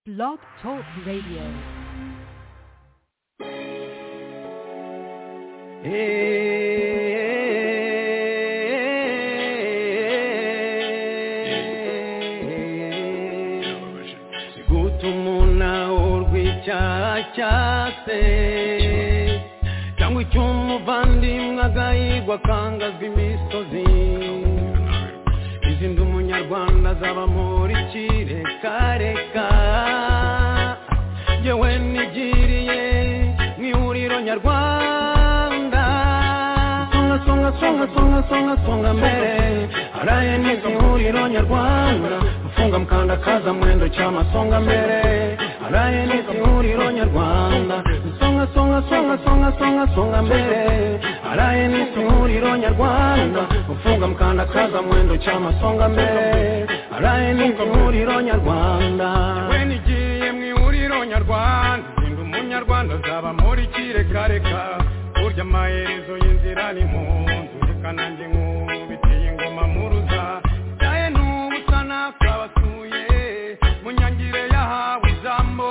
Blog Talk Radio. guta umuntu rw'icyaha cya se cyangwa icy'umuvandimwe agahigwa akangazwa imisozi izindi umunyarwanda azaba muri kirekareka yewe nigiriye mu ihuriro nyarwanda songa songa songa songa songa songa mbere araye neza ihuriro nyarwanda mufunga mukanda kaza mwendo cyama songa mbere araye neza ihuriro nyarwanda songa songa songa songa songa songa mbere araye neza ihuriro nyarwanda mufunga mukanda kaza mwendo cyama songa mbere araye neza ihuriro nyarwanda yewe nigiye mu ihuriro nyarwanda ndi umunyarwanda azaba muri kirekareka burya amaherezo y'inzira ni mu nzu reka nanjye nkubitiye ingoma muruza byaye n'ubusa nakabasuye mu nyangire yahawe ijambo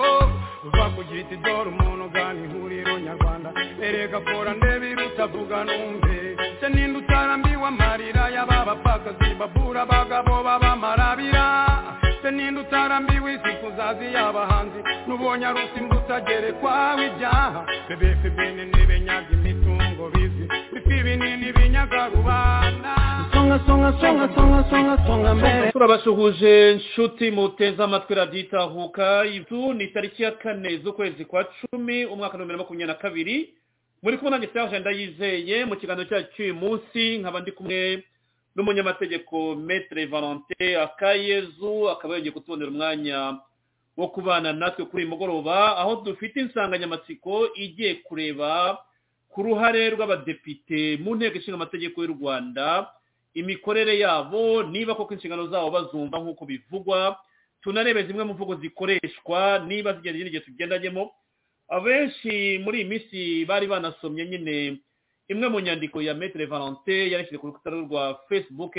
uva ku giti dore umuntu ugana ihuriro nyarwanda erega fora ndebe irutavuga numve se ninde utarambiwe amarira y'ababapfakazi babura abagabo b'abamarabira se ninde utarambiwe izi kuzazi y'abahanzi n'ubonye ari usimbuta gerekwaho ibyaha bebe febene n'ibenyaga imitungo bizi bifi binini binyaga rubanda songa songa songa songa songa songa mbere turabasuhuje nshuti muteze amatwi radiyo itahuka izu ni tariki ya kane z'ukwezi kwa cumi umwaka wa bibiri na makumyabiri na kabiri muri kumwe nanjye serge ndayizeye mu kiganiro cyacu cy'uyu munsi nkaba ndi kumwe n'umunyamategeko maître valentin akayezu akaba yongeye kutubonera umwanya wo kubana natwe kuri uyu mugoroba aho dufite insanganyamatsiko igiye kureba ku ruhare rw'abadepite mu nteko ishinga amategeko y'u rwanda imikorere yabo niba koko inshingano zabo bazumva nk'uko bivugwa tunarebe zimwe mu mvugo zikoreshwa niba zigenda igihe tugendagemo abenshi muri iyi minsi bari banasomye nyine imwe mu nyandiko ya maître valentin yarashyize ku rukuta rwa facebook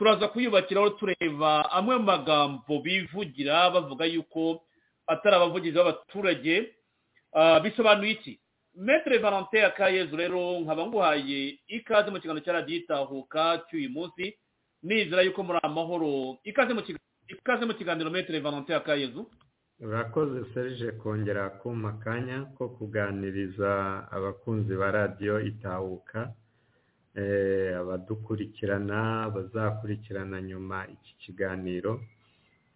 turaza kuyubakiraho tureba amwe mu magambo bivugira bavuga yuko atari abavugizi b'abaturage Ah, bisobanuye iki maître valentin akayezu rero nkaba nguhaye ikaze mu kiganiro cya radiyo itahuka cy'uyu munsi nizera yuko muri amahoro ikaze mu kiga- ikaze mu kiganiro maître valentin akayezu urakoze serije kongera kumpa akanya ko kuganiriza abakunzi ba radiyo itahuka eh, abadukurikirana abazakurikirana nyuma iki kiganiro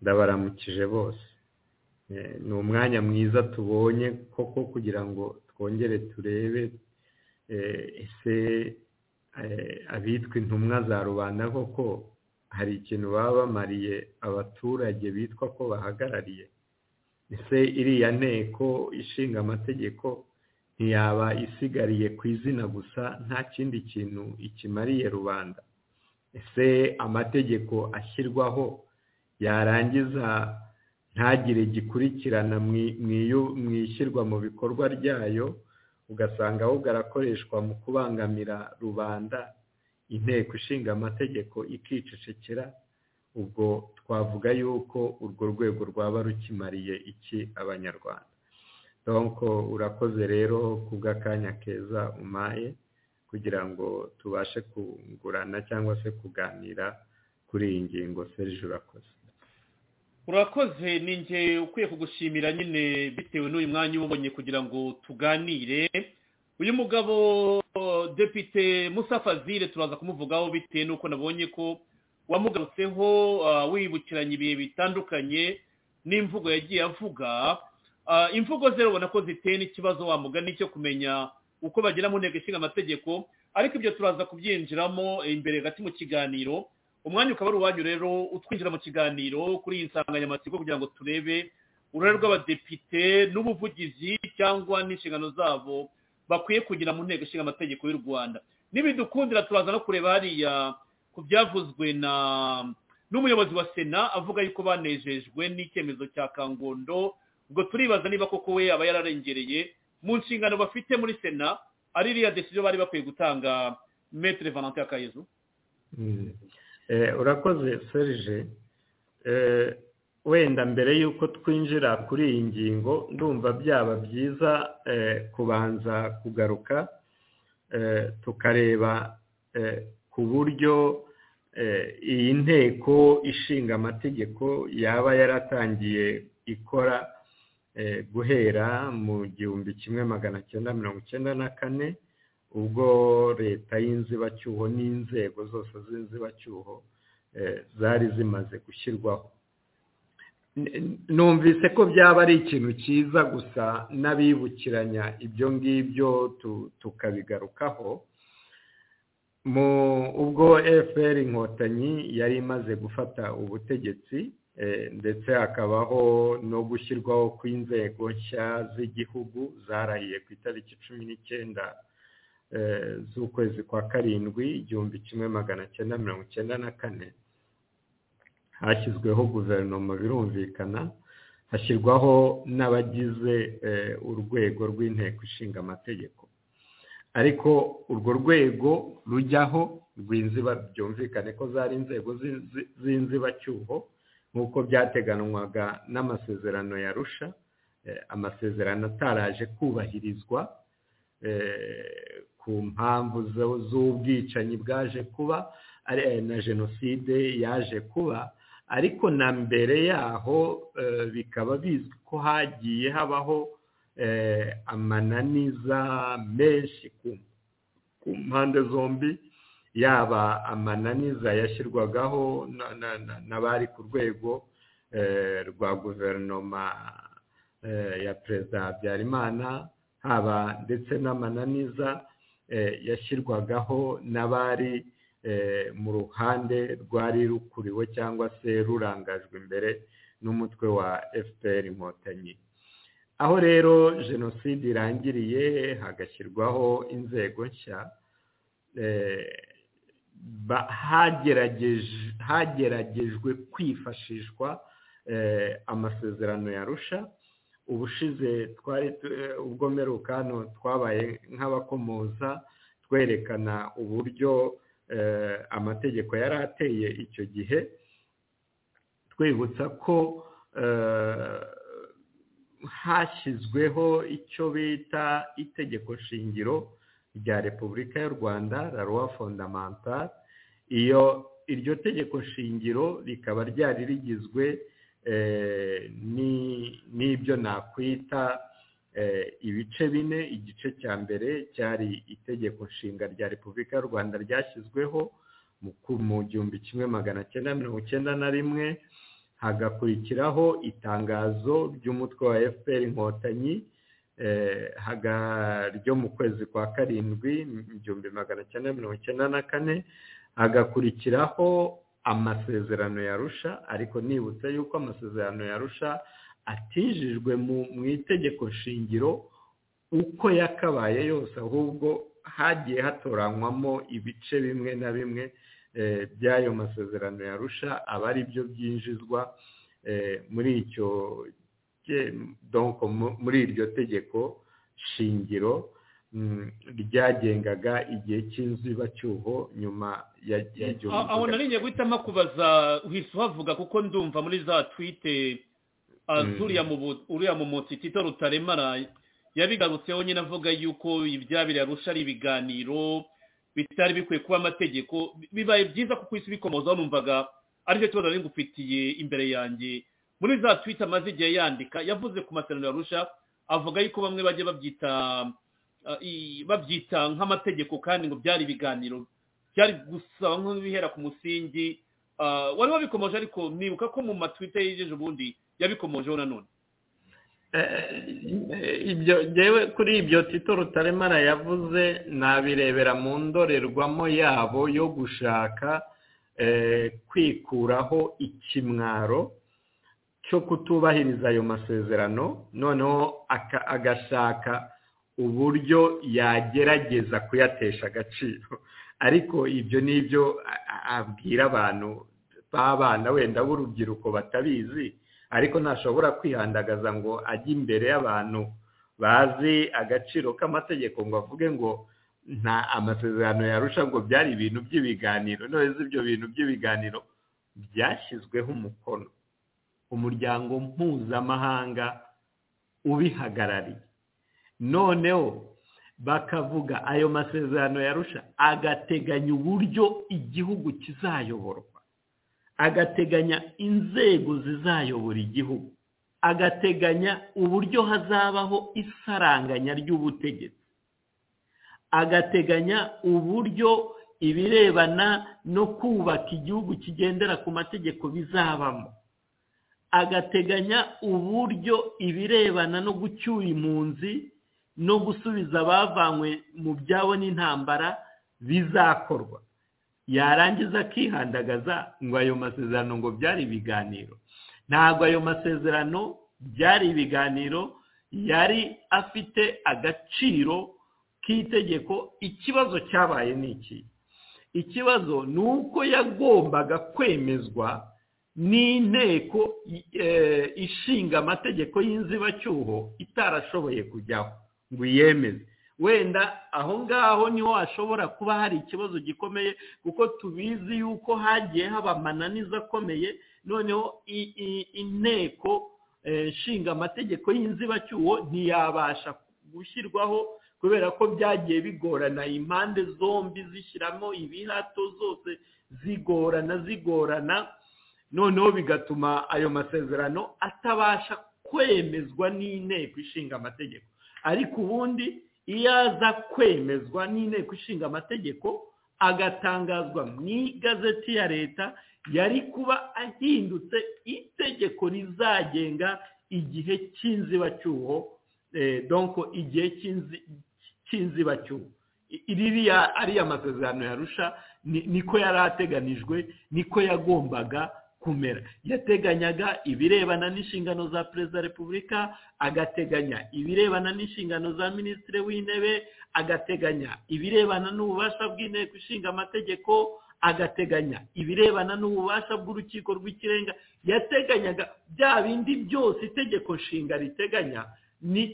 ndabaramukije bose Eh, ni umwanya mwiza tubonye koko kugira ngo twongere turebe eh, ese eh, abitwa intumwa za rubanda koko hari ikintu baba bamariye abaturage bitwa ko bahagarariye ese iriya nteko ishinga amategeko ntiyaba isigariye ku izina gusa nta kindi kintu ikimariye rubanda ese amategeko ashyirwaho yarangiza ntagire gikurikirana mu- mu iyo- mu ishyirwa mu bikorwa ryayo ugasanga ahubwo arakoreshwa mu kubangamira rubanda inteko ishinga amategeko ikicecekera ubwo twavuga yuko urwo rwego rwaba rukimariye iki abanyarwanda donko urakoze rero kubw'akanya keza umaye kugira ngo tubashe kungurana cyangwa se kuganira kuri iyi ngingo serije urakoze urakoze ni njye ukwiye kugushimira nyine bitewe n'uyu mwanya uba ubonye kugira ngo tuganire uyu mugabo depite Musa Fazile turaza kumuvugaho bitewe n'uko nabonye ko wamugarutseho ah, wibukiranya ibihe bitandukanye n'imvugo yagiye avuga Ah, imvugo ze ubona ko ziteye n'ikibazo wamugani cyo kumenya uko bagera mu nteko ishinga amategeko ariko ibyo turaza kubyinjiramo eh, imbere gati mu kiganiro umwanya ukaba ari uwanyu rero utwinjira mu kiganiro kuri iyi nsanganyamatsiko kugira ngo turebe uruhare rw'abadepite n'ubuvugizi cyangwa n'inshingano zabo bakwiye kugira mu nteko ishinga amategeko y'u rwanda n'ibidukundira turaza no kureba hariya ku byavuzwe na n'umuyobozi wa sena avuga yuko banejejwe n'icyemezo cya kangondo ubwo turibaza niba koko we aba yararengereye mu nshingano bafite muri sena ari iriya desiziyo bari bakwiye gutanga metere valentin akayezu Mm. Eh, urakoze serije wenda mbere y'uko twinjira kuri iyi ngingo ndumva byaba byiza kubanza kugaruka tukareba ku buryo iyi nteko ishinga amategeko yaba yaratangiye ikora guhera mu gihumbi kimwe magana cyenda mirongo icyenda na kane ubwo leta y'inzibacyuho n'inzego zose z'inzibacyuho zari zimaze gushyirwaho numvise ko byaba ari ikintu cyiza gusa n'abibukiranya ibyo ngibyo tukabigarukaho mu ubwo fpr inkotanyi yari imaze gufata ubutegetsi ndetse hakabaho no gushyirwaho kw'inzego nshya z'igihugu zarahiye ku itariki cumi n'icyenda z'ukwezi kwa karindwi igihumbi kimwe magana cyenda mirongo icyenda na kane hashyizweho guverinoma birumvikana hashyirwaho n'abagize urwego rw'inteko ishinga amategeko ariko urwo rwego rujyaho rw'inziba byumvikane ko zari inzego z'inzibacyuho nk'uko byateganywaga n'amasezerano ya rusha amasezerano ataraje kubahirizwa ku mpamvu z'ubwicanyi bwaje kuba na jenoside yaje kuba ariko na mbere yaho bikaba bizwi ko hagiye habaho amananiza menshi ku mpande zombi yaba amananiza yashyirwagaho n'abari ku rwego rwa guverinoma ya perezida habyarimana haba ndetse n'amananiza yashyirwagaho n'abari mu ruhande rwari rukuriwe cyangwa se rurangajwe imbere n'umutwe wa fpr inkotanyi aho rero jenoside irangiriye hagashyirwaho inzego nshya hageragejwe kwifashishwa amasezerano yarusha ubushize twari ubwo mperuka hano twabaye nk'abakomoza twerekana uburyo amategeko yari ateye icyo gihe twibutsa ko hashyizweho icyo bita itegeko shingiro rya repubulika y'u rwanda la loi fondamentale iyo iryo tegeko shingiro rikaba ryari rigizwe n'ibyo nakwita ibice bine igice cya mbere cyari itegeko nshinga rya repubulika y'u rwanda ryashyizweho mu gihumbi kimwe magana cyenda mirongo icyenda na rimwe hagakurikiraho itangazo ry'umutwe wa fpr inkotanyi ryo mu kwezi kwa karindwi igihumbi magana cyenda mirongo icyenda na kane hagakurikiraho amasezerano yarusha ariko nibutse yuko amasezerano yarusha atijijwe mu itegeko shingiro uko yakabaye yose ahubwo hagiye hatoranywamo ibice bimwe na bimwe by'ayo masezerano yarusha aba ari byo byinjizwa muri icyo muri iryo tegeko shingiro ryagengaga igihe cy'inzibacyuho nyuma ya gihumbi aho nariye guhitamo kubaza uhise uhavuga kuko ndumva muri za twite uriya mu mutsi tito rutaremara yabigarutseho nyine avuga yuko ibyabira arusha ari ibiganiro bitari bikwiye kuba amategeko bibaye byiza kuko isi bikomozaho numvaga aricyo kibazo nari ngufitiye imbere yanjye muri za twita amaze igihe yandika yavuze ku masezerano yarusha avuga yuko bamwe bajya babyita babyita nk'amategeko kandi ngo byari ibiganiro byari gusaba nk'ibihera ku musingi wari wabikomoje ariko nibuka ko mu matwita yejeje ubundi yabikomojeho nanone ibyo ngewe kuri ibyo tito rutaremara yavuze nabirebera mu ndorerwamo yabo yo gushaka kwikuraho ikimwaro cyo kutubahiriza ayo masezerano noneho agashaka uburyo yagerageza kuyatesha agaciro ariko ibyo ni ibyo abwira abantu b'abana wenda b'urubyiruko batabizi ariko ntashobora kwihandagaza ngo ajye imbere y'abantu bazi agaciro k'amategeko ngo avuge ngo nta amasezerano yarusha ngo byari ibintu by'ibiganiro none ibyo bintu by'ibiganiro byashyizweho umukono umuryango mpuzamahanga ubihagarariye noneho bakavuga ayo masezerano yarusha agateganya uburyo igihugu kizayoborwa agateganya inzego zizayobora igihugu agateganya uburyo hazabaho isaranganya ry'ubutegetsi agateganya uburyo ibirebana no kubaka igihugu kigendera ku mategeko bizabamo agateganya uburyo ibirebana no gucyura impunzi no gusubiza abavanywe mu byabo n'intambara bizakorwa yarangiza akihandagaza ngo ayo masezerano ngo byari ibiganiro ntabwo ayo masezerano byari ibiganiro yari afite agaciro k'itegeko ikibazo cyabaye ni iki ikibazo ni uko yagombaga kwemezwa n'inteko ishinga amategeko y'inzibacyuho itarashoboye kujyaho ngo iyemeze wenda aho ngaho niho hashobora kuba hari ikibazo gikomeye kuko tubizi yuko hagiye haba amananiza akomeye noneho inteko nshinga amategeko y'inzibacyuho ntiyabasha gushyirwaho kubera ko byagiye bigorana impande zombi zishyiramo ibihato zose zigorana zigorana noneho bigatuma ayo masezerano atabasha kwemezwa n'inteko ishinga amategeko ariko ubundi iyo aza kwemezwa n'inteko ishinga amategeko agatangazwa mu igazeti ya leta yari kuba ahindutse itegeko rizagenga igihe cy'inzibacyuho donko igihe cy'inzibacyuho ririya ariya masezerano yarusha niko yari ateganijwe niko yagombaga kumera yateganyaga ibirebana n'inshingano za perezida wa repubulika agateganya ibirebana n'inshingano za minisitiri w'intebe agateganya ibirebana n'ububasha bw'inteko ishinga amategeko agateganya ibirebana n'ububasha bw'urukiko rw'ikirenga yateganyaga bya bindi byose itegeko nshinga riteganya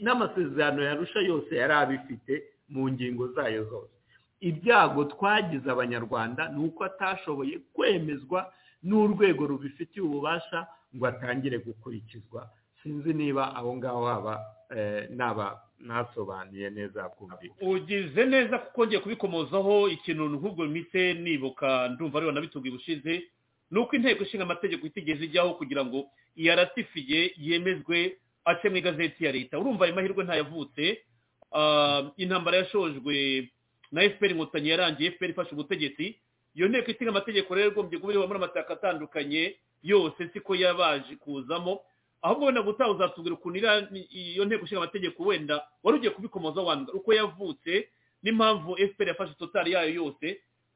n'amasezerano yarusha yose yari abifite mu ngingo zayo zose ibyago twagize abanyarwanda ni uko atashoboye kwemezwa n'urwego rubifitiye ububasha ngo atangire gukurikizwa sinzi niba aho ngaho haba naba nasobanuye neza kumvikana ugize neza kuko ngiye kubikomozaho ikintu nk'ubwo mpite nibuka ndumva ariyo nabitubwiye ubushize ni uko inteko ishinga amategeko itigeze ijyaho kugira ngo iyaratifiye yemezwe ace mu igazeti ya leta urumva ayo mahirwe ntayavutse intambara yashojwe na efuperi inkotanyi yarangiye efuperi ifashe ubutegetsi iyo nteko ishinga amategeko rero igombye kuba iriho muri amateka atandukanye yose siko yabaje kuzamo ahubwo wenda gutaha uzatubwira ukuntu iyo nteko ishinga amategeko wenda wari ugiye kubikomoza wandura uko yavutse n'impamvu efuperi yafashe totari yayo yose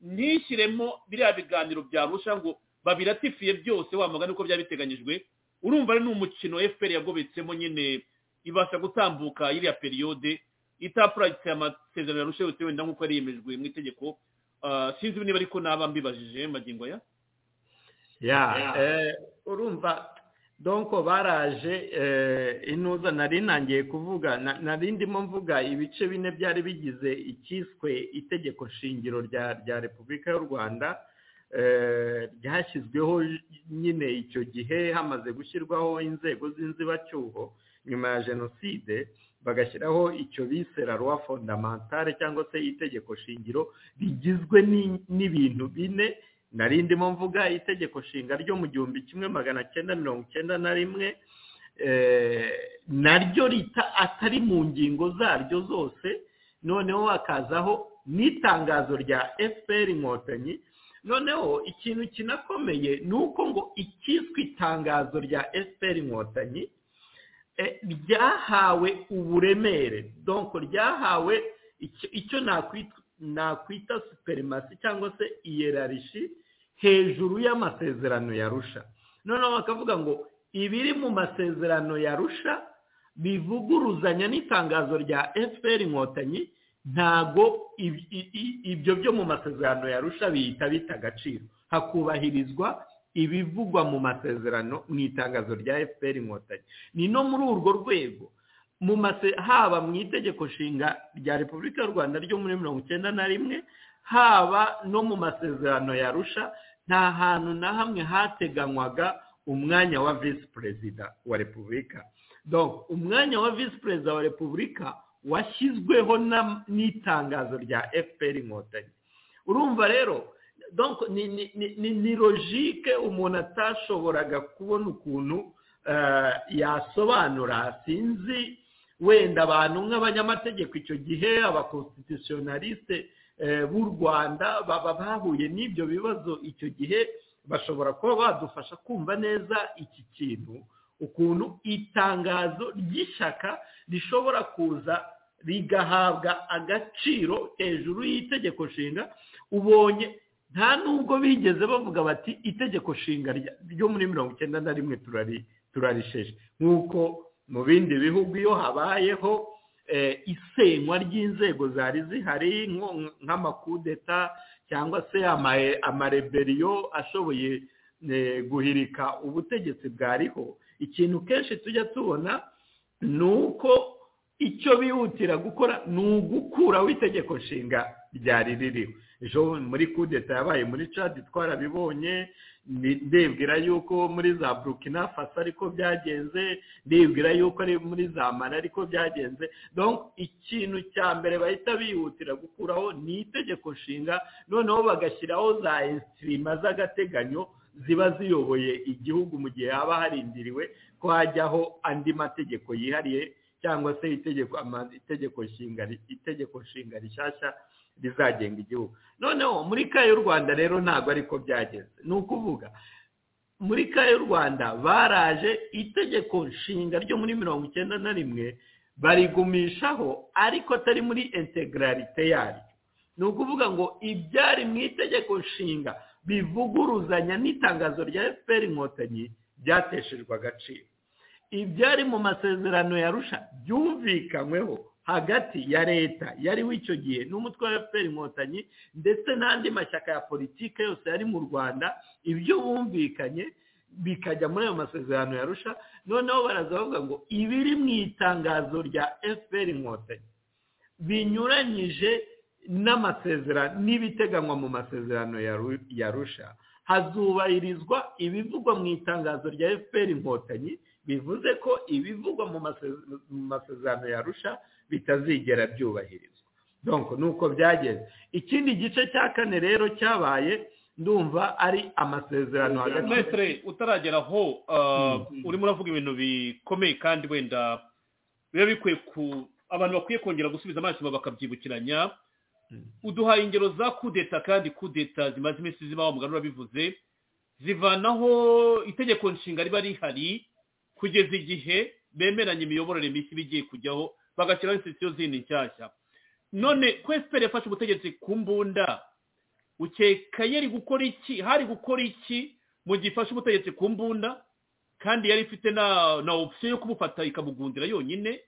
ntishyiremo biriya biganiro byarusha ngo babiratifiye byose wamagana uko byaba biteganyijwe urumva ari n'umukino efuperi yagobetsemo nyine ibasha gutambuka iriya periyode itapuragitse amasezerano yarusha yose wenda nk'uko yari yemejwe mu itegeko sinzi niba ariko naba mbibajije magingo ya urumva donko baraje inuza nari nangiye kuvuga nari ndimo mvuga ibice bine byari bigize icyiswe itegeko shingiro rya repubulika y'u rwanda ryashyizweho nyine icyo gihe hamaze gushyirwaho inzego z'inzibacyuho nyuma ya jenoside bagashyiraho icyo bise raruwa fondamantare cyangwa se itegeko shingiro rigizwe n'ibintu bine nari ndimo mvuga itegeko shinga ryo mu gihumbi kimwe magana cyenda mirongo icyenda na rimwe naryo rita atari mu ngingo zaryo zose noneho hakazaho n'itangazo rya fpr inkotanyi noneho ikintu kinakomeye ni uko ngo ikiswe itangazo rya fpr inkotanyi ryahawe uburemere donko ryahawe icyo nakwita superimasi cyangwa se iyerarishi hejuru y'amasezerano yarusha noneho bakavuga ngo ibiri mu masezerano yarusha bivuguruzanya n'itangazo rya fpr inkotanyi ntago ibyo byo mu masezerano yarusha bihita bita agaciro hakubahirizwa ibivugwa mu masezerano mu itangazo rya fpr inkotanyi ni no muri urwo rwego mu haba mu itegeko nshinga rya repubulika y'u rwanda ryo muri mirongo icyenda na rimwe haba no mu masezerano yarusha nta hantu na hamwe hateganywaga umwanya wa visi perezida wa repubulika umwanya wa visi perezida wa repubulika washyizweho n'itangazo rya fpr inkotanyi urumva rero ni logike umuntu atashoboraga kubona ukuntu yasobanura sinzi wenda abantu nk'abanyamategeko icyo gihe abakonstitutionaliste b'u rwanda baba bahuye n'ibyo bibazo icyo gihe bashobora kuba badufasha kumva neza iki kintu ukuntu itangazo ry'ishyaka rishobora kuza rigahabwa agaciro hejuru y'itegeko nshinga ubonye nta nubwo bigeze bavuga bati itegeko nshinga ryo muri mirongo icyenda na rimwe turarisheje nk'uko mu bindi bihugu iyo habayeho isenywa ry'inzego zari zihari nk'amakudeta cyangwa se amareberiyo ashoboye guhirika ubutegetsi bwariho ikintu kenshi tujya tubona ni uko icyo bihutira gukora ni ugukuraho itegeko nshinga ryari ririho ejo muri kudeta yabaye muri cadi twarabibonye ndibwira yuko muri za burukina faso ariko byagenze ndibwira yuko ari muri za mara ariko byagenze ikintu cya mbere bahita bihutira gukuraho ni itegeko nshinga noneho bagashyiraho za esitirima z'agateganyo ziba ziyoboye igihugu mu gihe haba harindiriwe ko hajyaho andi mategeko yihariye cyangwa se itegeko nshinga rishyashya rizagenga igihugu noneho muri ka y'u rwanda rero ntabwo ariko byageze ni ukuvuga muri ka y'u rwanda baraje itegeko nshinga ryo muri mirongo icyenda na rimwe barigumishaho ariko atari muri integararite yaryo ni ukuvuga ngo ibyari mu itegeko nshinga bivuguruzanya n'itangazo rya fpr inkotanyi byateshejwe agaciro ibyari mu masezerano yarusha byumvikanyweho hagati ya leta yari w'icyo gihe n'umutwe wa fpr inkotanyi ndetse n'andi mashyaka ya politiki yose yari mu rwanda ibyo bumvikanye bikajya muri ayo masezerano yarusha noneho baraza bavuga ngo ibiri mu itangazo rya fpr inkotanyi binyuranyije n'amasezerano n'ibiteganywa mu masezerano yarusha hazubahirizwa ibivugwa mu itangazo rya fpr inkotanyi bivuze ko ibivugwa mu masezerano yarusha bitazigera byubahirizwa donko ni uko byageze ikindi gice cya kane rero cyabaye ndumva ari amasezerano hagati metero utaragera aho urimo uravuga ibintu bikomeye kandi wenda biba bikwiye ku abantu bakwiye kongera gusubiza amaso bakabyibukiranya uduhaye ingero za kudeta kandi kudeta zimaze iminsi ziba muganga urabivuze zivanaho itegeko nshinga riba rihari kugeza igihe bemeranya imiyoborere mishya iba igiye kujyaho bagashyiraho insitisiyo zindi nshyashya none ko efuperi yafashe ubutegetsi ku mbunda ukeka yari gukora iki hari gukora iki mu gihe ifashe ubutegetsi ku mbunda kandi yari ifite na opisiyo yo kubufata ikabugundira yonyine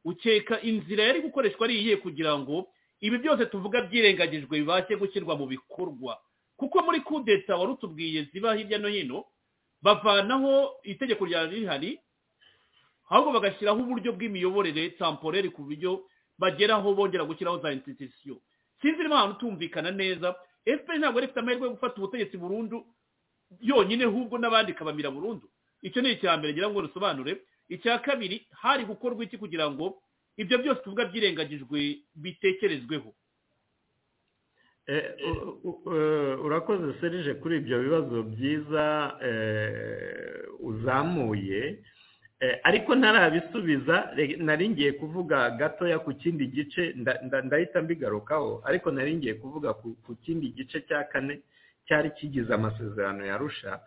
ukeka inzira yari gukoreshwa ari iyihe kugira ngo ibi byose tuvuga byirengagijwe bibashe gushyirwa mu bikorwa kuko muri kudeta wari utubwiye ziba hirya no hino bavanaho itegeko rya rihari ahubwo bagashyiraho uburyo bw'imiyoborere tamporeri ku buryo bageraho bongera gushyiraho za insitisiyo sinzi niba ahantu tumvikana neza efuperi ntabwo yari ifite amahirwe yo gufata ubutegetsi burundu yonyine ahubwo n'abandi ikabamira burundu icyo ni icya mbere ngira ngo rusobanure icya kabiri hari gukorwa iki kugira ngo ibyo byose tuvuga byirengagijwe bitekerezweho urakoze serije kuri ibyo bibazo byiza uzamuye ariko ntarabisubiza nari ngiye kuvuga gatoya ku kindi gice ndahita mbigarukaho ariko nari ngiye kuvuga ku kindi gice cya kane cyari kigize amasezerano yarusha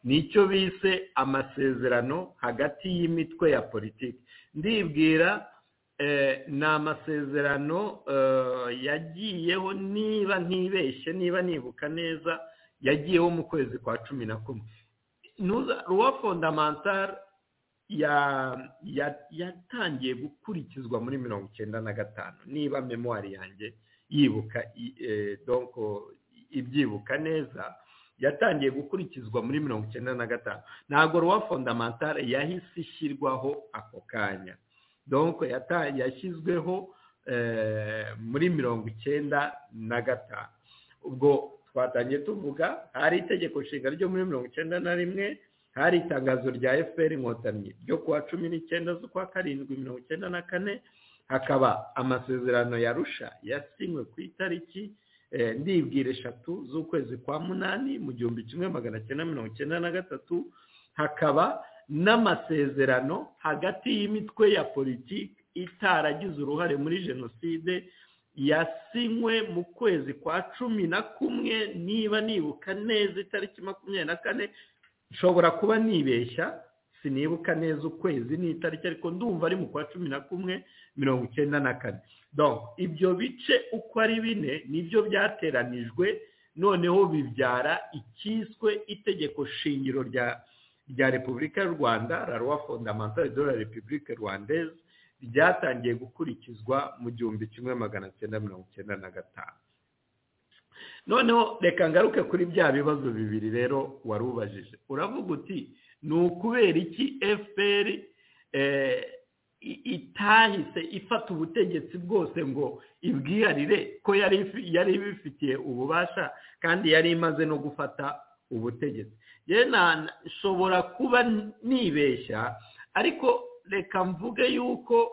nicyo bise amasezerano hagati y'imitwe ya politiki ndibwira ni amasezerano yagiyeho niba ntibeshye niba nibuka neza yagiyeho mu kwezi kwa cumi na kumwe ruwa fondamantara yatangiye gukurikizwa muri mirongo icyenda na gatanu niba memuwari yanjye yibuka ibyibuka neza yatangiye gukurikizwa muri mirongo icyenda na gatanu ntabwo ruwa fondamantara yahise ishyirwaho ako kanya donko yashyizweho muri mirongo icyenda na gatanu ubwo twatangiye tuvuga hari itegeko nshinga ryo muri mirongo icyenda na rimwe hari itangazo rya fpr inkotanyi ryo kuwa cumi n'icyenda z'ukwa karindwi mirongo icyenda na kane hakaba amasezerano ya rusha yasinywe ku itariki ndibwira eshatu z'ukwezi kwa munani mu gihumbi kimwe magana cyenda mirongo icyenda na gatatu hakaba n'amasezerano hagati y'imitwe ya politiki itaragize uruhare muri jenoside yasinywe mu kwezi kwa cumi na kumwe niba nibuka neza itariki makumyabiri na kane nshobora kuba nibeshya sinibuka neza ukwezi n'itariki ariko ndumva ari mu kwa cumi na kumwe mirongo icyenda na kane ibyo bice uko ari bine nibyo byateranijwe noneho bibyara icyiswe itegeko shingiro rya rya repubulika y'u rwanda raruwa fondamentale de la repubulika rwandeze ryatangiye gukurikizwa mu gihumbi kimwe magana cyenda mirongo icyenda na gatanu noneho reka ngaruke kuri bya bibazo bibiri rero wari ubajije uravuga uti ni ukubera iki fpr itahise ifata ubutegetsi bwose ngo ibwiharire ko yari ibifitiye ububasha kandi yari imaze no gufata ubutegetsi nshobora kuba nibeshya ariko reka mvuge yuko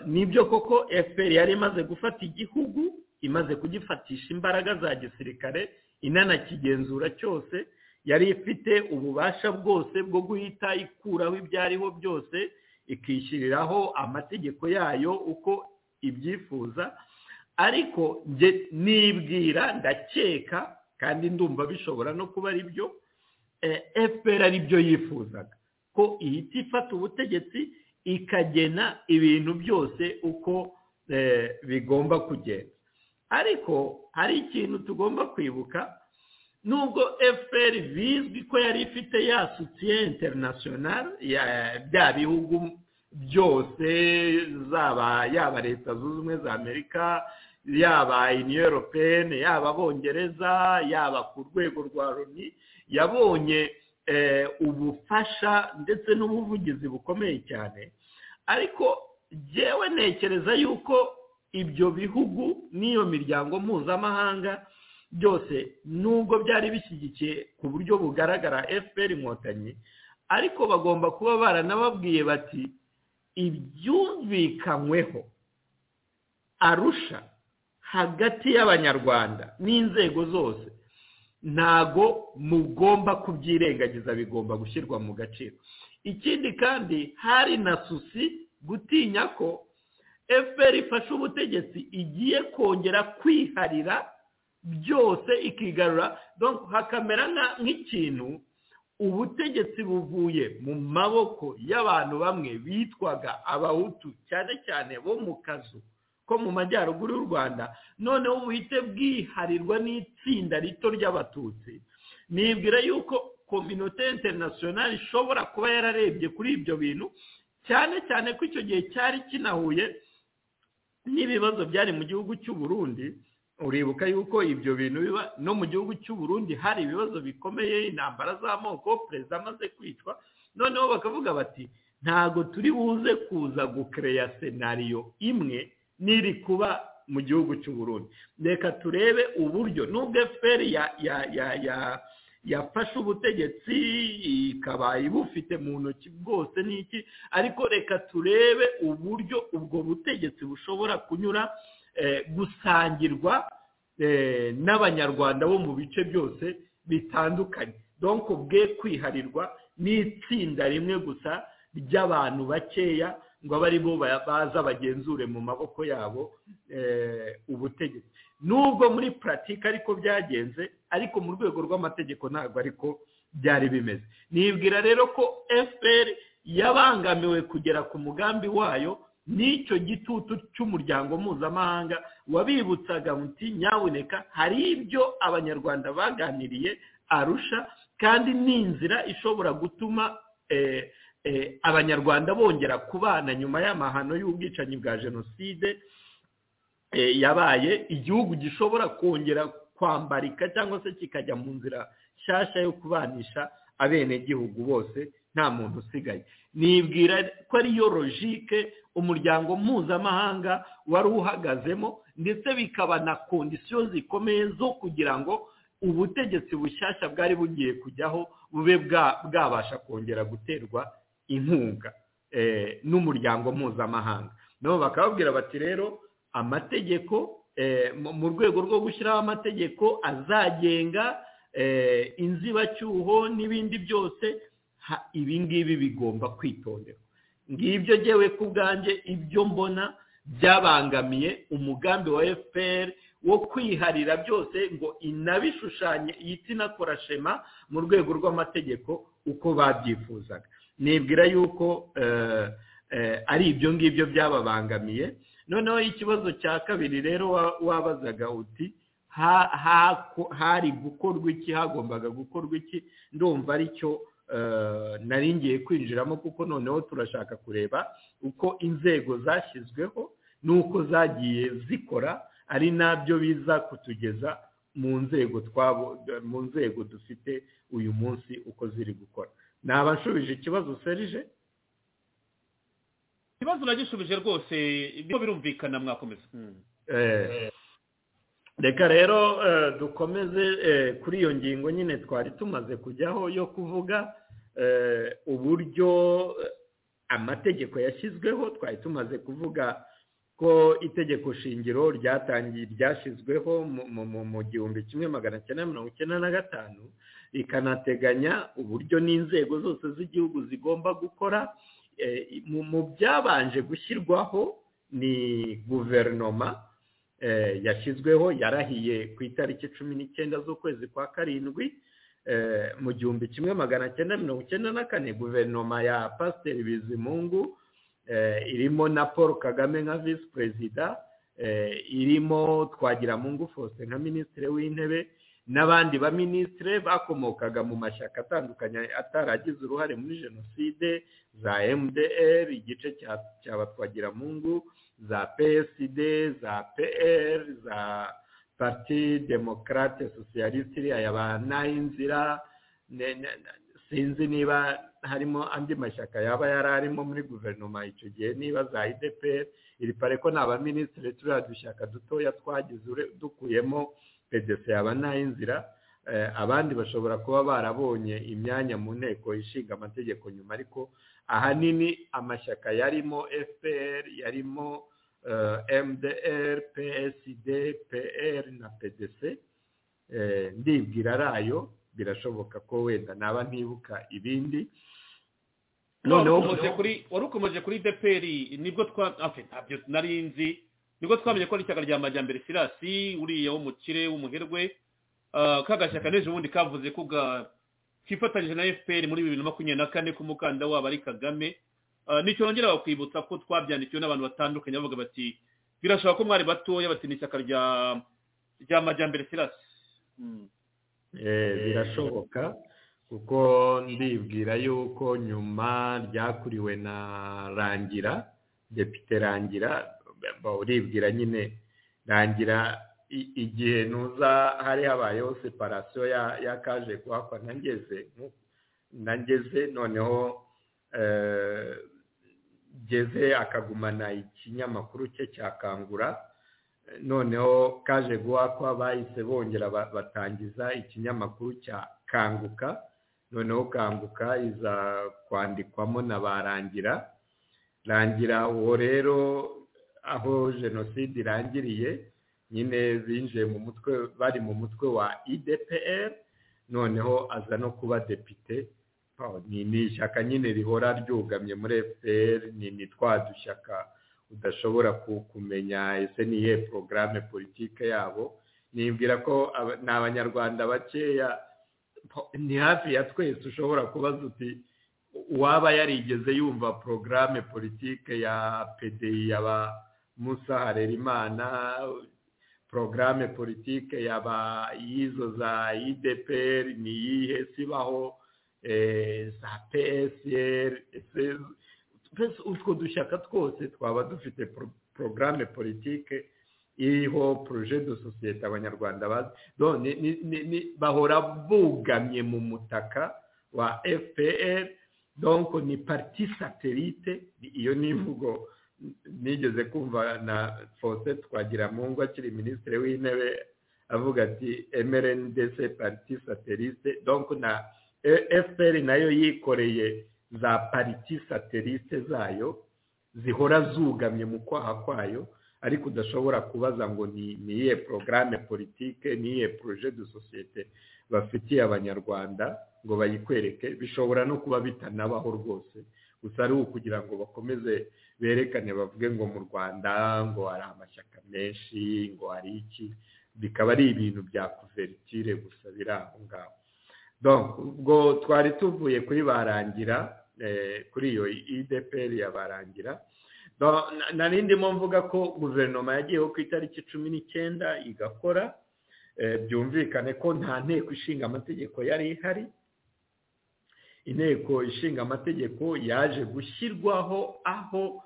nibyo koko fpr yari imaze gufata igihugu imaze kugifatisha imbaraga za gisirikare inanakigenzura cyose yari ifite ububasha bwose bwo guhita ikuraho ibyariho byose ikishyiriraho amategeko yayo uko ibyifuza ariko nibwira ndakeka kandi ndumva bishobora no kuba ari byo fpr ari byo yifuzaga ko ihita ifata ubutegetsi ikagena ibintu byose uko bigomba kugenda ariko hari ikintu tugomba kwibuka nubwo fpr bizwi ko yari ifite ya sutiye interinasiyonari bya bihugu byose zaba yaba leta zunze ubumwe za amerika yaba iniyo europeyene yaba abongereza yaba ku rwego rwa loni yabonye ubufasha ndetse n'ubuvugizi bukomeye cyane ariko yewe ntekereza yuko ibyo bihugu n'iyo miryango mpuzamahanga byose nubwo byari bishyigikiye ku buryo bugaragara fpr inkotanyi ariko bagomba kuba baranababwiye bati ibyumvikanyweho arusha hagati y'abanyarwanda n'inzego zose ntago mugomba kubyirengagiza bigomba gushyirwa mu gaciro ikindi kandi hari na susi gutinya ko fpr ifashe ubutegetsi igiye kongera kwiharira byose ikigarura hakamera nk'ikintu ubutegetsi buvuye mu maboko y'abantu bamwe bitwaga abahutu cyane cyane bo mu kazu ko mu majyaruguru y'u rwanda noneho buhite bwiharirwa n'itsinda rito ry'abatutsi nibwira yuko kominote interinasiyonari ishobora kuba yararebye kuri ibyo bintu cyane cyane ko icyo gihe cyari kinahuye n'ibibazo byari mu gihugu cy'u Burundi uribuka yuko ibyo bintu biba no mu gihugu cy'u Burundi hari ibibazo bikomeye intambara z'amoko perezida amaze kwicwa noneho bakavuga bati ntago turi buze kuza gukereya senariyo imwe n'iri kuba mu gihugu cy'u Burundi reka turebe uburyo nubwo efuperi yafashe ubutegetsi ikaba ibufite mu ntoki bwose n'iki ariko reka turebe uburyo ubwo butegetsi bushobora kunyura gusangirwa n'abanyarwanda bo mu bice byose bitandukanye donko bwe kwiharirwa n'itsinda rimwe gusa ry'abantu bakeya ngo abe aribo baza bagenzure mu maboko yabo ubutegetsi nubwo muri puratike ariko byagenze ariko mu rwego rw'amategeko ntabwo ariko byari bimeze nibwira rero ko fpr yabangamiwe kugera ku mugambi wayo n'icyo gitutu cy'umuryango mpuzamahanga wabibutsaga muti nyaboneka hari ibyo abanyarwanda baganiriye arusha kandi ni inzira ishobora gutuma abanyarwanda bongera kubana nyuma y'amahano y'ubwicanyi bwa jenoside yabaye igihugu gishobora kongera kwambarika cyangwa se kikajya mu nzira nshyashya yo kubanisha abenegihugu bose nta muntu usigaye nibwira ko ariyo logike umuryango mpuzamahanga wari uhagazemo ndetse bikaba na kondisiyo zikomeye zo kugira ngo ubutegetsi bushyashya bwari bugiye kujyaho bube bwabasha kongera guterwa inkunga n'umuryango mpuzamahanga nabo bakababwira bati rero amategeko mu rwego rwo gushyiraho amategeko azagenga inzibacyuho n'ibindi byose ibi ngibi bigomba kwitonderwa ngibyo ngewe ku bwanjye ibyo mbona byabangamiye umugambi wa fpr wo kwiharira byose ngo inabishushanye ihita inakora shema mu rwego rw'amategeko uko babyifuzaga nibwira yuko ari ibyo ngibyo byababangamiye noneho ikibazo cya kabiri rero wabazaga uti hari gukorwa iki hagombaga gukorwa iki ndumva aricyo nari ngiye kwinjiramo kuko noneho turashaka kureba uko inzego zashyizweho n'uko zagiye zikora ari nabyo biza kutugeza mu nzego twabo mu nzego dufite uyu munsi uko ziri gukora naba nshubije ikibazo serije ikibazo uragishubije rwose ibyo birumvikana mwakomeza reka rero dukomeze kuri iyo ngingo nyine twari tumaze kujyaho yo kuvuga uburyo amategeko yashyizweho twari tumaze kuvuga ko itegeko shingiro ryatangiye ryashyizweho mu gihumbi kimwe magana cyenda mirongo icyenda na gatanu rikanateganya uburyo n'inzego zose z'igihugu zigomba gukora mu byabanje gushyirwaho ni guverinoma yashyizweho yarahiye ku itariki cumi n'icyenda z'ukwezi kwa karindwi mu gihumbi kimwe magana cyenda mirongo icyenda na kane guverinoma ya pasiteri bizimungu irimo na paul kagame nka visi perezida irimo twagiramungu faustin nka minisitiri w'intebe n'abandi baminisitire bakomokaga mu mashyaka atandukanye ataragize uruhare muri jenoside za mdr igice cyaba twagiramungu za psd za pr za parti demokarate sosiyalisite iriya ba nayinzira sinzi niba harimo andi mashyaka yaba yari arimo muri guverinoma icyo gihe niba za idpr iri pare ko ni abaminisitiri turiya dushyaka dutoya twagize dukuyemo pedese yaba nayinzira abandi bashobora kuba barabonye imyanya mu nteko ishinga amategeko nyuma ariko ahanini amashyaka yarimo fpr yarimo mdr psd pr na pdc ndibwira ari ayo birashoboka ko wenda naba ntibuka ibindi wari ukomeje kuri dpr nibwo ntabyo nari nzi nibwo twamenye ko ari ishyaka rya majyambere sirasi uriya w'umukire w'umuherwe kagashyaka n'ejo bundi kavuze ko kifatanyije na fpr muri bibiri na makumyabiri na kane ko umukandida wabo ari kagame nicyo nongera bakwibutsa ko twabyandikiwe n'abantu batandukanye bavuga bati birashoboka ko mwari batoya bati ni ishyaka rya majyambere sirasi birashoboka kuko ndibwira yuko nyuma ryakuriwe na rangira depite rangira uribwira nyine rangira igihe ntuza hari habayeho separasiyo y'akaje kuhakwa ntangeze ntangeze noneho geze akagumana ikinyamakuru cye cyakangura noneho kaje guhakwa bahise bongera batangiza ikinyamakuru cya kanguka noneho kanguka iza kwandikwamo na ba rangira rangira uwo rero aho jenoside irangiriye nyine binjiye mu mutwe bari mu mutwe wa idpr noneho aza no kuba depite ni ishyaka nyine rihora ryugamye muri fpr ni twa dushyaka udashobora kumenya ese niye porogaramu politike yabo nibwira ko ni abanyarwanda bakeya ni hafi ya twese ushobora kubaza uti uwaba yarigeze yumva porogaramu politike ya pdi ya ba musa harerimana porogaramu politike yaba y'izo za idpr ni iyihe sibaho za psr utwo dushyaka twose twaba dufite porogaramu politike iriho poroje do sosiyete abanyarwanda bahora bugamye mu mutaka wa fpr donko ni parti satelite iyo ni imvugo nigeze kumva na faustin twagiramungu akiri minisitiri w'intebe avuga ati mrndc pariti satelite donko na fpr nayo yikoreye za pariti satelite zayo zihora zugamye mu kwaha kwayo ariko udashobora kubaza ngo ni iyihe porogaramu politike ni iyihe poroje de sosiyete bafitiye abanyarwanda ngo bayikwereke bishobora no kuba bitanabaho rwose gusa ari ukugira ngo bakomeze berekane bavuge ngo mu rwanda ngo hari amashyaka menshi ngo hari iki bikaba ari ibintu bya kuveritire gusa biri aho ngaho ubwo twari tuvuye kuri barangira kuri iyo ideperi ya barangira nari ndimo mvuga ko guverinoma yagiyeho ku itariki cumi n'icyenda igakora byumvikane ko nta nteko ishinga amategeko yari ihari inteko ishinga amategeko yaje gushyirwaho aho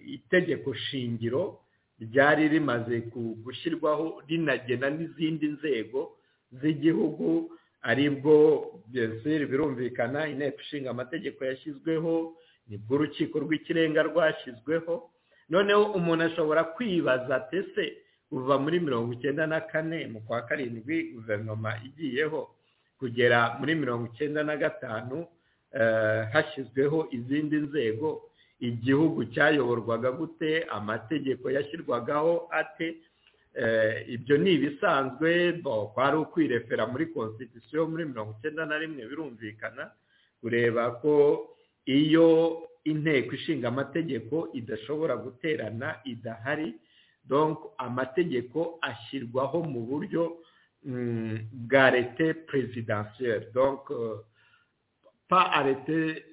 itegeko shingiro ryari rimaze gushyirwaho rinagena n'izindi nzego z'igihugu aribwo byose birumvikana inteko ishinga amategeko yashyizweho nibwo urukiko rw'ikirenga rwashyizweho noneho umuntu ashobora kwibaza tese kuva muri mirongo icyenda na kane mu kwa karindwi guverinoma igiyeho kugera muri mirongo icyenda na gatanu hashyizweho izindi nzego igihugu cyayoborwaga gute amategeko yashyirwagaho ate ibyo ni ibisanzwe kwari ukwirefera muri constitution muri mirongo icyenda na rimwe birumvikana kureba ko iyo inteko ishinga amategeko idashobora guterana idahari donc amategeko ashyirwaho mu buryo bwa leta presidentielle donc pa arete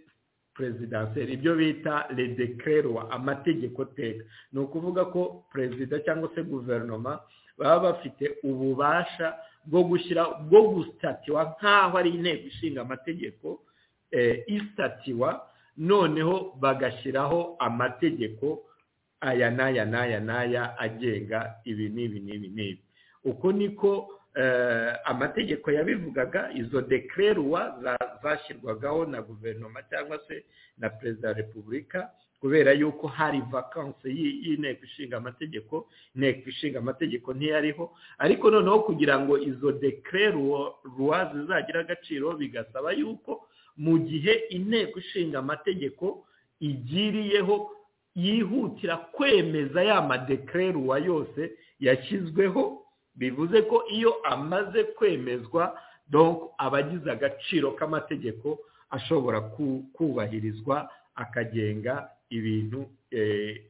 presidentielle ibyo bita le decrerwa amategeko teka ni ukuvuga ko perezida cyangwa se guverinoma baba bafite ububasha bwo gushyira bwo gusitatiwa nk'aho ari inteko ishinga amategeko isitatiwa noneho bagashyiraho amategeko aya n'aya n'aya n'aya agenga ibi n'ibi n'ibi n'ibi uko niko amategeko yabivugaga izo dekererwa zashyirwagaho na guverinoma cyangwa se na perezida wa repubulika kubera yuko hari vakansi y'inteko ishinga amategeko inteko ishinga amategeko ntiyariho ariko noneho kugira ngo izo dekererwa zizagire agaciro bigasaba yuko mu gihe inteko ishinga amategeko igiriyeho yihutira kwemeza ya madekererwa yose yashyizweho bivuze ko iyo amaze kwemezwa donc abagize agaciro k'amategeko ashobora kubahirizwa akagenga ibintu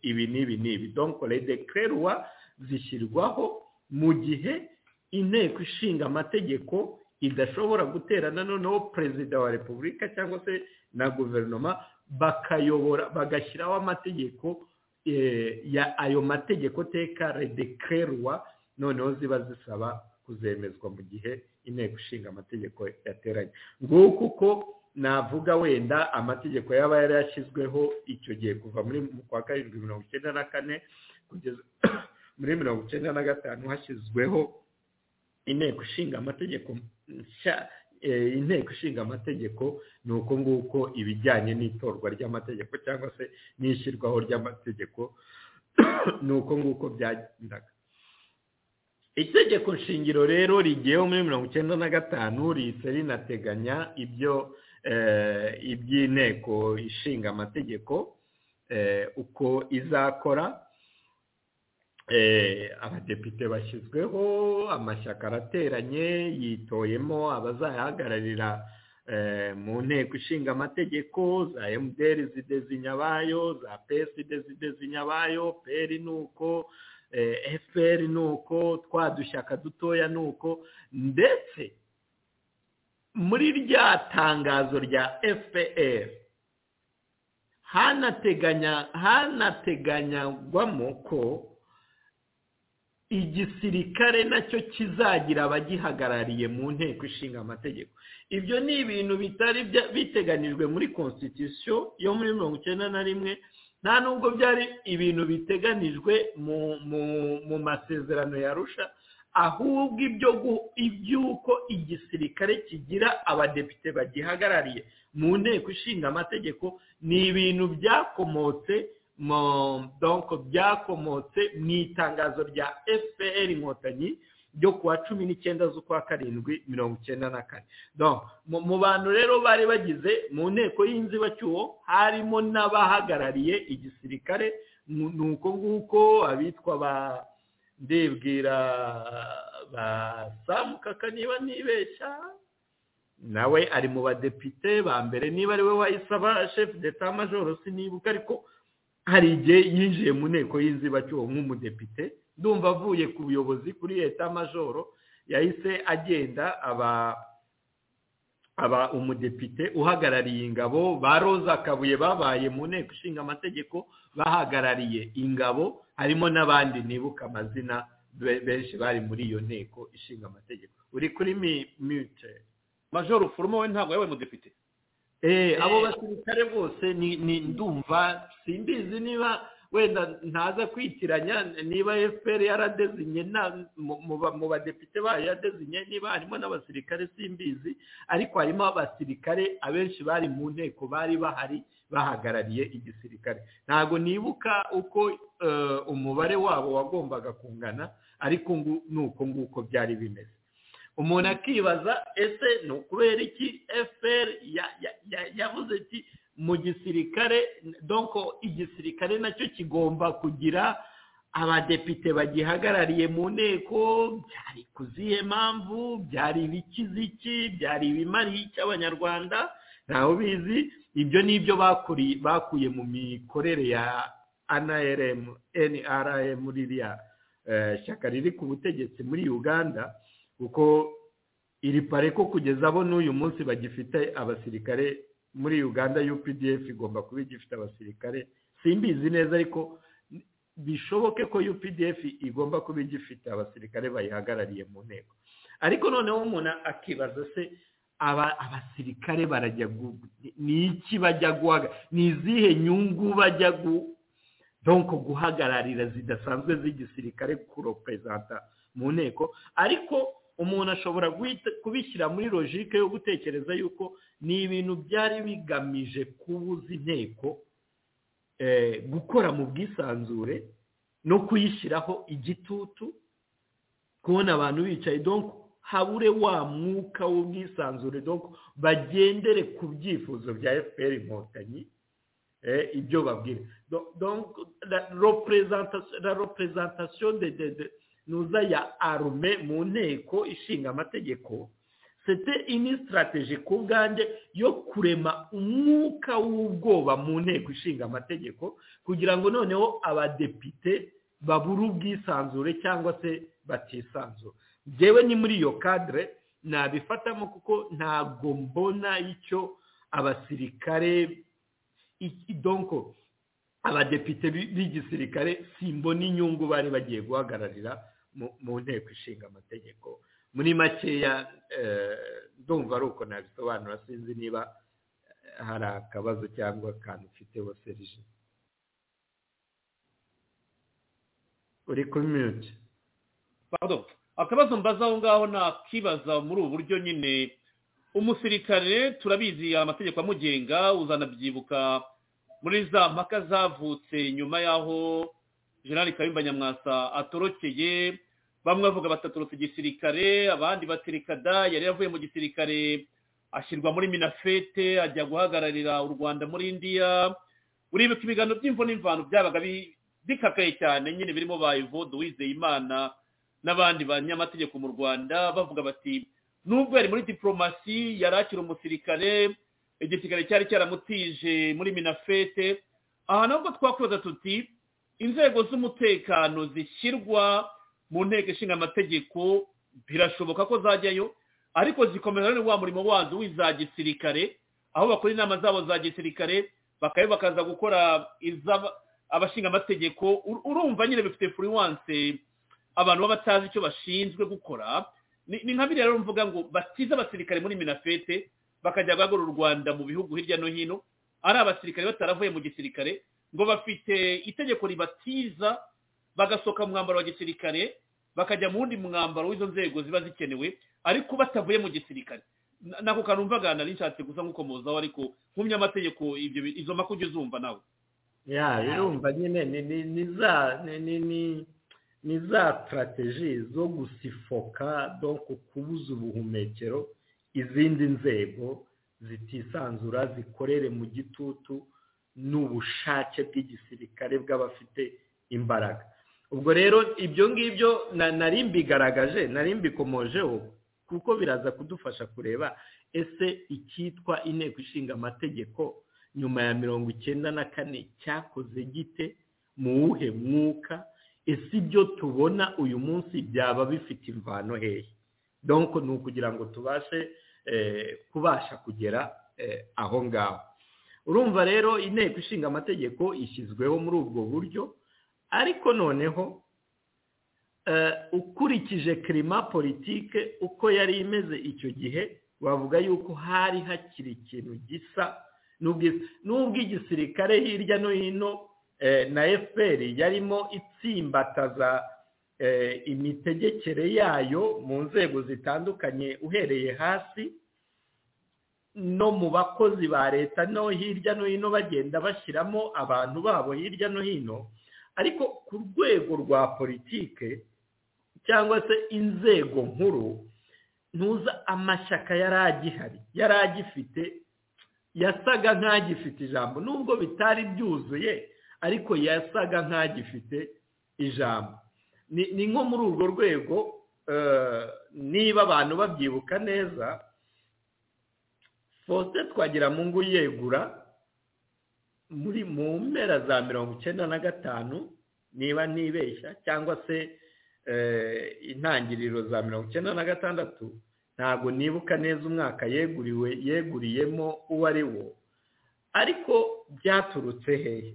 ibi n'ibi n'ibi donc redekererwa zishyirwaho mu gihe inteko ishinga amategeko idashobora guterana noneho perezida wa repubulika cyangwa se na guverinoma bakayobora bagashyiraho amategeko ayo mategeko teka redekererwa noneho ziba zisaba kuzemezwa mu gihe inteko ishinga amategeko yateranye nguko uko navuga wenda amategeko yaba yarashyizweho icyo gihe kuva muri kwa karindwi mirongo icyenda na kane kugeza muri mirongo icyenda na gatanu hashyizweho inteko ishinga amategeko nshya inteko ishinga amategeko ni uko nguko ibijyanye n'itorwa ry'amategeko cyangwa se n'ishyirwaho ry'amategeko ni uko nguko byagendaga itegeko shingiro rero rigiyeho muri mirongo icyenda na gatanu rihise rinateganya ibyo iby'inteko ishinga amategeko uko izakora abadepite bashyizweho amashyaka arateranye yitoyemo abazayahagararira mu nteko ishinga amategeko za emutiyeni zidezinya abayo za pesi zidezinya abayo peri ni uko efuperi ni uko twa dushyaka dutoya ni uko ndetse muri rya tangazo rya efuperi hanateganyagwamo ko igisirikare nacyo kizagira abagihagarariye mu nteko ishinga amategeko ibyo ni ibintu bitari biteganijwe muri constitution yo muri mirongo icyenda na rimwe nta nubwo byari ibintu biteganijwe mu masezerano yarusha ahubwo iby'uko igisirikare kigira abadepite bagihagarariye mu nteko ishinga amategeko ni ibintu byakomotse donko byakomotse mu itangazo rya fpr inkotanyi ryo kuwa cumi n'icyenda z'ukwa karindwi mirongo icyenda na kane mu bantu rero bari bagize mu nteko y'inzibacyuho harimo n'abahagarariye igisirikare ni uko nguko abitwa ba ndibwira basamukaka niba nibeshya nawe ari mu badepite ba mbere niba ari we wayisaba shefu deta majoro sinibuka ariko hari igihe yinjiye mu nteko y'inzibacyuho nk'umudepite ndumva avuye ku buyobozi kuri leta majoro yahise agenda aba aba umudepite uhagarariye ingabo ba roza kabuye babaye mu nteko ishinga amategeko bahagarariye ingabo harimo n'abandi nibuka amazina benshi bari muri iyo nteko ishinga amategeko uri kuri miyute majoro ufurumo we ntabwo yabaye umudepite abo basirikare bose ni ndumva simbizi niba wenda ntaza kwitiranya niba efuperi yaradezinye mu badepite bayo yaradezinye niba harimo n'abasirikare simbizi ariko harimo abasirikare abenshi bari mu nteko bari bahari bahagarariye igisirikare ntabwo nibuka uko umubare wabo wagombaga kungana ariko ni uko nguko byari bimeze umuntu akibaza ese ni ukubera iki efuperi yavuze ati mu gisirikare donko igisirikare nacyo kigomba kugira abadepite bagihagarariye mu nteko byari ku zihe mpamvu byari ibikiziki byari ibimariye cy'abanyarwanda ntawe ubizi ibyo ni ibyo bakuye mu mikorere ya anaremu enaremu ririya shyaka riri ku butegetsi muri uganda kuko iri pare ko kugeza bo n'uyu munsi bagifite abasirikare muri uganda updf igomba kuba igifite abasirikare simbizi neza ariko bishoboke ko updf igomba kuba igifite abasirikare bayihagarariye mu nteko ariko noneho umuntu akibaza se abasirikare barajya ni iki bajya guhaga ni izihe nyungu bajya guhagararira zidasanzwe z'igisirikare kuroperezanta mu nteko ariko umuntu ashobora kubishyira muri logike yo gutekereza yuko ni ibintu byari bigamije kubuza inteko gukora mu bwisanzure no kuyishyiraho igitutu kubona abantu bicaye donko habure wa mwuka w'ubwisanzure donko bagendere ku byifuzo bya fpr inkotanyi ibyo babwira la representation de de nuza ya arume mu nteko ishinga amategeko sete ini sitarateji ku bwanjye yo kurema umwuka w'ubwoba mu nteko ishinga amategeko kugira ngo noneho abadepite babure ubwisanzure cyangwa se batisanzure byewe ni muri iyo kadire nabifatamo kuko ntabwo mbona icyo abasirikare donko abadepite b'igisirikare simbona inyungu bari bagiye guhagararira mu nteko ishinga amategeko muri makeya ndumva ari uko nabisobanura sinzi niba hari akabazo cyangwa akantu ufite wa serije uri kuri miyuti akabazo mbaza aho ngaho nakibaza muri ubu buryo nyine umusirikare turabizi amategeko amugenga uzanabyibuka muri za mpaka zavutse nyuma y'aho generali kayumba nyamwasa atorokeye bamwe bavuga batatorotse igisirikare abandi batirikada yari yavuye mu gisirikare ashyirwa muri minafete ajya guhagararira u rwanda muri indiya uribuka ibiganiro by'imvo n'imvano byabaga bikakaye cyane nyine birimo ba evode uwizeyimana n'abandi banyamategeko mu rwanda bavuga bati nubwo yari muri diporomasi yari akiri umusirikare igisirikare cyari cyaramutije muri minafete aha nabwo twakwibaza tuti inzego z'umutekano zishyirwa mu nteko ishinga amategeko birashoboka ko zajyayo ariko zikomeza rero wa murimo wazo w'iza gisirikare aho bakora inama zabo za gisirikare bakayo bakaza gukora abashinga amategeko urumva nyine bifite furiwanse abantu baba batazi icyo bashinzwe gukora ni nka biriya rero mvuga ngo batize abasirikare muri minafete bakajya guhagura u rwanda mu bihugu hirya no hino ari abasirikare bataravuye mu gisirikare ngo bafite itegeko ribatiza bagasohoka mu mwambaro wa gisirikare bakajya mu wundi mwambaro w'izo nzego ziba zikenewe ariko batavuye mu gisirikare nako kanumva nari nshatse gusa nk'ukomozaho ariko nkumye amategeko izo makujya uzumva nawe ya birumva nyine ni ni ni za ni ni ni ni za strategy zo gusifoka do kubuza ubuhumekero izindi nzego zitisanzura zikorere mu gitutu n'ubushake bw'igisirikare bw'abafite imbaraga ubwo rero ibyo ngibyo nari mbigaragaje nari mbikomojeho kuko biraza kudufasha kureba ese icyitwa inteko ishinga amategeko nyuma ya mirongo icyenda na kane cyakoze gite mu wuhe mwuka ese ibyo tubona uyu munsi byaba bifite imvano hehe donko ni ukugira ngo tubashe kubasha kugera aho ngaho urumva rero inteko ishinga amategeko ishyizweho muri ubwo buryo ariko noneho ukurikije kirima politike uko yari imeze icyo gihe wavuga yuko hari hakiri ikintu gisa n'ubwo igisirikare hirya no hino na fpr yarimo itsimbataza imitegekere yayo mu nzego zitandukanye uhereye hasi no mu bakozi ba leta no hirya no hino bagenda bashyiramo abantu babo hirya no hino ariko ku rwego rwa politike cyangwa se inzego nkuru ntuza amashyaka yari agihari yari agifite yasaga nk'agifite ijambo nubwo bitari byuzuye ariko yasaga nk'agifite ijambo ni nko muri urwo rwego niba abantu babyibuka neza fosite twagira mu ngo yegura muri mu mpera za mirongo icyenda na gatanu niba ntibeshya cyangwa se intangiriro za mirongo icyenda na gatandatu ntabwo nibuka neza umwaka yeguriwe yeguriyemo uwo ari wo ariko byaturutse hehe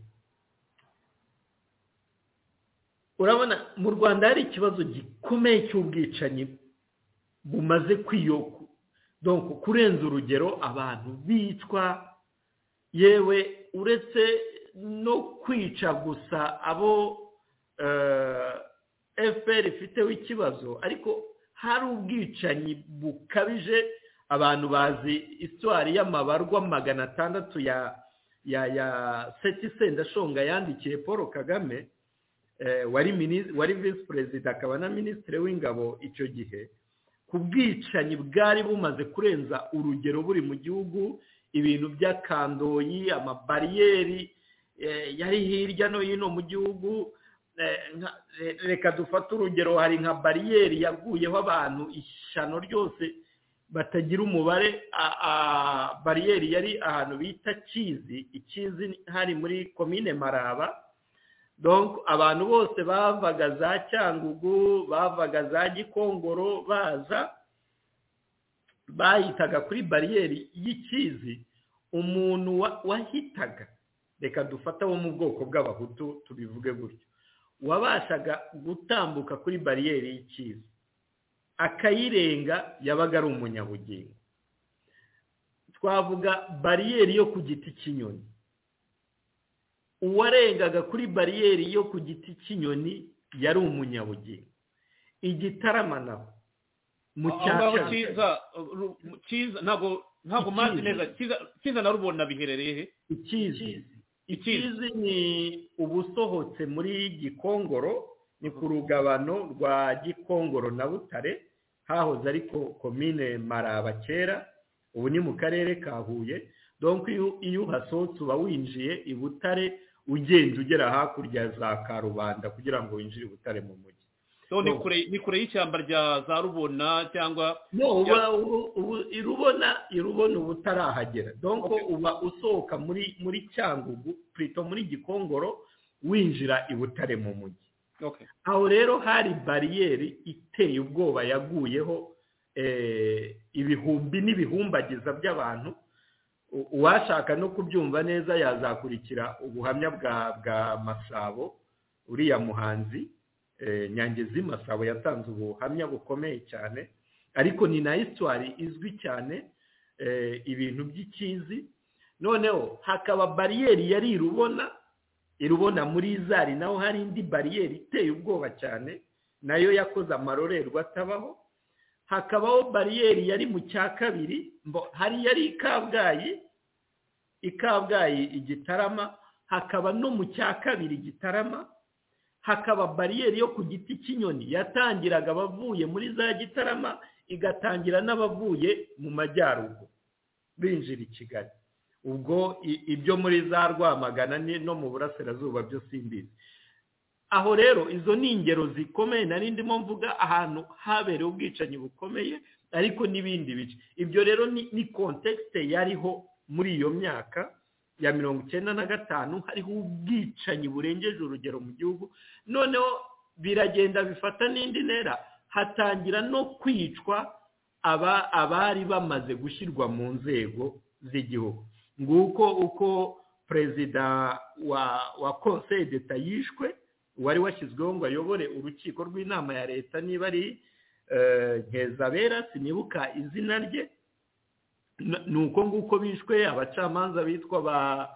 urabona mu rwanda hari ikibazo gikomeye cy'ubwicanyi bumaze kwiyoku kurenza urugero abantu bicwa yewe uretse no kwica gusa abo fpr ifiteho ikibazo ariko hari ubwicanyi bukabije abantu bazi isitwari y'amabarwa magana atandatu ya ya ya seti sendashonga yandikiye paul kagame wari visi perezida akaba na minisitiri w'ingabo icyo gihe ku bwicanyi bwari bumaze kurenza urugero buri mu gihugu ibintu by'akandoyi amabariyeri yari hirya no hino mu gihugu reka dufate urugero hari nka bariyeri yaguyeho abantu ishyano ryose batagira umubare bariyeri yari ahantu bita kizi ikizi hari muri komine maraba abantu bose bavaga za cyangugu bavaga za gikongoro baza bahitaga kuri bariyeri y'ikizi umuntu wahitaga reka dufata wo mu bwoko bw'abahutu tubivuge gutyo wabashaga gutambuka kuri bariyeri y'ikizi akayirenga yabaga ari umunyabugingo twavuga bariyeri yo ku giti cy'inyoni uwarengaga kuri bariyeri yo ku giti cy'inyoni yari umunyabugingo igitarama naho mu cyacanga ntabwo mazi neza cyiza na rubona biherereye ikizi ikizi ni ubusohotse muri gikongoro ni ku rugabano rwa gikongoro na butare hahoze ariko komine maraba kera ubu ni mu karere ka huye donko iyo uhasohotse uba winjiye i butare ugenda ugera hakurya za karubanda kugira ngo winjire ubutare mu mujyi ni kure y'ishyamba rya za rubona cyangwa irubona irubona uba utarahagera donko uba usohoka muri muri cyangugu purito muri gikongoro winjira i butare mu mujyi aho rero hari bariyeri iteye ubwoba yaguyeho ibihumbi n'ibihumbagiza by'abantu uwashaka no kubyumva neza yazakurikira ubuhamya bwa bwa masabo uriya muhanzi nyangezi masabo yatanze ubuhamya bukomeye cyane ariko ni na isitwari izwi cyane ibintu by'ikizi noneho hakaba bariyeri yari irubona irubona muri izari naho hari indi bariyeri iteye ubwoba cyane nayo yakoze amarorerwa atabaho hakabaho bariyeri yari mu cya kabiri hari yari i kabgayi i kabgayi igitarama hakaba no mu cya kabiri gitarama hakaba bariyeri yo ku giti cy'inyoni yatangiraga abavuye muri za gitarama igatangira n'abavuye mu majyaruguru binjira i kigali ubwo ibyo muri za rwamagana no mu burasirazuba byo simbizi aho rero izo ni ingero zikomeye nari ndimo mvuga ahantu habereye ubwicanyi bukomeye ariko n'ibindi bice ibyo rero ni kontekisite yariho muri iyo myaka ya mirongo icyenda na gatanu hariho ubwicanyi burengeje urugero mu gihugu noneho biragenda bifata n'indi ntera hatangira no kwicwa abari bamaze gushyirwa mu nzego z'igihugu nguko uko perezida wa konseye deta yishwe wari washyizweho ngo ayobore urukiko rw'inama ya leta niba ari nkeza sinibuka izina rye ni uko nguko bishwe abacamanza bitwa ba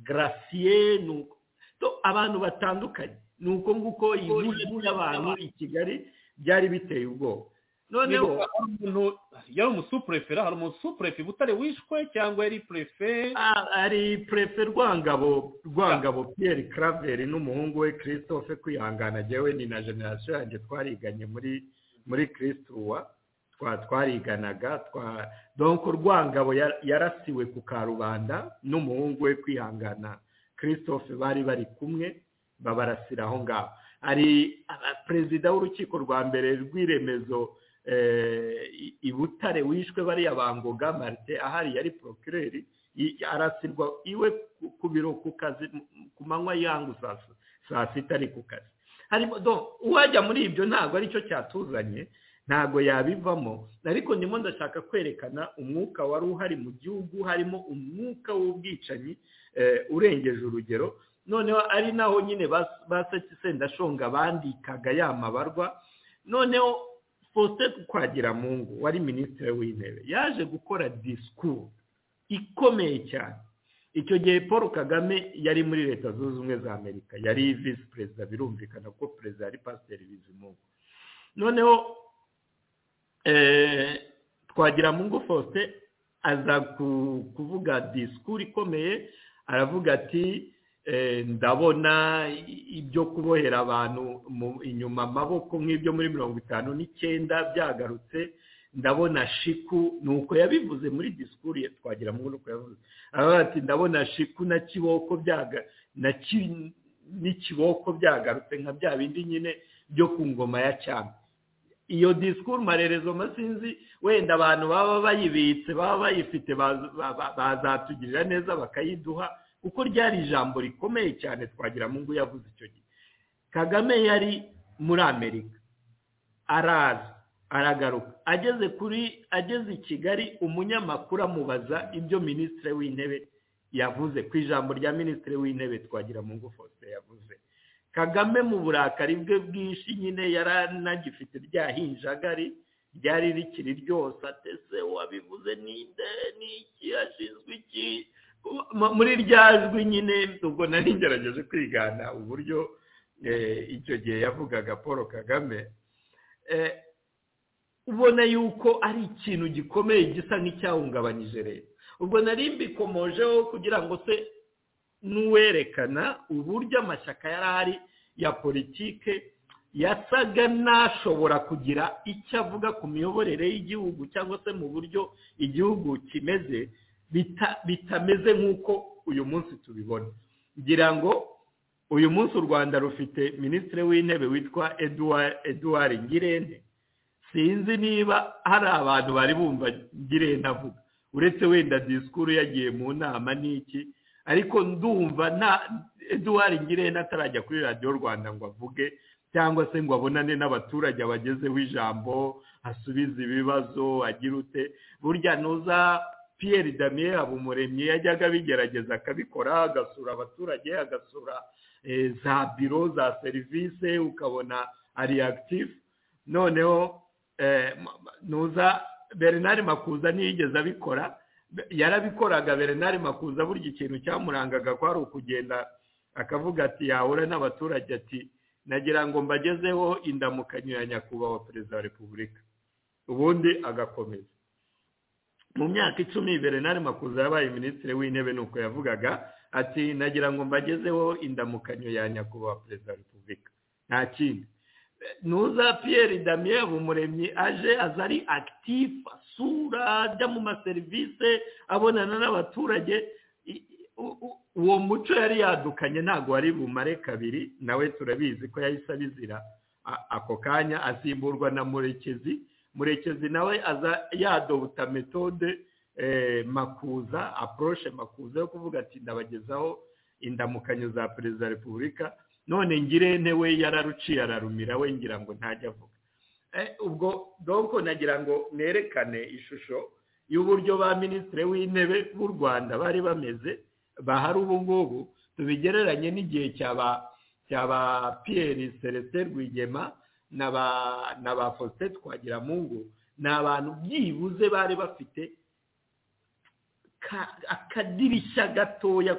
garasiye abantu batandukanye ni uko nguko igihugu y'abantu i kigali byari biteye ubwoba noneho yari umusupurefera hari umusupurefe butare wishwe cyangwa yari purefe ari purefe rwangabo rwangabo piyeri karaveri n'umuhungu we christophe kwihangana njyewe ni na generasiyo yanjye twariganye muri muri kirisitura twariganaga donko rwangabo yarasiwe ku karubanda n'umuhungu we kwihangana christophe bari bari kumwe babarasira aho ngaho hari perezida w'urukiko rwa mbere rw'iremezo i butare wishwe bariya bangoga marite ahari yari porokireri arasirwa iwe ku biro ku kazi ku manywa yangu saa sita ari ku kazi uwajya muri ibyo ntabwo aricyo cyatuzanye ntabwo yabivamo ariko ndimo ndashaka kwerekana umwuka wari uhari mu gihugu harimo umwuka w'ubwicanyi urengeje urugero noneho ari naho nyine basetse sendashonga bandikaga ya mabarwa noneho faustin twagiramungu wari minisitiri w'intebe yaje gukora disikuru ikomeye cyane icyo gihe paul kagame yari muri leta zunze ubumwe za amerika yari visi perezida birumvikana ko perezida yari pasiteri bizimungu noneho twagiramungu faustin aza kuvuga disikuru ikomeye aravuga ati ndabona ibyo kubohera abantu inyuma amaboko nk'ibyo muri mirongo itanu n'icyenda byagarutse ndabona shiku ni uko yabivuze muri disikuru ye twagira ngo ni uko yavuze ati ndabona shiku na kiboko n'ikiboko byagarutse nka bya bindi nyine byo ku ngoma ya cyane iyo disikuru marerezo masinzi wenda abantu baba bayibitse baba bayifite bazatugirira neza bakayiduha kuko ryari ijambo rikomeye cyane twagira mungu yavuze icyo gihe kagame yari muri amerika araza aragaruka ageze kuri ageze i kigali umunyamakuru amubaza ibyo minisitiri w'intebe yavuze ku ijambo rya minisitiri w'intebe twagira mungu faustin yavuze kagame mu burakari bwe bwinshi nyine yari anagifite rya hinjagari ryari rikiri ryose atese wabivuze ninde n'iki yashinzwe iki muri rya jwi nyine ubwo nari ngerageje kwigana uburyo icyo gihe yavugaga paul kagame ubona yuko ari ikintu gikomeye gisa nk'icyahungabanyije leta ubwo nari mbikomojeho kugira ngo se n'uwerekana uburyo amashyaka yari ahari ya politike yasaga n'ashobora kugira icyo avuga ku miyoborere y'igihugu cyangwa se mu buryo igihugu kimeze bitameze nk'uko uyu munsi tubibona ngira ngo uyu munsi u rwanda rufite minisitiri w'intebe witwa eduard ngirente sinzi niba hari abantu bari bumva ngirente avuga uretse wenda disikuru yagiye mu nama n'iki ariko ndumva nta eduard ngirente atarajya kuri radiyo rwanda ngo avuge cyangwa se ngo abonane n'abaturage abagezeho ijambo asubize ibibazo agira ute burya nuza Pierre damien habumuremyi yajyaga abigerageza akabikora agasura abaturage agasura za biro za serivisi ukabona ari akitifu noneho nuza bernard makuza ntiyigeze abikora yarabikoraga bernard makuza burya ikintu cyamurangaga ko ari ukugenda akavuga ati yahura n'abaturage ati nagira ngo mbagezeho indamukanyo ya nyakubahwa perezida wa repubulika ubundi agakomeza mu myaka icumi berenari makuza yabaye minisitiri w'intebe ni uko yavugaga ati nagira ngo mbagezeho indamukanyo ya nyakubahwa perezida wa repubulika nta kindi nuza piyeri damien umuremyi aje aza ari akitifu asura ajya mu maserivisi abonana n'abaturage uwo muco yari yadukanye ntabwo wari bumare kabiri nawe turabizi ko yahise abizira ako kanya asimburwa na murekezi murekezi nawe aza yadobuta metode makuza aporoshe makuza yo kuvuga ati ndabagezaho indamukanyo za perezida wa repubulika none ngirente we yararuciye ararumira we ngira ngo ntajya avuga ubwo doko nagira ngo nerekane ishusho y'uburyo ba minisitiri w'intebe b'u rwanda bari bameze bahari ubu ngubu tubigereranye n'igihe cya ba piyeri celestin rwigema na ba faustin twagiramungu ni abantu byibuze bari bafite akadirishya gatoya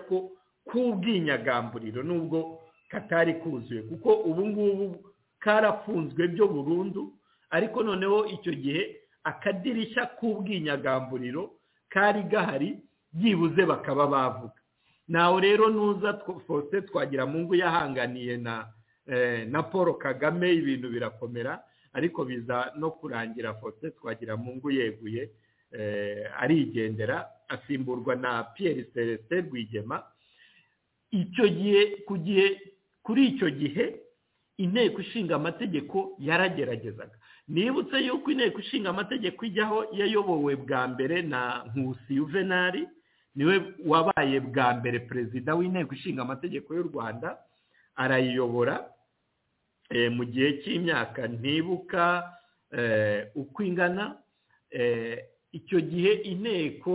k'ubwinyagamburiro nubwo katari kuzuye kuko ubu ngubu karafunzwe byo burundu ariko noneho icyo gihe akadirishya k'ubwinyagamburiro kari gahari byibuze bakaba bavuga nawe rero nuza faustin twagiramungu yahanganiye na na paul kagame ibintu birakomera ariko biza no kurangira fote twagira mu ngo yeguye arigendera asimburwa na piyeri celestin rwigema icyo gihe ku gihe kuri icyo gihe inteko ishinga amategeko yarageragezaga nibutse yuko inteko ishinga amategeko ijyaho yayobowe bwa mbere na nkusi yuvenali niwe wabaye bwa mbere perezida w'inteko ishinga amategeko y'u rwanda arayiyobora mu gihe cy'imyaka ntibuka uko ingana icyo gihe inteko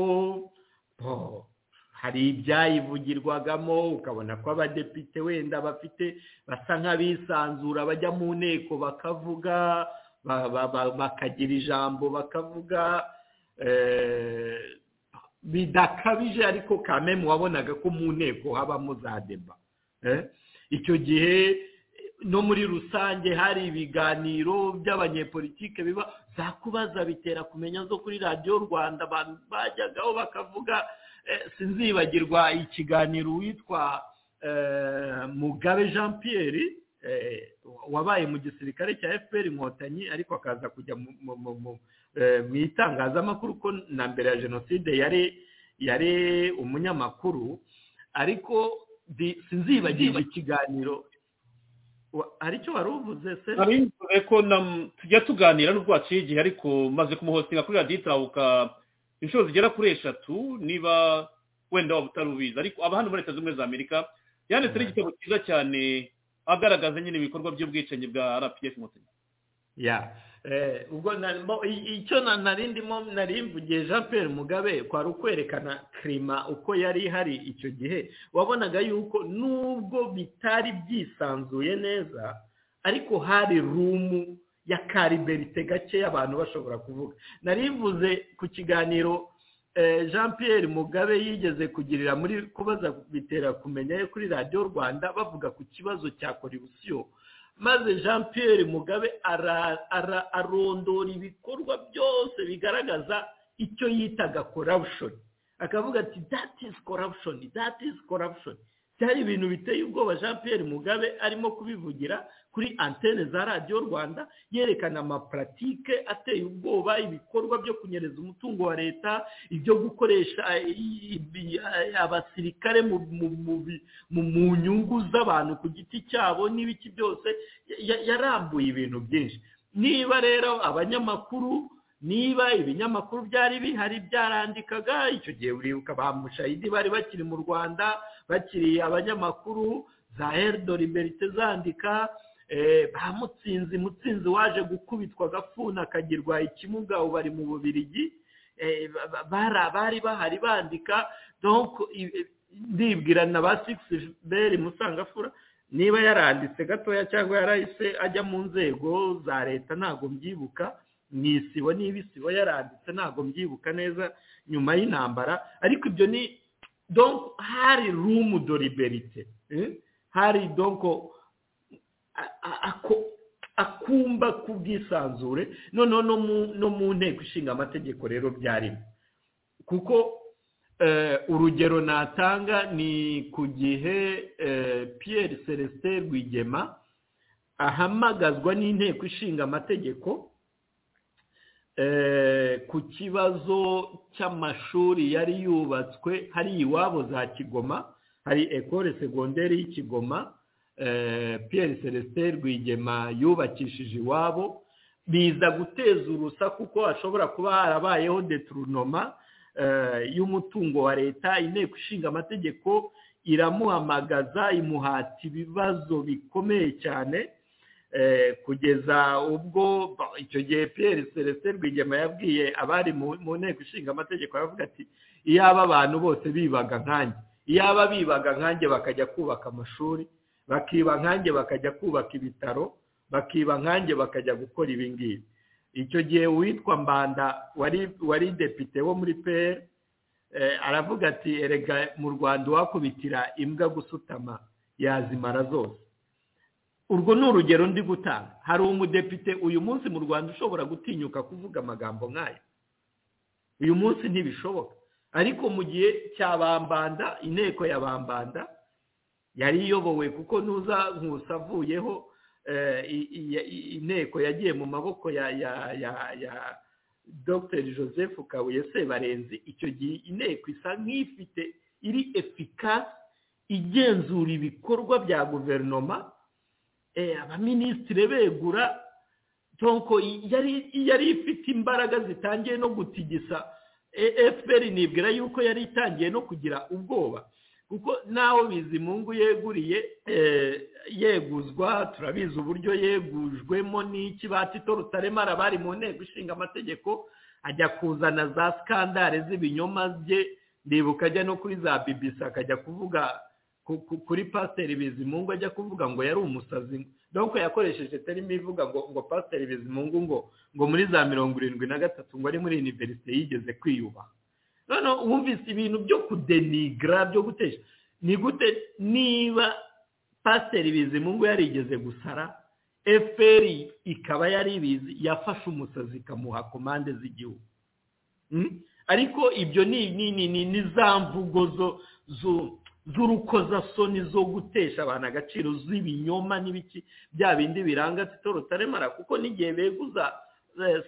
hari ibyayivugirwagamo ukabona ko abadepite wenda bafite basa nk'abisanzura bajya mu nteko bakavuga bakagira ijambo bakavuga bidakabije ariko kamemu wabonaga ko mu nteko habamo za deba icyo gihe no muri rusange hari ibiganiro by'abanyepolitike biba za kubaza bitera kumenya zo kuri radiyo rwanda abantu bajyagaho bakavuga sinzibagirwa ikiganiro witwa mugabe jean pierre wabaye mu gisirikare cya fpr inkotanyi ariko akaza kujya mu itangazamakuru ko na mbere ya jenoside yari umunyamakuru ariko sinzibagirwa ikiganiro aricyo wari uvuze se arinzure ko tujya tuganira n'urwaciye igihe ariko maze kumuhostinga kuri radiyo itahuka inshuro zigera kuri eshatu niba wenda waba utarubizi ariko aba hano muri leta z'ubumwe za amerika yanditseho igitabo cyiza cyane agaragaza nyine ibikorwa by'ubwicanyi bwa rpf inkotanyi ubwo icyo nari ndimo nari mvugiye jean Pierre mugabe kwari ukwerekana kirima uko yari ihari icyo gihe wabonaga yuko nubwo bitari byisanzuye neza ariko hari rumu ya kariberite gake abantu bashobora kuvuga nari mvuze ku kiganiro jean Pierre mugabe yigeze kugirira muri kubaza bitera kumenya kuri radiyo rwanda bavuga ku kibazo cya korebusiyo maze jean Pierre mugabe arondora ibikorwa byose bigaragaza icyo yitaga corruption akavuga ati that is corruption that is corruption byari ibintu biteye ubwoba jean Pierre mugabe arimo kubivugira kuri antene za radiyo rwanda yerekana amapuratike ateye ubwoba ibikorwa byo kunyereza umutungo wa leta ibyo gukoresha abasirikare mu nyungu z'abantu ku giti cyabo n'ibiki byose yarambuye ibintu byinshi niba rero abanyamakuru niba ibinyamakuru byari bihari byarandikaga icyo gihe buribuka ba mushayidi bari bakiri mu rwanda bakiri abanyamakuru za herido liberite zandika ba mutsinzi mutsinzi waje gukubitwa agafuna akagirwa ikimuga ubu bari mu bubirigi bari bahari bandika ndibwira na ba sigisi beri musangafura niba yaranditse gatoya cyangwa yarahise ajya mu nzego za leta ntabwo mbyibuka ni isibo niba isibo yaranditse ntabwo mbyibuka neza nyuma y'intambara ariko ibyo ni hari rumu doriberite hari donko akumba k'ubwisanzure noneho no mu nteko ishinga amategeko rero byarimo kuko urugero natanga ni ku gihe Pierre celestin rwigema ahamagazwa n'inteko ishinga amategeko ku kibazo cy'amashuri yari yubatswe hari iwabo za kigoma hari ekore segonderi y'ikigoma Pierre celestin rwigema yubakishije iwabo biza guteza urusaku kuko hashobora kuba harabayeho deturunoma y'umutungo wa leta inteko ishinga amategeko iramuhamagaza imuhata ibibazo bikomeye cyane kugeza ubwo icyo gihe Pierre celestin rwigema yabwiye abari mu nteko ishinga amategeko aravuga ati iyaba abantu bose bibaga nkanjye iyaba bibaga nkanjye bakajya kubaka amashuri bakiba nkanjye bakajya kubaka ibitaro bakiba nkanjye bakajya gukora ibi ngibi icyo gihe uwitwa mbanda wari depite wo muri peyeri aravuga ati erega mu rwanda uwakubitira imbwa gusutama yazimara zose urwo ni urugero ndi gutanga hari umudepite uyu munsi mu rwanda ushobora gutinyuka kuvuga amagambo nk'ayo uyu munsi ntibishoboka ariko mu gihe cya bambanda inteko ya bambanda yari iyobowe kuko ntuza nkusa avuyeho inteko yagiye mu maboko ya ya ya ya dr joseph kabuye sebarenzi icyo gihe inteko isa nk'ifite iri efikasi igenzura ibikorwa bya guverinoma abaminisitiri begura tonko yari ifite imbaraga zitangiye no gutigisa efuperi nibwira yuko yari itangiye no kugira ubwoba kuko naho bizimungu yeguriye yeguzwa turabizi uburyo yegujwemo n'iki batito rutaremara bari mu nteko ishinga amategeko ajya kuzana za sikandare z'ibinyoma bye ndibuka ajya no kuri za bibisi akajya kuvuga kuri pasiteri bizimungu ajya kuvuga ngo yari umusazi dore ko yakoresheje terima ivuga ngo ngo pasiteri bizimungu ngo ngo muri za mirongo irindwi na gatatu ngo ari muri iniverisite yigeze kwiyubaha noneho wumvise ibintu byo kudenigra byo gutesha ni gute niba pasiteri bizimungu yarigeze gusara efuperi ikaba yari ibizi yafashe umusazi ikamuha komande z'igihugu ariko ibyo ni za mvugo z'urukozasoni zo gutesha abantu agaciro z'ibinyoma n'ibiki bya bindi biranga tito rutaremara kuko n'igihe beguza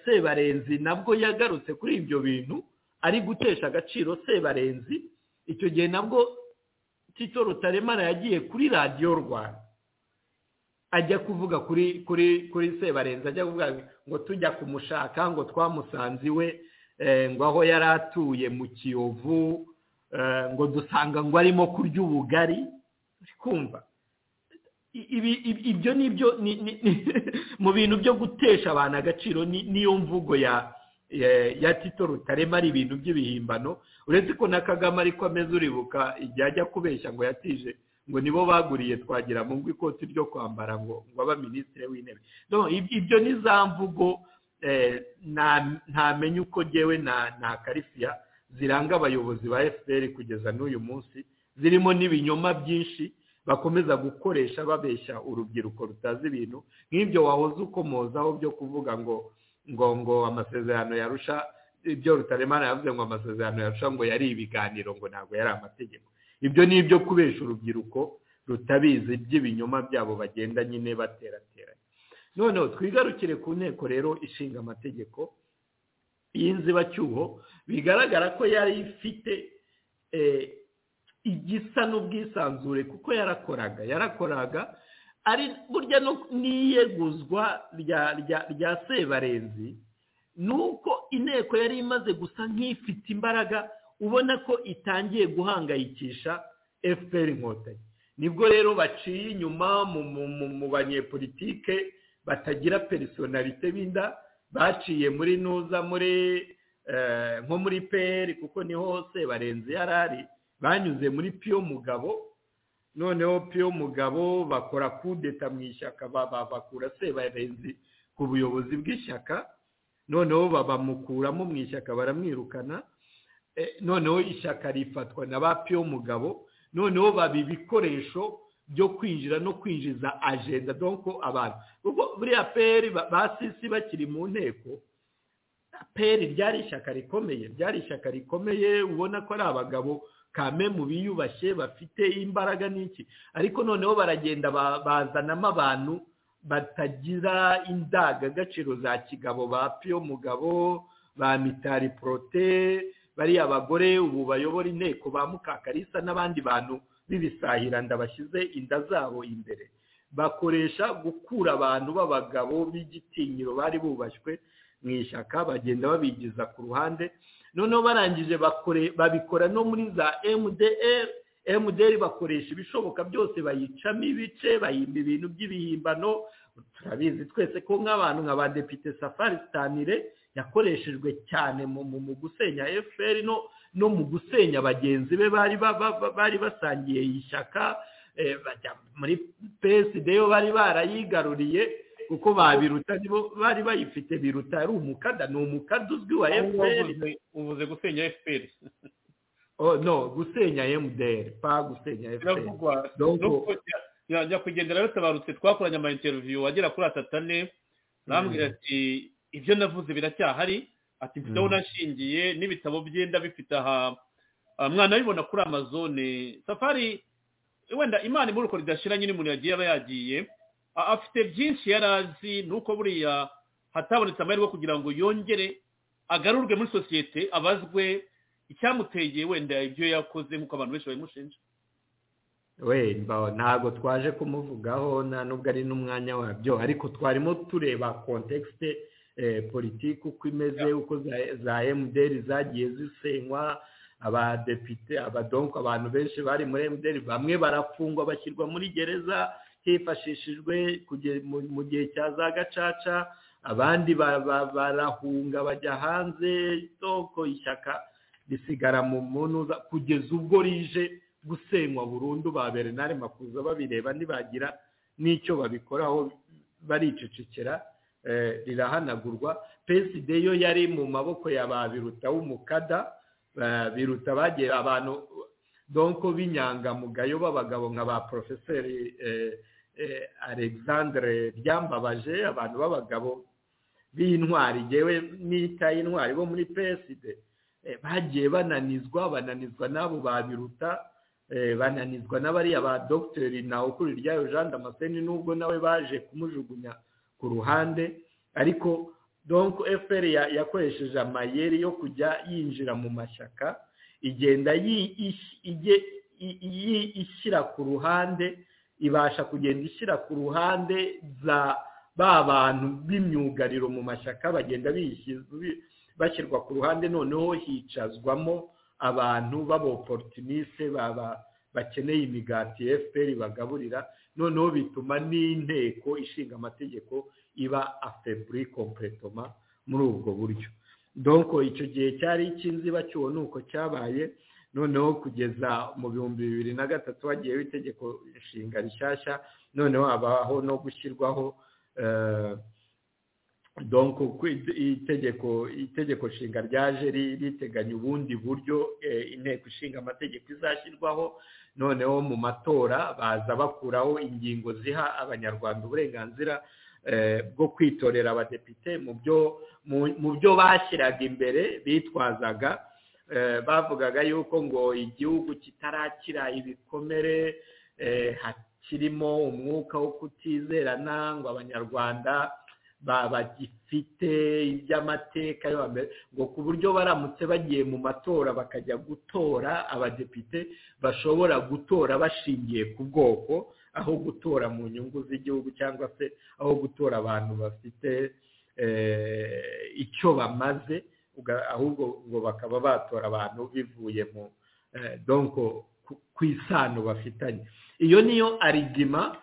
sebarenzi nabwo yagarutse kuri ibyo bintu ari gutesha agaciro sebarenzi icyo gihe nabwo tito rutaremara yagiye kuri radiyo rwanda ajya kuvuga kuri kuri kuri sebarenzi ajya kuvuga ngo tujya kumushaka ngo twamusanze iwe ngo aho yari atuye mu kiyovu ngo dusanga ngo arimo kurya ubugari kumva ibyo ni byo mu bintu byo gutesha abantu agaciro niyo mvugo ya ya tito rutarema ari ibintu by'ibihimbano uretse ko na kagame ariko ameze uribuka igihe ajya kubeshya ngo yatije ngo nibo baguriye twagira mu ikoti ryo kwambara ngo ngo aba minisitiri w'intebe ibyo ni za mvugo ntamenye uko ngewe na karifiya ziranga abayobozi ba efuperi kugeza n'uyu munsi zirimo n'ibinyoma byinshi bakomeza gukoresha babeshya urubyiruko rutazi ibintu nk'ibyo wahoze ukomozaho byo kuvuga ngo ngo ngo amasezerano yarusha ibyo rutaremana yavuze ngo amasezerano yarusha ngo yari ibiganiro ngo ntabwo yari amategeko ibyo ni ibyo kubesha urubyiruko rutabizi by'ibinyoma byabo bagenda nyine baterateranya noneho twigarukire ku nteko rero ishinga amategeko y'inzibacyuho bigaragara ko yari ifite igisa n'ubwisanzure kuko yarakoraga yarakoraga ari burya n'iyeguzwa rya sebarenzi ni uko inteko yari imaze gusa nk'ifite imbaraga ubona ko itangiye guhangayikisha fpr inkotanyi nibwo rero baciye inyuma mu banyepolitike batagira perisonalite binda baciye muri nuza muri nko muri pr kuko niho sebarenzi yari ari banyuze muri piyo mugabo noneho piyo mugabo bakora kudeta mu ishyaka bakura sebarenzi ku buyobozi bw'ishyaka noneho bamukuramo mu ishyaka baramwirukana noneho ishyaka rifatwa na ba piyo mugabo noneho baba ibikoresho byo kwinjira no kwinjiza ajenda donko abantu kuko buriya peri ba sisi bakiri mu nteko peri ryari ishyaka rikomeye ryari ishyaka rikomeye ubona ko ari abagabo kame mu biyubashye bafite imbaraga n'iki ariko noneho baragenda bazanamo abantu batagira indangagaciro za kigabo ba piyo mugabo ba mitari porote bariya bagore ubu bayobora inteko ba mukakarisa n'abandi bantu b'ibisahiranda bashyize inda zabo imbere bakoresha gukura abantu b'abagabo b'igitinyiro bari bubashywe mu ishyaka bagenda babigiza ku ruhande noneho barangije babikora no muri za mdr mdr bakoresha ibishoboka byose bayicamo ibice bayimba ibintu by'ibihimbano turabizi twese ko nk'abantu nka ba depite safari sitanire yakoreshejwe cyane mu gusenya fpr no mu gusenya bagenzi be bari basangiye ishyaka muri psd yo bari barayigaruriye kuko babiruta nibo bari bayifite biruta ari umukada ni umukada uzwi wa fpr ubuze gusenya fpr no gusenya mdr pa gusenya fpr njya kugendera rutabarutse twakoranye ama interiviyu agera kuri atatu ane arambwira ati ibyo navuze biracyahari ati mfiteho nashingiye n'ibitabo byenda bifite aha mwana bibona kuri amazone safari wenda imana imurikora idashira nyine umuntu yagiye aba yagiye afite byinshi yari azi ni uko buriya hatabonetse amahirwe kugira ngo yongere agarurwe muri sosiyete abazwe icyamuteye wenda ibyo yakoze nk'uko abantu benshi babimushinja wemba ntabwo twaje kumuvugaho nta nubwo ari n'umwanya wabyo ariko twarimo tureba kontekste politiki uko imeze uko za emuderi zagiye zisenywa abadepite abadonko abantu benshi bari muri emuderi bamwe barafungwa bashyirwa muri gereza hifashishijwe mu gihe cya za gacaca abandi barahunga bajya hanze isoko ishyaka risigara mu munuza kugeza ubwo rije gusenywa burundu ba bernard makuza babireba ntibagira n'icyo babikoraho baricecekera rirahanagurwa psd yo yari mu maboko ya ba biruta w'umukada biruta bagiye abantu donko b'inyangamugayo b'abagabo nka ba porofeseri alexandre ryambabaje abantu b'abagabo b'intwari yewe n'itaye intwari bo muri psd bagiye bananizwa bananizwa n'abo ba biruta bananizwa n'abariya ba dogiteri nawe ukuri ryayo jean damascene nubwo nawe baje kumujugunya ku ruhande ariko donko fpr yakoresheje amayeri yo kujya yinjira mu mashyaka igenda ishyira ku ruhande ibasha kugenda ishyira ku ruhande za ba bantu b'imyugariro mu mashyaka bagenda bashyirwa ku ruhande noneho hicazwamo abantu b'aboporutinise bakeneye imigati fpr bagaburira noneho bituma n'inteko ishinga amategeko iba afeburi kompletoma muri ubwo buryo donko icyo gihe cyari cy'inzibacyuho ni uko cyabaye noneho kugeza mu bihumbi bibiri na gatatu hagiyeho itegeko inshinga rishyashya noneho habaho no gushyirwaho donko itegeko itegeko nshinga ryaje riteganya ubundi buryo inteko ishinga amategeko izashyirwaho noneho mu matora baza bakuraho ingingo ziha abanyarwanda uburenganzira bwo kwitorera abadepite mu byo bashyiraga imbere bitwazaga bavugaga yuko ngo igihugu kitarakira ibikomere kirimo umwuka wo kutizerana ngo abanyarwanda bagifite iby'amateka yo hambere ngo ku buryo baramutse bagiye mu matora bakajya gutora abadepite bashobora gutora bashingiye ku bwoko aho gutora mu nyungu z'igihugu cyangwa se aho gutora abantu bafite icyo bamaze ahubwo ngo bakaba batora abantu bivuye mu donko ku isano bafitanye iyo niyo arigima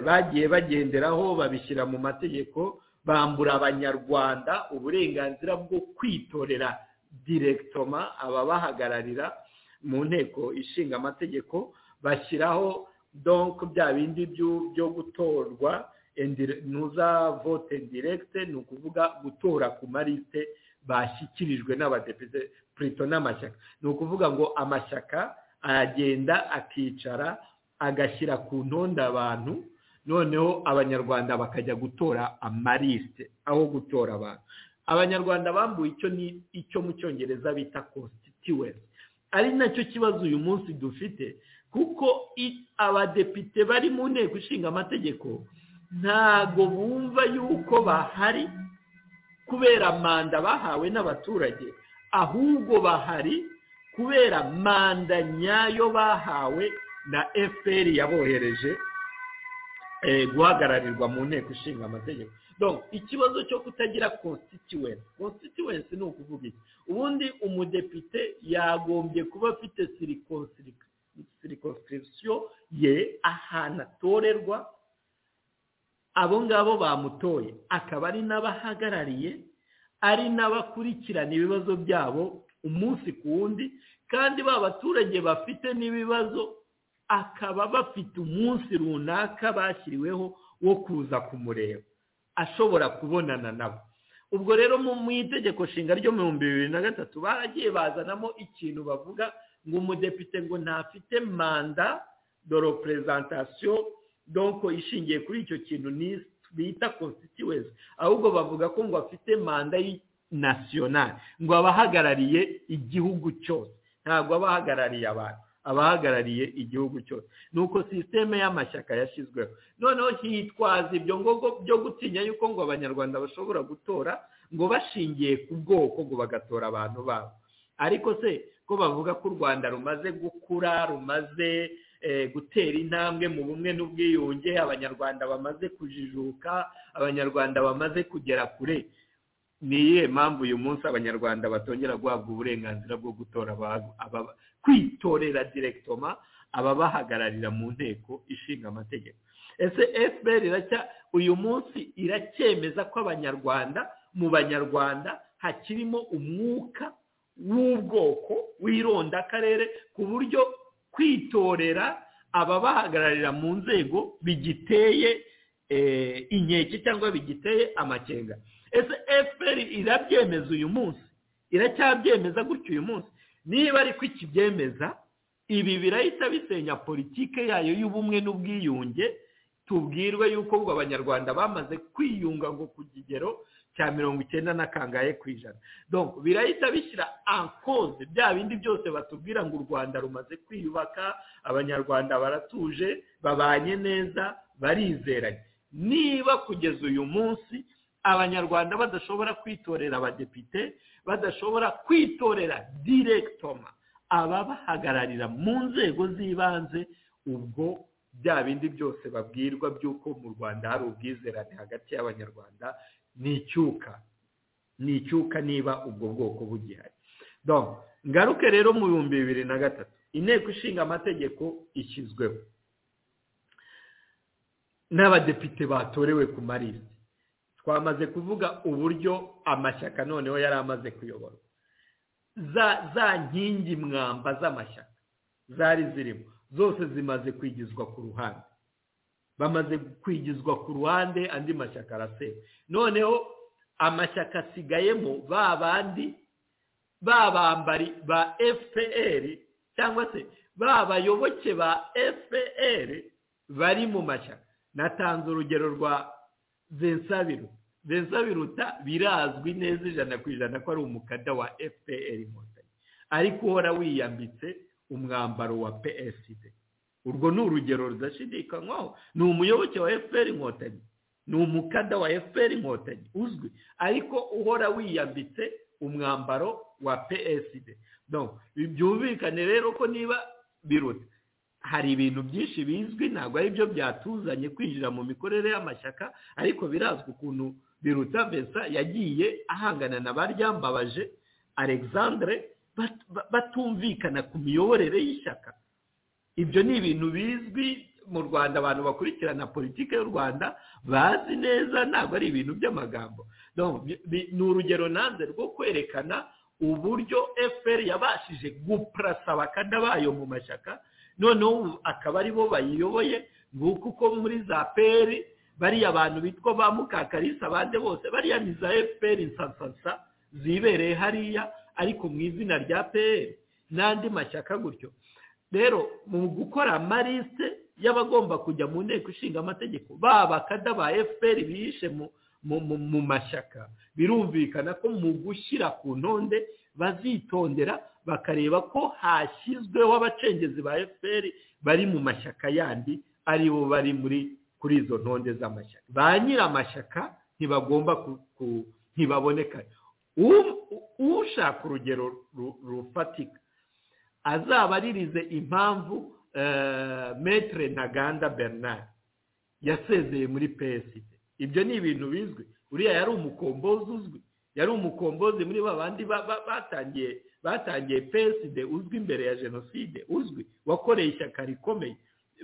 bagiye bagenderaho babishyira mu mategeko bambura abanyarwanda uburenganzira bwo kwitorera direkitoma ababahagararira mu nteko ishinga amategeko bashyiraho donko bya bindi byo gutorwa ntuzavote direkite ni ukuvuga gutora ku marite bashyikirijwe n'abadepite purito n'amashyaka ni ukuvuga ngo amashyaka aragenda akicara agashyira ku ntonde abantu noneho abanyarwanda bakajya gutora amarisite aho gutora abantu abanyarwanda bambuwe icyo ni icyo mu cyongereza bita constituency ari nacyo kibazo uyu munsi dufite kuko abadepite bari mu nteko ishinga amategeko ntago bumva yuko bahari kubera manda bahawe n'abaturage ahubwo bahari kubera manda nyayo bahawe na fpr yabohereje guhagararirwa mu nteko ishinga amategeko ikibazo cyo kutagira constituency constituency ni ukuvuga iki ubundi umudepite yagombye kuba afite sirikonsirikisiyo ye ahantu atorerwa abo ngabo bamutoye akaba ari n'abahagarariye ari n'abakurikirana ibibazo byabo umunsi ku wundi kandi ba baturage bafite n'ibibazo akaba bafite umunsi runaka bashyiriweho wo kuza kumureba ashobora kubonana nabo ubwo rero mu itegeko nshinga ryo mu bihumbi bibiri na gatatu baragiye bazanamo ikintu bavuga ngo umudepite ngo ntafite manda dore perezantasiyo donko ishingiye kuri icyo kintu bita constituency ahubwo bavuga ko ngo afite manda nasiyonari ngo abahagarariye igihugu cyose ntabwo abahagarariye abantu abahagarariye igihugu cyose ni uko sisiteme y'amashyaka yashyizweho noneho hitwaza ibyo ngogo byo gutinya yuko ngo abanyarwanda bashobora gutora ngo bashingiye ku bwoko ngo bagatora abantu babo ariko se ko bavuga ko u rwanda rumaze gukura rumaze gutera intambwe mu bumwe n'ubwiyunge abanyarwanda bamaze kujijuka abanyarwanda bamaze kugera kure ni iyihe mpamvu uyu munsi abanyarwanda batongera guhabwa uburenganzira bwo gutora kwitorera direkitoma ababahagararira mu nteko ishinga amategeko ese fpr iracya uyu munsi iracyemeza ko abanyarwanda mu banyarwanda hakirimo umwuka w'ubwoko w'ironda akarere ku buryo kwitorera ababahagararira mu nzego bigiteye inkeke cyangwa bigiteye amakenga ese fpr irabyemeza uyu munsi iracyabyemeza gutyo uyu munsi niba ariko ikibyemeza ibi birahita bisenya politike yayo y'ubumwe n'ubwiyunge tubwirwe yuko ngo abanyarwanda bamaze kwiyunga ngo ku kigero cya mirongo icyenda na kangahe ku ijana birahita bishyira ankoze bya bindi byose batubwira ngo u rwanda rumaze kwiyubaka abanyarwanda baratuje babanye neza barizeranye niba kugeza uyu munsi abanyarwanda badashobora kwitorera abadepite badashobora kwitorera direkitoma ababahagararira mu nzego z'ibanze ubwo bya bindi byose babwirwa by'uko mu rwanda hari ubwizerane hagati y'abanyarwanda ni icyuka ni icyuka niba ubwo bwoko bugihari ngaruke rero mu bihumbi bibiri na gatatu inteko ishinga amategeko ishyizweho n'abadepite batorewe ku marisite twamaze kuvuga uburyo amashyaka noneho yari amaze kuyoborwa za nkingi mwamba z'amashyaka zari zirimo zose zimaze kwigizwa ku ruhande bamaze kwigizwa ku ruhande andi mashyaka arasewe noneho amashyaka asigayemo ba bandi ba bambari ba fpr cyangwa se ba bayoboke ba fpr bari mu mashyaka natanze urugero rwa zensabiru zensabiruta birazwi neza ijana ku ijana ko ari umukada wa fpr inkotanyi ariko uhora wiyambitse umwambaro wa psd urwo ni urugero rudashidikanywaho ni umuyoboke wa fpr inkotanyi ni umukada wa fpr inkotanyi uzwi ariko uhora wiyambitse umwambaro wa psd byumvikane rero ko niba biruta hari ibintu byinshi bizwi ntabwo ari byo byatuzanye kwinjira mu mikorere y'amashyaka ariko birazwi ukuntu biruta besa yagiye ahangana na ba ryambabaje alexandre batumvikana ku miyoborere y'ishyaka ibyo ni ibintu bizwi mu rwanda abantu bakurikirana politiki y'u rwanda bazi neza ntabwo ari ibintu by'amagambo ni urugero nanze rwo kwerekana uburyo fpr yabashije gupurasa abakada bayo mu mashyaka noneho akaba aribo bayiyoboye nguko uko muri za peri bariya abantu bitwa ba mukakarisa abandi bose bariya ni za fpr nsansansa zibereye hariya ariko mu izina rya peri n'andi mashyaka gutyo rero mu gukora amarisite y'abagomba kujya mu nteko ishinga amategeko ba bakada ba fpr bihishe mu- mu- mu mashyaka birumvikana ko mu gushyira ku ntonde bazitondera bakareba ko hashyizweho abacengezi ba fpr bari mu mashyaka yandi aribo bari muri kuri izo ntonde z'amashyaka ba nyir'amashyaka ntibagomba ku- ku- ntibaboneka U- u- ushaka urugero ru- rufatika azabaririze impamvu eh, metre ntaganda bernard yasezeye muri psd ibyo ni ibintu bizwi uriya yari umukombozi uzwi yari umukombozi muri ba bandi ba- ba- batangiye batangiye psd uzwi imbere ya jenoside uzwi wakoreye ishyaka rikomeye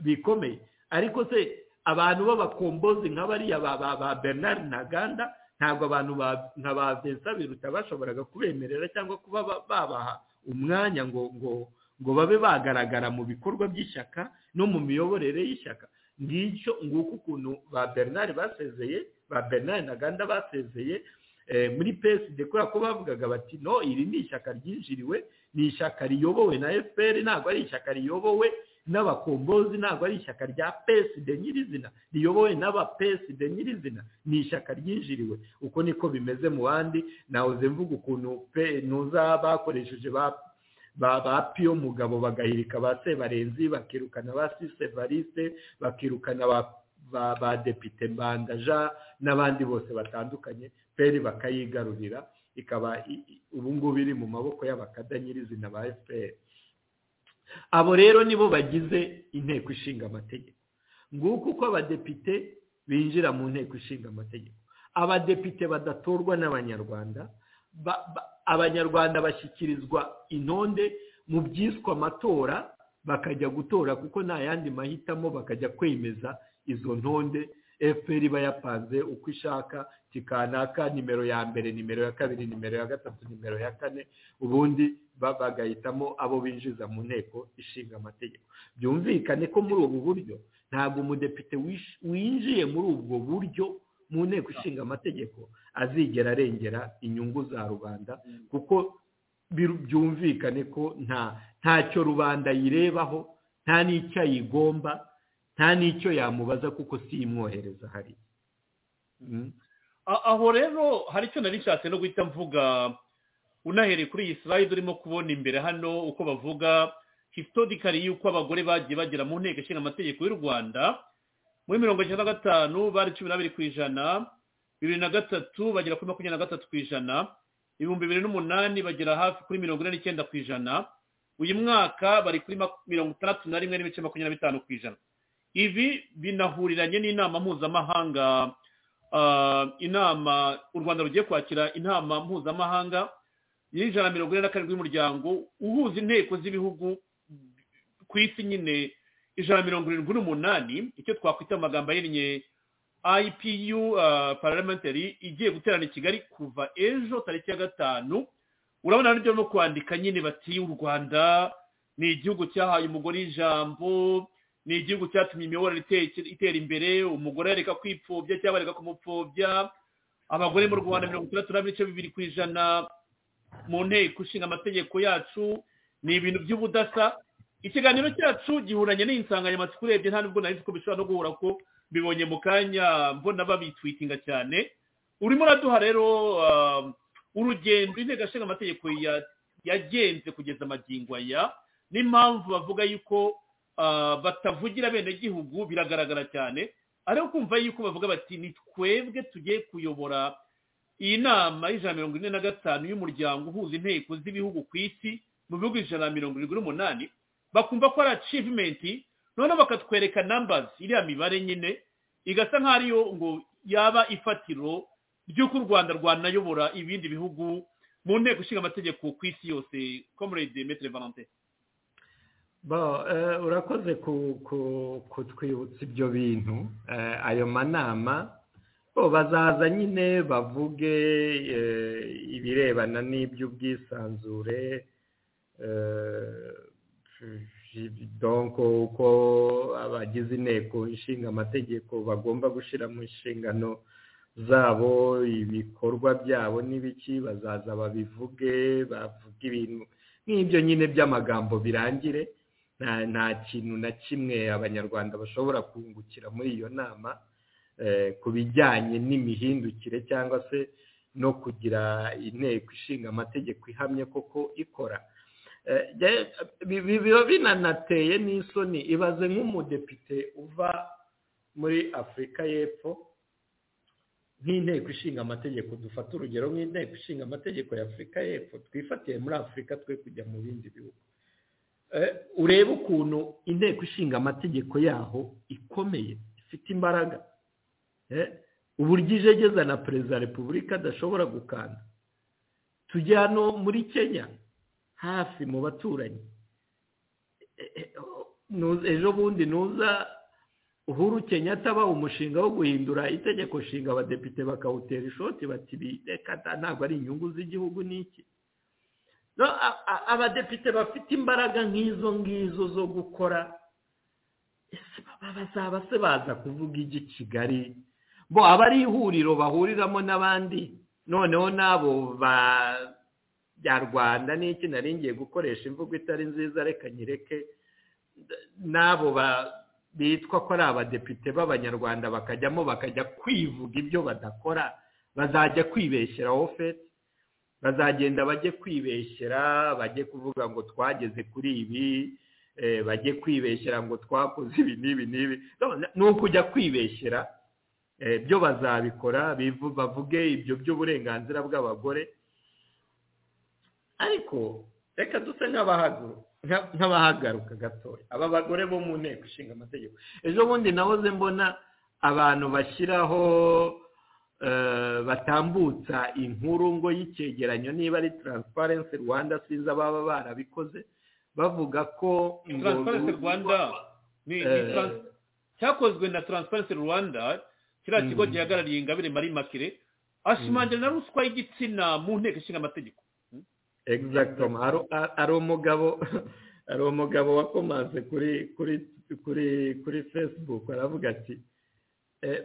bikomeye ariko se abantu b'abakombozi nka bariya ba ba- ba bernard ntaganda ntabwo abantu ba- nka ba vincent biruta bashoboraga kubemerera cyangwa kuba ba- babaha umwanya ngo ngo ngo babe bagaragara mu bikorwa by'ishyaka no mu miyoborere y'ishyaka ngicyo nguko ukuntu ba bernard basezeye ba bernard ntaganda basezeye eh, muri psd kubera ko bavugaga bati no iri ni ishyaka ryinjiriwe ni ishyaka riyobowe na fpr ntabwo ari ishyaka riyobowe n'abakombozi ntabwo ari ishyaka rya psd nyirizina riyobowe n'aba psd nyirizina ni ishyaka ryinjiriwe uko niko bimeze mu bandi nahoze mvuga ukuntu pe nuza bakoresheje ba ba ba piyo mugabo bagahirika ba sebarenzi bakirukana ba sise variste bakirukana ba ba ba depite mbandaja n'abandi bose batandukanye peri bakayigarurira ikaba i- i- ubu ngubu iri mu maboko y'abakada nyirizina ba fpr abo rero nibo bagize inteko ishinga amategeko nguko uko abadepite binjira mu nteko ishinga amategeko abadepite badatorwa n'abanyarwanda ba- ba- abanyarwanda bashyikirizwa intonde mu byiswe amatora bakajya gutora kuko nta yandi mahitamo bakajya kwemeza izo ntonde fpr iba yapanze uko ishaka kikanaka nimero ya mbere nimero ya kabiri nimero ya gatatu nimero ya kane ubundi ba- bagahitamo abo binjiza mu nteko ishinga amategeko byumvikane ko muri ubu buryo ntabwo umudepite wish- winjiye muri ubwo buryo mu nteko ishinga amategeko azigera arengera inyungu za rubanda kuko biru- byumvikane ko nta ntacyo rubanda yirebaho nta n'icyo ayigomba nta n'icyo yamubaza kuko si imwohereza hari A- aho rero hari icyo nari nshatse no guhita mvuga unahereye kuri iyi sirayidi urimo kubona imbere hano uko bavuga hisitorikari y'uko abagore bagiye bagera mu nteko ishinga amategeko y'u rwanda muri mirongo icyenda na gatanu bari cumi n'abiri ku ijana bibiri na gatatu bagera kuri makumyabiri na gatatu ku ijana ibihumbi bibiri n'umunani bagera hafi kuri mirongo ine n'icyenda ku ijana uyu mwaka bari kuri mak- mirongo itandatu na rimwe n'ibice makumyabiri na bitanu ku ijana ibi binahuriranye n'inama mpuzamahanga ah, inama u rwanda rugiye kwakira inama mpuzamahanga y'ijana na mirongo ine na karindwi y'umuryango uhuza inteko z'ibihugu ku isi nyine ijana na mirongo irindwi n'umunani icyo twakwita mu magambo ahinnye ipu ah, parliamentary igiye guterana i kigali kuva ejo tariki ya gatanu urabona hano ibyo barimo kwandika nyine bati u rwanda ni igihugu cyahaye umugore ijambo ni igihugu cyatumye imiyoborere ite- itera imbere umugore yareka kwipfobya cyangwa areka kumupfobya abagore mu rwanda mirongo itandatu n'ibice bibiri ku ijana mu nteko ishinga amategeko yacu ni ibintu by'ubudasa ikiganiro cyacu gihuranye n'iyi nsanganyamatsiko urebye nta nubwo nari nzi ko bishobora no guhura ko bibonye mu kanya mbona babitwitinga cyane urimo uraduha rero ah, urugendo inteko ishinga amategeko ya- yagenze kugeza amagingo aya n'impamvu bavuga yuko ah, batavugira abenegihugu biragaragara cyane ariko kumva yuko bavuga bati ni twebwe tugiye kuyobora iyi nama y'ijana na mirongo ine na gatanu y'umuryango uhuza inteko z'ibihugu ku isi mu bihugu ijana na mirongo irindwi n'umunani bakumva ko ari achievement noneho bakatwereka numbers iriya mibare nyine igasa nk'aho ariyo ngo yaba ifatiro ry'uko u rwanda rwanayobora ibindi bihugu mu nteko ishinga amategeko ku isi yose comrade metre valentin Bo, eh, urakoze ku- ku- kutwibutsa ibyo bintu eh, ayo manama bo bazaza nyine bavuge eh, ibirebana n'iby'ubwisanzure eh, donc uko abagize inteko ishinga amategeko bagomba gushyira mu nshingano zabo ibikorwa byabo n'ibiki bazaza babivuge bavuga ibintu nk'ibyo nyine by'amagambo birangire nta nta kintu na kimwe abanyarwanda bashobora kungukira muri iyo nama ku bijyanye n'imihindukire cyangwa se no kugira inteko ishinga amategeko ihamye koko ikora biba binanateye n'isoni ibaze nk'umudepite uva muri afurika y'epfo nk'inteko ishinga amategeko dufata urugero nk'inteko ishinga amategeko ya afurika y'epfo twifatiye muri afurika twe kujya mu bindi bihugu urebe ukuntu inteko ishinga amategeko yaho ikomeye ifite imbaraga uburyo ijegeza na perezida wa repubulika adashobora gukanda tujya hano muri kenya hafi mu baturanyi ejo bundi nuza uhuru Kenyatta baha umushinga wo guhindura itegeko nshinga abadepite bakawutera ishoti bati reka ntabwo ari inyungu z'igihugu n'iki abadepite bafite imbaraga nk'izo ngizo zo gukora bazaba se baza kuvuga igi kigali bo aba ari ihuriro bahuriramo n'abandi noneho n'abo ba rwanda n'iki ngiye gukoresha imvugo itari nziza reka nyireke n'abo ba bitwa ko ari abadepite b'abanyarwanda bakajyamo bakajya kwivuga ibyo badakora bazajya kwibeshyeraho fete bazagenda bajye kwibeshyera bajye kuvuga ngo twageze kuri ibi bajye kwibeshyera ngo twakoze ibi n'ibi n'ibi ni ukujya kwibeshyera byo bazabikora bavuge ibyo by'uburenganzira bw'abagore ariko reka duse nk'abahaguruka nk'abahagaruka gatoya aba bagore bo mu nteko ishinga amategeko ejo bundi nahoze mbona abantu bashyiraho batambutsa inkuru ngo y'icyegeranyo niba ari taransiparensi rwanda sinzi ababa barabikoze bavuga ko taransiparensi rwanda cyakozwe na taransiparensi rwanda kiriya kigo gihagarariye ingabire mari makire ashimangira na ruswa y'igitsina mu nteko ishinga amategeko exactement ari umugabo ari umugabo wakomanze kuri kuri kuri kuri facebook aravuga ati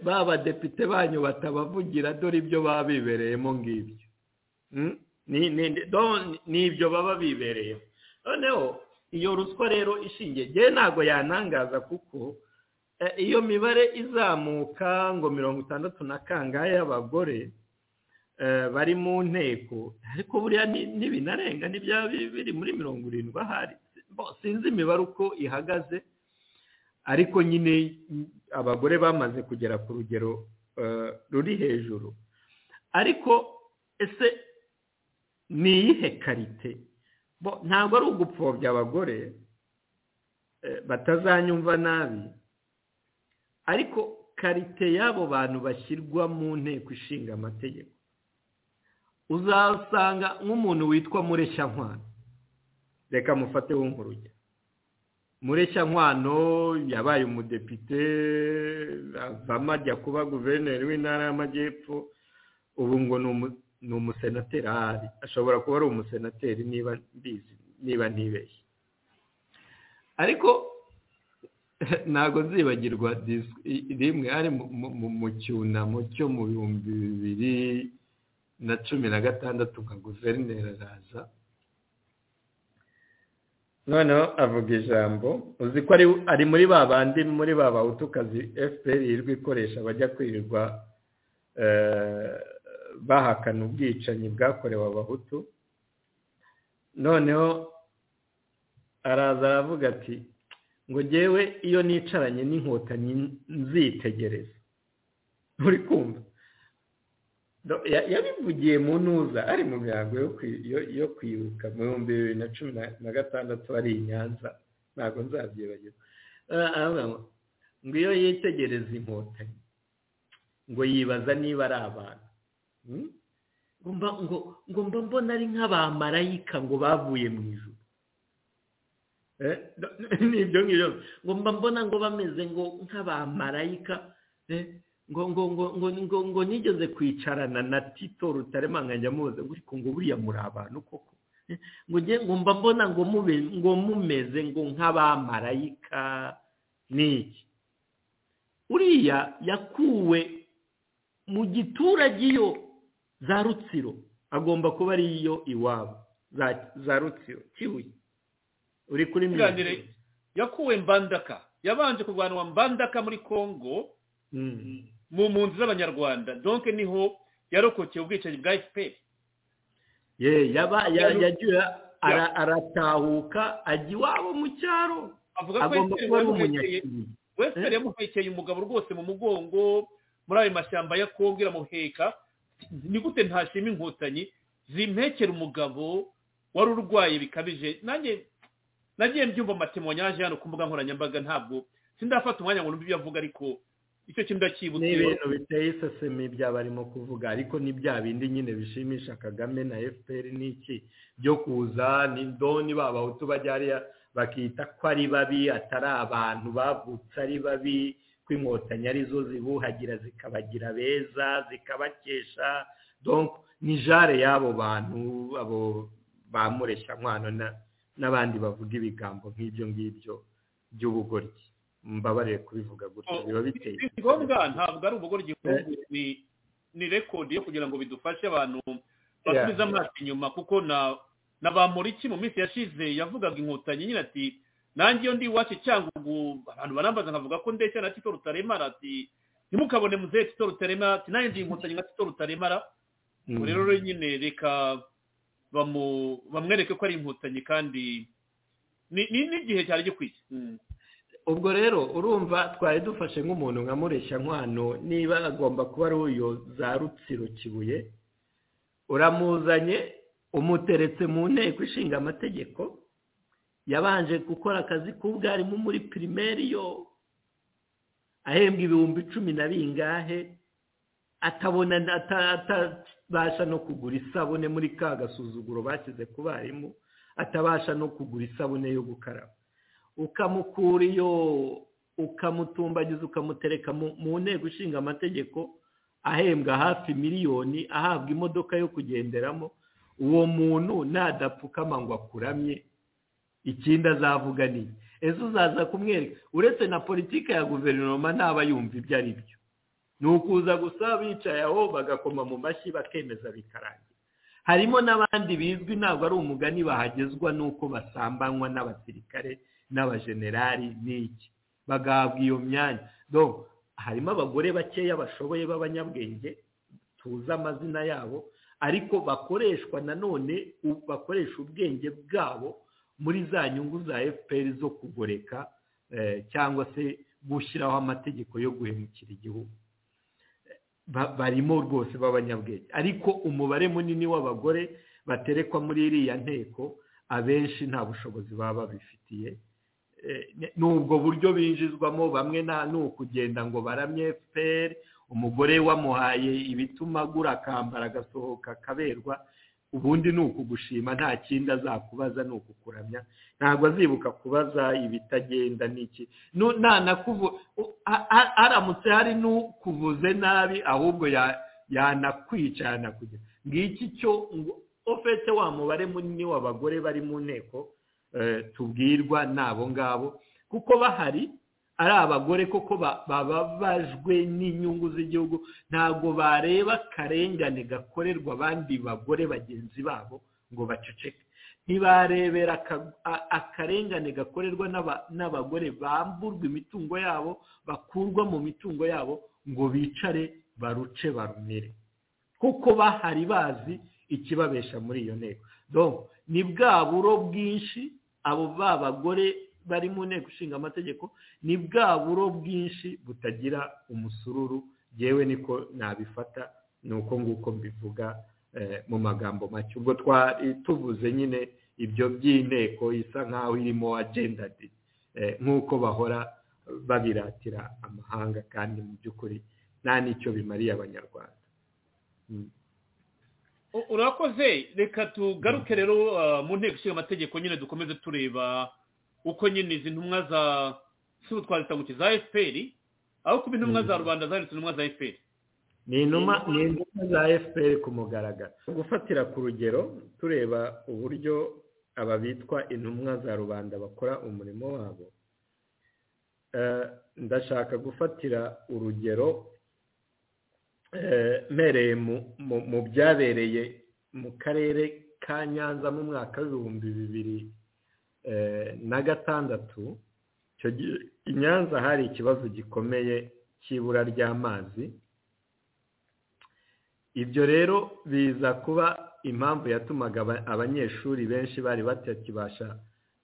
ba badepite banyu batabavugira dore ibyo baba bibereyemo ngibyo ni ibyo baba bibereyemo noneho iyo ruswa rero ishingiye ngewe ntabwo yanangaza kuko iyo mibare izamuka ngo mirongo itandatu na kangahe y'abagore bari mu nteko ariko buriya n'ibinarenga n'ibyaba biri muri mirongo irindwi ahari sinzi imibare uko ihagaze ariko nyine abagore bamaze kugera ku rugero ruri hejuru ariko ese ni iyihe karite ntabwo ari ugupfobya abagore batazanyumva nabi ariko karite y'abo bantu bashyirwa mu nteko ishinga amategeko uzasanga nk'umuntu witwa mureshyankwano reka mufate w'inkuruge mureshyankwano yabaye umudepite avamo ajya kuba guverineri w'intara y'amajyepfo ubu ngo ni umusenateri ahari ashobora kuba ari umusenateri niba mbizi niba ntibeshye ariko ntabwo nzibagirwa rimwe hari mu cyunamo cyo mu bihumbi bibiri na cumi na gatandatu nka guverineri araza noneho avuga ijambo uzi ko ari muri ba bandi muri ba bawutukazi fpr yirirwa ikoresha bajya kwirirwa bahakana ubwicanyi bwakorewe abahutu noneho araza aravuga ati ngo ngewe iyo nicaranye n'inkotanyi nzitegereza uri kumva yabivugiye mu ntuza ari mu mihango yo kwibuka mu bihumbi bibiri na cumi na gatandatu ari i nyanza ntabwo nzabyibagirwa ngo iyo yitegereza inkotanyi ngo yibaza niba ari abantu ngo mba mbona ari nk'abamarayika ngo bavuye mu ijoro n'ibyo ngibyo ngo mba mbona ngo bameze ngo nk'abamarayika ngo ngo ngo ngo ngo ngo nigeze kwicarana na tito rutarema nkajya mubaza ngo ariko ngo buriya muri abantu koko ngo nge ngo mba mbona ngo mube ngo mumeze ngo nk'abamarayika n'iki uriya yakuwe mu giturage iyo za rutsiro agomba kuba ari iyo iwabo za za rutsiro kibuye uri kuri mirongo yakuwe mbandaka yabanje kurwanwa mbandaka muri kongo mu mpunzi z'abanyarwanda donke niho yarokokeye ubwicanyi bwa fpr ye yaba ya- Yari- yagiye ara- aratahuka ajya iwabo mu cyaro avuga ko agomba FPR kuba ari yamuhekeye- umunyakiri wesitari yamuhekeye umugabo rwose mu mugongo muri ayo mashyamba ya kongo iramuheka ni gute ntashima inkotanyi zimpekera umugabo wari urwaye bikabije nanjye nagiye mbyumva amatemo yaje hano ku mbuga nkoranyambaga ntabwo sindafata umwanya ngo numve ibyo avuga ariko icyo kintu ni ndakibutse ibintu biteye iseseme bya barimo kuvuga ariko ni bya bindi nyine bishimisha kagame na fpr n'iki byo kuza ni doni babahutu bajya hariya bakita ko ari babi atari abantu bavutse ari babi ko inkotanyi arizo zibuhagira zikabagira beza zikabakesha donc ni jare y'abo bantu abo ba mureshankwano na- n'abandi bavuga ibigambo nk'ibyo ngibyo by'ubugoryi mbabarire kubivuga gutya biba biteye si ngombwa iseseme. ntabwo ari ubugore igihugu ni ni rekodi yo kugira ngo bidufashe abantu basubize amaso inyuma kuko na na ba Muriki mu minsi yashize yavugaga inkotanyi nyine ati nanjye iyo ndi iwacu cyangugu abantu barambaza nkavuga ko ndeshya na tito rutaremara ati ntimukabone muzehe tito rutaremara ati nanjye ndi inkotanyi nka tito rutaremara Mm. ubwo rero rero nyine reka bamu- bamwereke ko ari inkotanyi kandi ni- ni n'igihe cyari gikwiye Mm. ubwo rero urumva twari dufashe nk'umuntu nka nkwano niba agomba kuba ari uyu za rutsiro kibuye uramuzanye umuteretse mu nteko ishinga amategeko yabanje gukora akazi k'ubwarimu muri pirimeri yo ahembwa ibihumbi icumi na bingahe atabona ata- atabasha no kugura isabune muri ka gasuzuguro bashyize ku barimu atabasha no kugura isabune yo gukaraba ukamukura iyo ukamutumbagiza ukamutereka mu mu nteko ishinga amategeko ahembwa hafi miliyoni ahabwa imodoka yo kugenderamo uwo muntu nadapfukama ngo akuramye ikindi azavuga ni iki? ese uzaza kumwereka uretse na politiki ya guverinoma ntaba yumva ibyo ari byo ni ukuza gusa bicaye aho bagakoma mu mashyi bakemeza bikarangira harimo n'abandi bizwi ntabwo ari umugani bahagezwa n'uko basambanywa n'abasirikare n'abajenerali n'iki bagahabwa iyo myanya donc harimo abagore bakeya bashoboye b'abanyabwenge tuzi amazina yabo ariko bakoreshwa nanone u- bakoresha ubwenge bwabo muri za nyungu za fpr zo kugoreka eh, cyangwa se gushyiraho amategeko yo guhemukira igihugu ba- barimo rwose b'abanyabwenge ariko umubare munini w'abagore baterekwa muri iriya nteko abenshi nta bushobozi baba babifitiye Eh, ni- ni ubwo buryo binjizwamo bamwe nta ni ukugenda ngo baramye fpr umugore wamuhaye ibituma agura akambara agasohoka akaberwa ubundi ni ukugushima nta kindi azakubaza ni ukukuramya ntabwo azibuka kubaza ibitagenda n'iki Nu- nanakuvu u- a- a- aramutse hari n'ukuvuze nabi ahubwo ya- yanakwica yanakugira ngiki cyo ngo ofete wa mubare munini w'abagore bari mu nteko eh, tubwirwa ni abo ngabo kuko bahari ari abagore koko ba- bababajwe n'inyungu z'igihugu ntabwo bareba akarengane gakorerwa abandi bagore bagenzi babo ngo baceceke ntibarebera aka- a- akarengane gakorerwa n'aba- n'abagore bamburwa imitungo yabo bakurwa mu mitungo yabo ngo bicare baruce barumire kuko bahari bazi ikibabesha muri iyo nteko donc ni bwa buro bwinshi abo ba bagore bari mu nteko ishinga amategeko ni bwa buro bwinshi butagira umusururu yewe niko nabifata ni uko nguko mbivuga eh, mu magambo make ubwo twari tuvuze nyine ibyo by'inteko isa nk'aho irimo agendadi nk'uko bahora babiratira amahanga kandi mu by'ukuri nta n'icyo bimariye abanyarwanda U- urakoze reka tugaruke rero uh, mu nteko ishinga amategeko nyine dukomeze tureba uko nyine izi ntumwa za si ubu twazita ngo iki za fpr aho kuba intumwa za rubanda zanditse intumwa za fpr ni inuma ni inuma za fpr ku mugaragaro gufatira ku rugero tureba uburyo aba bitwa intumwa za rubanda bakora umurimo wabo Eh, ndashaka gufatira urugero eh, mpereye mu- mu- mu byabereye mu karere ka nyanza mu mwaka w'ibihumbi bibiri eh, na gatandatu icyo gihe i nyanza hari ikibazo gikomeye cy'ibura ry'amazi ibyo rero biza kuba impamvu yatumaga aba- abanyeshuri benshi bari batakibasha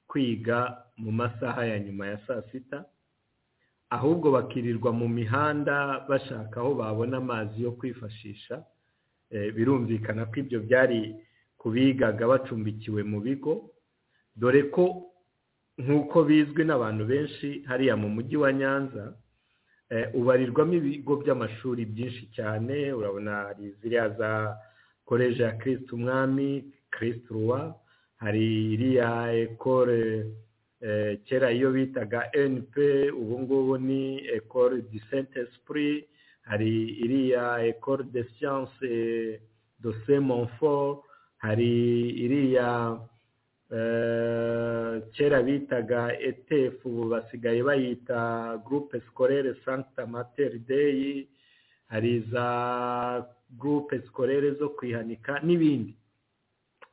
kwiga mu masaha ya nyuma ya saa sita ahubwo bakirirwa mu mihanda bashaka aho babona amazi yo kwifashisha Eh, birumvikana ko ibyo byari kubigaga bacumbikiwe mu bigo dore ko nk'uko bizwi n'abantu benshi hariya mu mujyi wa nyanza eh, ubarirwamo ibigo by'amashuri byinshi cyane urabona hari ziriya za koleji ya kirisitu umwami kirisitu ruwa hari iriya ekole eh, kera iyo bitaga np ubu ngubu ni ekole di sente sipuri hari iriya ekole de siyanse do se monfort hari iriya eh, kera bitaga etf ubu basigaye bayita gurupe sikorere santa materi deyi hari za gurupe sikorere zo kwihanika n'ibindi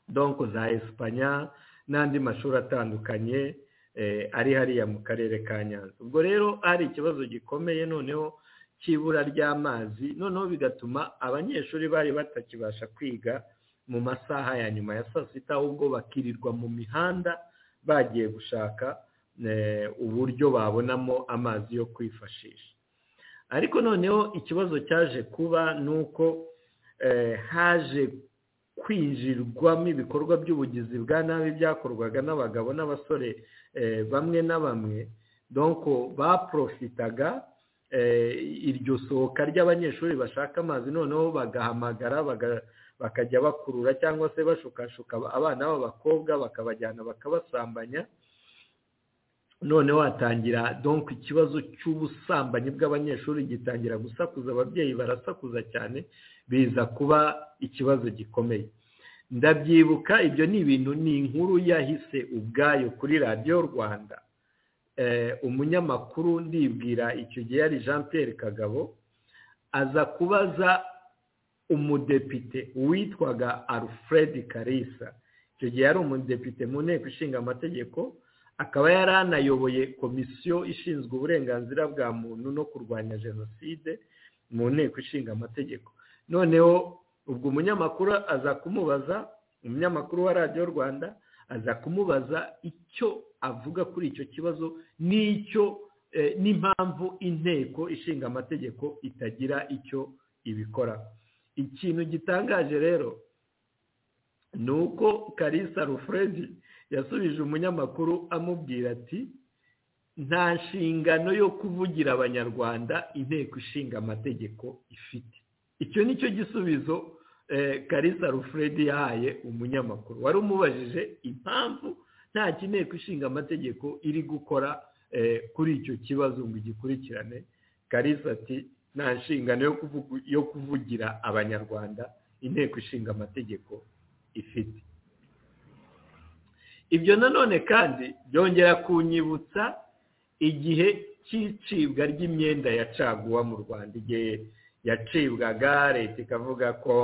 donko za esipanya n'andi mashuri atandukanye eh, ari hariya mu karere ka nyanza ubwo rero hari ikibazo gikomeye noneho cy'ibura ry'amazi noneho bigatuma abanyeshuri bari batakibasha kwiga mu masaha ya nyuma ya saa sita ahubwo bakirirwa mu mihanda bagiye gushaka eh, uburyo babonamo amazi yo kwifashisha ariko noneho ikibazo cyaje kuba ni uko eh, haje kwinjirwamo ibikorwa by'ubugizi bwa nabi byakorwaga n'abagabo n'abasore eh, bamwe na bamwe donko baporofitaga eh, iryo sohoka ry'abanyeshuri bashaka amazi noneho bagahamagara baga- bakajya bakurura cyangwa se bashukashuka abana b'abakobwa bakabajyana bakabasambanya noneho hatangira donc ikibazo cy'ubusambanyi bw'abanyeshuri gitangira gusakuza ababyeyi barasakuza cyane biza kuba ikibazo gikomeye ndabyibuka ibyo ni ibintu ni inkuru yahise ubwayo kuri radiyo rwanda eh, umunyamakuru ndibwira icyo gihe yari jean Pierre kagabo aza kubaza umudepite witwaga alfred karisa icyo gihe yari umudepite mu nteko ishinga amategeko akaba yari anayoboye komisiyo ishinzwe uburenganzira bwa muntu no kurwanya jenoside mu nteko ishinga amategeko noneho ubwo umunyamakuru aza kumubaza umunyamakuru wa radiyo rwanda aza kumubaza icyo avuga kuri icyo kibazo n'icyo eh, n'impamvu inteko ishinga amategeko itagira icyo ibikora ikintu gitangaje rero ni uko karisa rufredi yasubije umunyamakuru amubwira ati nta nshingano yo kuvugira abanyarwanda inteko ishinga amategeko ifite icyo ni cyo gisubizo eh, karisa rufredi yahaye umunyamakuru wari umubajije impamvu nta inteko ishinga amategeko iri gukora eh, kuri icyo kibazo ngo igikurikirane karisa ati nta nshingano yo kuvugu- yo kuvugira abanyarwanda inteko ishinga amategeko ifite ibyo nanone kandi byongera kunyibutsa igihe cy'icibwa ry'imyenda ya caguwa mu rwanda igihe yacibwaga leta ikavuga ko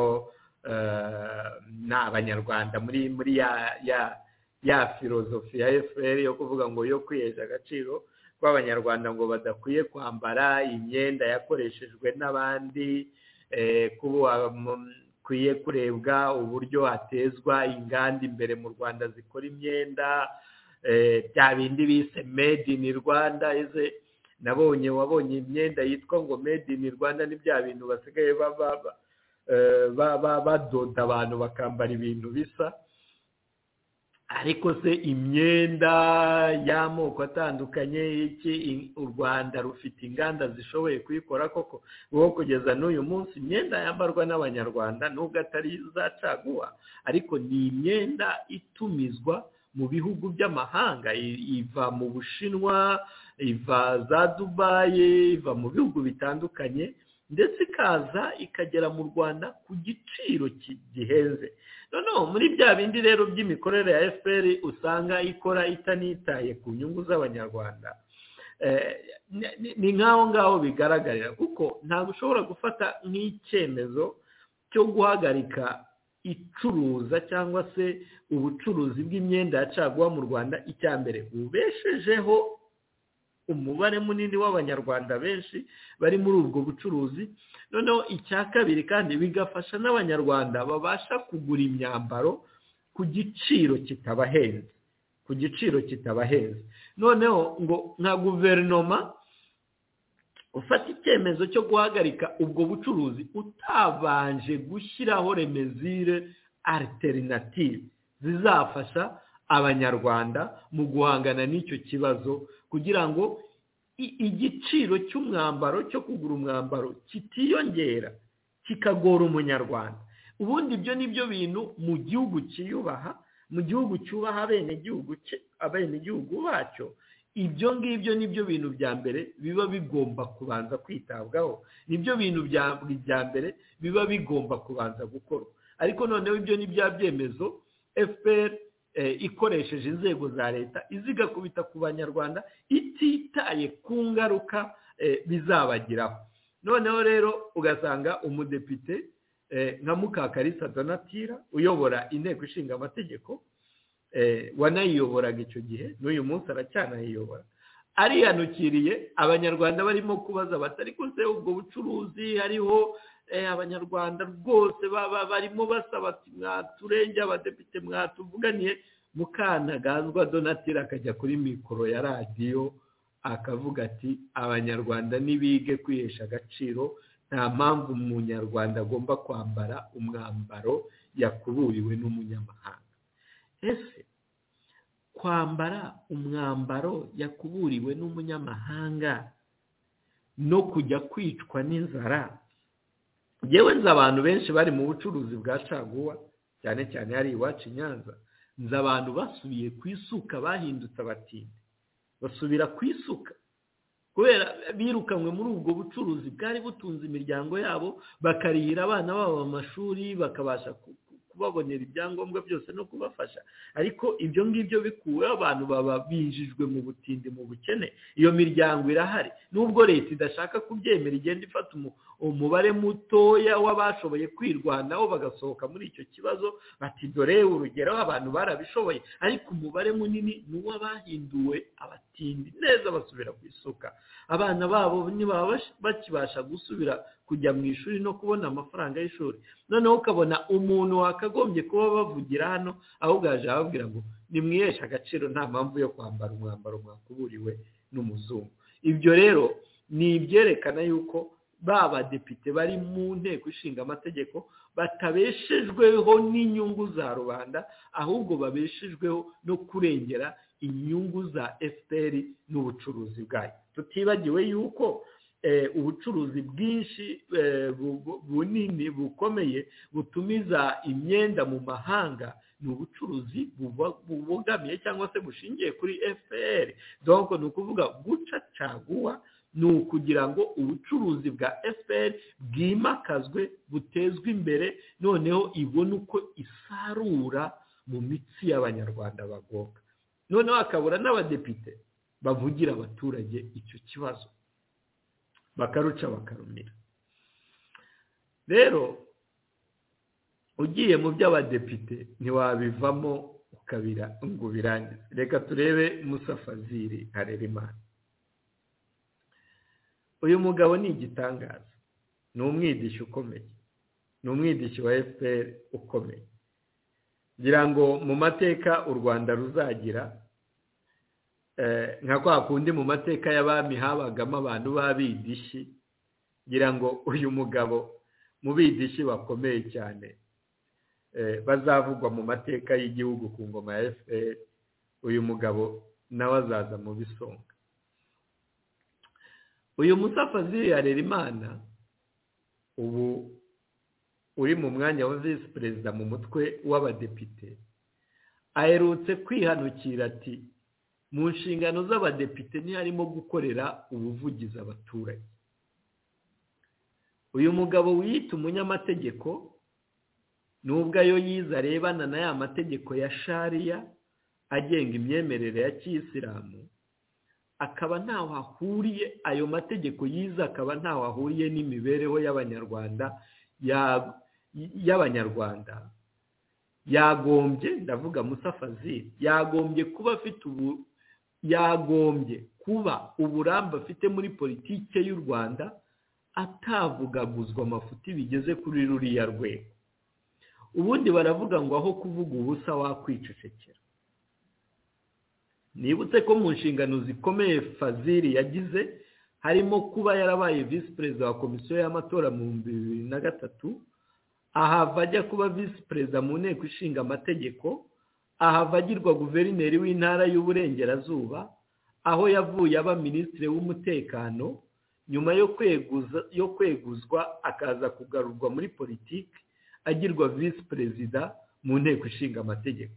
eh, nta banyarwanda muri muri ya ya ya filozofi ya efuperi yo kuvuga ngo yo kwihesha agaciro kw'abanyarwanda ngo badakwiye kwambara imyenda yakoreshejwe n'abandi eh, kuba wakwiye kurebwa uburyo hatezwa inganda imbere mu rwanda zikora imyenda eh, bya bindi bise made in rwanda ese nabonye wabonye imyenda yitwa ngo made in rwanda ni bya bintu basigaye ba- ba- ba- eh, ba- ba- badoda abantu bakambara ibintu bisa ariko se imyenda y'amoko atandukanye iki i- u rwanda rufite inganda zishoboye kuyikora koko wowe kugeza n'uyu munsi imyenda yambarwa n'abanyarwanda nubwo atari za caguwa ariko ni imyenda itumizwa mu bihugu by'amahanga i- iva mu bushinwa iva za dubayi iva mu bihugu bitandukanye ndetse ikaza ikagera mu rwanda ku giciro ki- gihenze noneho muri bya bindi rero by'imikorere ya fpr usanga ikora itanitaye ku nyungu z'abanyarwanda eh, ni- ni- ni nk'aho ngaho bigaragarira kuko ntabwo ushobora gufata nk'icyemezo cyo guhagarika icuruza cyangwa se ubucuruzi bw'imyenda ya caguwa mu rwanda icya mbere ubeshejeho umubare munini w'abanyarwanda benshi bari muri ubwo bucuruzi noneho icya kabiri kandi bigafasha n'abanyarwanda babasha kugura imyambaro ku giciro kitabahenze ku giciro kitabahenze noneho ngo nka guverinoma ufata icyemezo cyo guhagarika ubwo bucuruzi utabanje gushyiraho remezire alternative zizafasha abanyarwanda mu guhangana n'icyo kibazo kugira ngo igiciro cy'umwambaro cyo kugura umwambaro kitiyongera kikagora umunyarwanda ubundi ibyo ni byo bintu mu gihugu kiyubaha mu gihugu cyubaha abenegihugu abenegihugu bacyo ibyo ngibyo ni byo bintu bya mbere biba bigomba kubanza kwitabwaho ni byo bintu bya mbere biba bigomba kubanza gukorwa ariko noneho ibyo ni bya byemezo fpr ikoresheje inzego za leta izigakubita ku banyarwanda ititaye ku ngaruka bizabagiraho noneho rero ugasanga umudepite nka mukakarisa donatira uyobora inteko ishinga amategeko wanayiyoboraga icyo gihe n'uyu munsi aracyanayiyobora ariyanukiriye abanyarwanda barimo kubaza batari kuze ubwo bucuruzi hariho abanyarwanda rwose barimo basaba mwaturenge abadepite mwatuvuganiye mukanagazwa donatira akajya kuri mikoro ya radiyo akavuga ati abanyarwanda ntibige kwihesha agaciro nta mpamvu umunyarwanda agomba kwambara umwambaro yakuburiwe n'umunyamahanga ese kwambara umwambaro yakuburiwe n'umunyamahanga no kujya kwicwa n'inzara yewe nzi abantu benshi bari mu bucuruzi bwa caguwa cyane cyane hari iwacu i nyanza nzi abantu basubiye ku isuka bahindutse abatindi basubira ku isuka kubera birukanywe muri ubwo bucuruzi bwari butunze imiryango yabo bakarihira abana babo amashuri bakabasha kubabonera ibyangombwa byose no kubafasha ariko ibyo ngibyo bikuweho abantu baba binjijwe mu butindi mu bukene iyo miryango irahari nubwo leta idashaka kubyemera igenda ifata umubare mutoya w'abashoboye kwirwanaho bagasohoka muri icyo kibazo bati dore urugero abantu barabishoboye ariko umubare munini ni uw'abahinduwe abatindi neza basubira ku isuka abana babo ntibaba bakibasha gusubira kujya mu ishuri no kubona amafaranga y'ishuri noneho ukabona umuntu wakagombye kuba bavugira hano ahubwo yaje ababwira ngo nimwiheshe agaciro nta mpamvu yo kwambara umwambaro mwakuburiwe n'umuzungu ibyo rero ni ibyerekana yuko ba badepite bari mu nteko ishinga amategeko batabeshejweho n'inyungu za rubanda ahubwo babeshejweho no kurengera inyungu za fpr n'ubucuruzi bwayo tutibagiwe yuko ubucuruzi bwinshi bunini bukomeye butumiza imyenda mu mahanga ni ubucuruzi bubogamiye cyangwa se bushingiye kuri fpr dore ni ukuvuga guca caguwa ni ukugira ngo ubucuruzi bwa fpr bwimakazwe butezwe imbere noneho ibone uko isarura mu mitsi y'abanyarwanda bagoka noneho hakabura n'abadepite bavugira abaturage icyo kibazo bakaruca bakarumira rero ugiye mu by'abadepite ntiwabivamo ukabira ngo ubirangize reka turebe musafaziri harerimana uyu mugabo ni igitangaza ni umwidishi ukomeye ni umwidishi wa fpr ukomeye ngira ngo mu mateka u rwanda ruzagira nka kwa kundi mu mateka y'abami habagamo abantu b'abidishi ngira ngo uyu mugabo mu bidishi bakomeye cyane bazavugwa mu mateka y'igihugu ku ngoma ya fpr uyu mugabo nawe azaza mu bisonga uyu musafazi yarera imana ubu uri mu mwanya wa visi perezida mu mutwe w'abadepite aherutse kwihanukira ati mu nshingano z'abadepite ntiharimo gukorera ubuvugizi abaturage uyu mugabo wiyita umunyamategeko nubwo ayo yize arebana na ya mategeko ya shariya agenga imyemerere ya kiyisilamu akaba ntaho ahuriye ayo mategeko yize akaba ntaho ahuriye n'imibereho y'abanyarwanda y'abanyarwanda yagombye ndavuga musafazi yagombye kuba afite ubu yagombye kuba uburambe afite muri politike y'u rwanda atavugaguzwa amafuti bigeze kuri ruriya rwego ubundi baravuga ngo aho kuvuga ubusa wakwicecekera nibutse ko mu nshingano zikomeye fazili yagize harimo kuba yarabaye visi perezida wa komisiyo y'amatora mu bihumbi bibiri na gatatu ahava ajya kuba visi perezida mu nteko ishinga amategeko ahava agirwa guverineri w'intara y'uburengerazuba aho yavuye aba minisitiri w'umutekano nyuma yo kweguza yo kweguzwa akaza kugarurwa muri politiki agirwa visi perezida mu nteko ishinga amategeko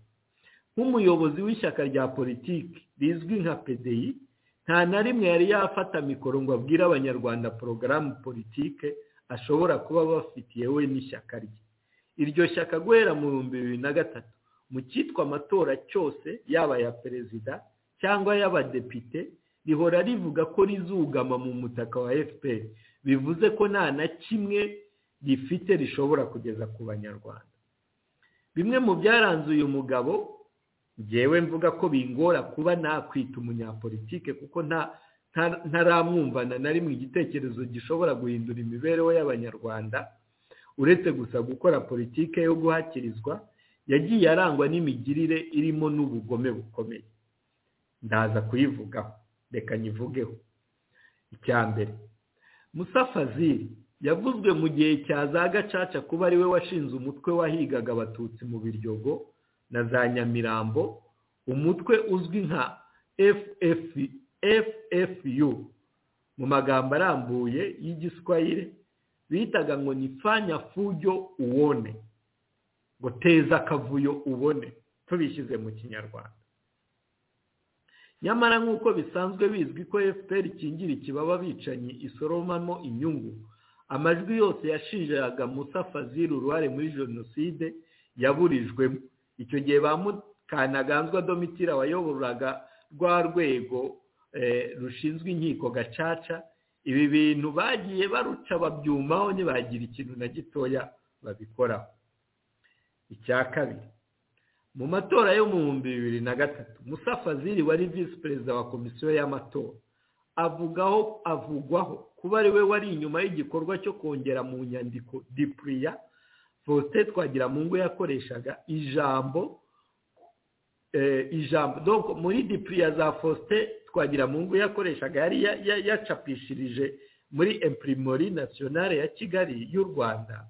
nk'umuyobozi w'ishyaka rya politiki rizwi nka pdi nta na rimwe yari yafata mikoro ngo abwire abanyarwanda porogaramu politike ashobora kuba bafitiye we n'ishyaka rye iryo shyaka guhera mu bihumbi bibiri na gatatu mu cyitwa amatora cyose yaba aya perezida cyangwa y'abadepite rihora rivuga ko rizugama mu mutaka wa fpr bivuze ko nta na kimwe rifite rishobora kugeza ku banyarwanda bimwe mu byaranze uyu mugabo ngewe mvuga ko bingora kuba nakwita umunyapolitike kuko nta ntaramwumvana na rimwe igitekerezo gishobora guhindura imibereho y'abanyarwanda uretse gusa gukora politike yo guhakirizwa yagiye arangwa n'imigirire irimo n'ubugome bukomeye ndaza kuyivugaho reka nyivugeho icya mbere musa fazili yavuzwe mu gihe cya za gacaca kuba ariwe washinze umutwe wahigaga abatutsi mu biryogo na za nyamirambo umutwe uzwi nka efuefu ffu mu magambo arambuye y'igiswahili bitaga ngo ni fanya fujo uwone ngo teza akavuyo ubone tubishyize mu kinyarwanda nyamara nk'uko bisanzwe bizwi ko fpr ikingira ikibaba bicanyi isoromamo inyungu amajwi yose yashinjaga musa fazil uruhare muri jenoside yaburijwemo icyo gihe ba mukanaganzwa domitira wayoboraga rwa rwego rushinzwe inkiko gacaca ibi bintu bagiye baruca babyumaho ntibagira ikintu na gitoya babikoraho icya kabiri mu matora yo mu bihumbi bibiri na gatatu musa fazili wari visi perezida wa komisiyo y'amatora avugaho avugwaho kuba ariwe wari inyuma y'igikorwa cyo kongera mu nyandiko dipuriya faustin twagiramungu yakoreshaga ijambo ijambo muri dipuriya za faustin twagiramungu yakoreshaga yari yacapishirije muri imprimerie nationale ya kigali y'u rwanda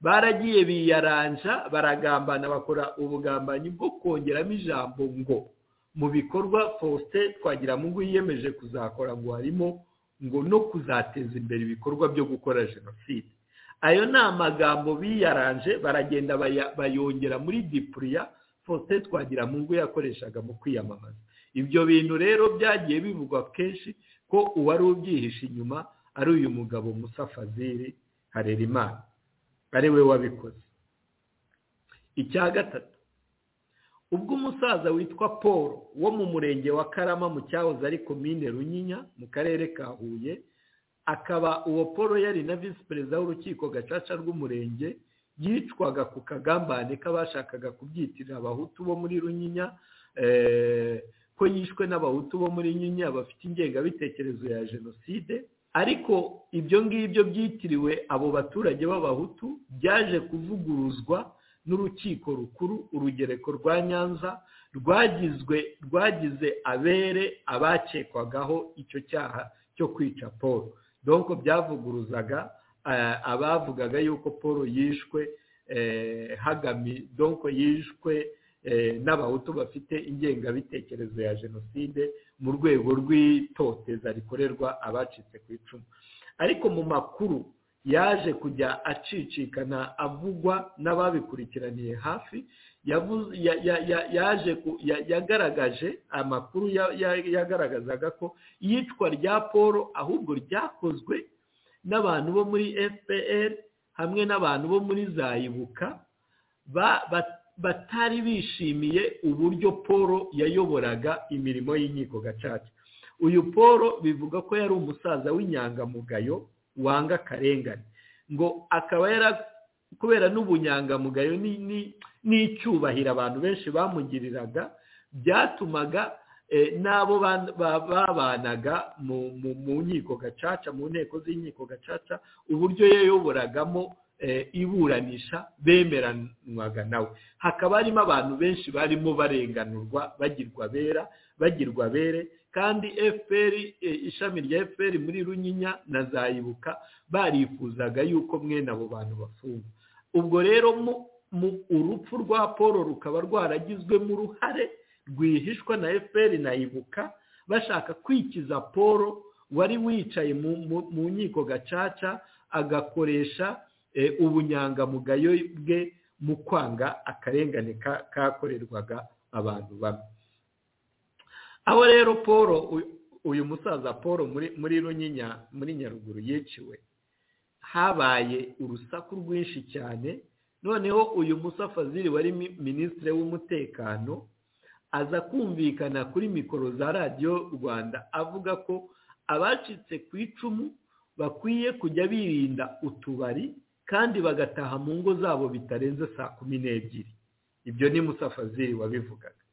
baragiye biyaranja baragambana bakora ubugambanyi bwo kongeramo ijambo ngo mu bikorwa faustin twagiramungu yiyemeje kuzakora ngo harimo ngo no kuzateza imbere ibikorwa byo gukora jenoside ayo ni amagambo biyaranje baragenda bayongera muri dipuriya faustin twagiramungu yakoreshaga mu kwiyamamaza ibyo bintu rero byagiye bivugwa kenshi ko uwari ubyihishe inyuma ari uyu mugabo musa fazili harerimana ari we wabikoze icya gatatu ubwo umusaza witwa paul wo mu murenge wa karama mu cyahoze ari komine runyinya mu karere ka huye akaba uwo paul yari na visi perezida w'urukiko gacaca rw'umurenge yicwaga ku kagambane k'abashakaga kubyitirira abahutu bo muri runyinya ko yishwe n'abahutu bo muri nyinya bafite ingengabitekerezo ya jenoside ariko ibyo ngibyo byitiriwe abo baturage b'abahutu byaje kuvuguruzwa n'urukiko rukuru urugereko rwa nyanza rwagizwe rwagize abere abakekwagaho icyo cyaha cyo kwica paul donko byavuguruzaga abavugaga yuko paul yishwe hagami donko yishwe n'abahutu bafite ingengabitekerezo ya jenoside mu rwego rw'itoteza rikorerwa abacitse ku icumu ariko mu makuru yaje kujya acicikana avugwa n'ababikurikiraniye hafi yaje yagaragaje amakuru yagaragazaga ko iyicwa rya paul ahubwo ryakozwe n'abantu bo muri fpr hamwe n'abantu bo muri zayibuka batari bishimiye uburyo paul yayoboraga imirimo y'inkiko gacaca uyu paul bivuga ko yari umusaza w'inyangamugayo wanga akarengane ngo akaba yara kubera n'ubunyangamugayo n'icyubahiro abantu benshi bamugiriraga byatumaga n'abo babanaga mu nkiko gacaca mu nteko z'inkiko gacaca uburyo yayoboragamo iburanisha bemeranwaga nawe hakaba harimo abantu benshi barimo barenganurwa bagirwa bera bagirwa bere kandi fpr ishami rya fpr muri runyinya na zayibuka barifuzaga yuko mwene abo bantu bafungwa ubwo rero urupfu rwa paul rukaba rwaragizwemo uruhare rwihishwa na fpr na ibuka bashaka kwikiza paul wari wicaye mu nkiko gacaca agakoresha ubunyangamugayo bwe mu kwanga akarengane kakorerwaga abantu bamwe aho rero paul uyu musaza paul muri runyinya muri nyaruguru yiciwe habaye urusaku rwinshi cyane noneho uyu musafaziri wari minisitiri w'umutekano aza kumvikana kuri mikoro za radiyo rwanda avuga ko abacitse ku icumu bakwiye kujya birinda utubari kandi bagataha mu ngo zabo bitarenze saa kumi n'ebyiri ibyo ni musafaziri wabivugaga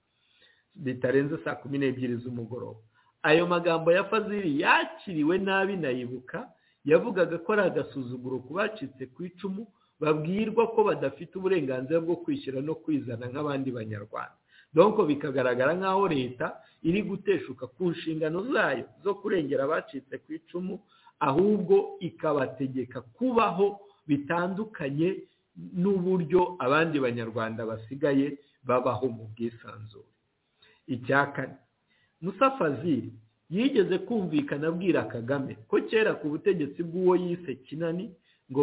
bitarenze saa kumi n'ebyiri z'umugoroba ayo magambo ya faziri yakiriwe nabi nayibuka yavugaga ko ari agasuzuguro ku bacitse ku icumu babwirwa ko badafite uburenganzira bwo kwishyura no kwizana nk'abandi banyarwanda donko bikagaragara nk'aho leta iri guteshuka ku nshingano zayo zo kurengera abacitse ku icumu ahubwo ikabategeka kubaho bitandukanye n'uburyo abandi banyarwanda basigaye babaho mu bwisanzure icya kane musafaziri yigeze kumvikana abwira kagame ko kera ku butegetsi bw'uwo yise kinani ngo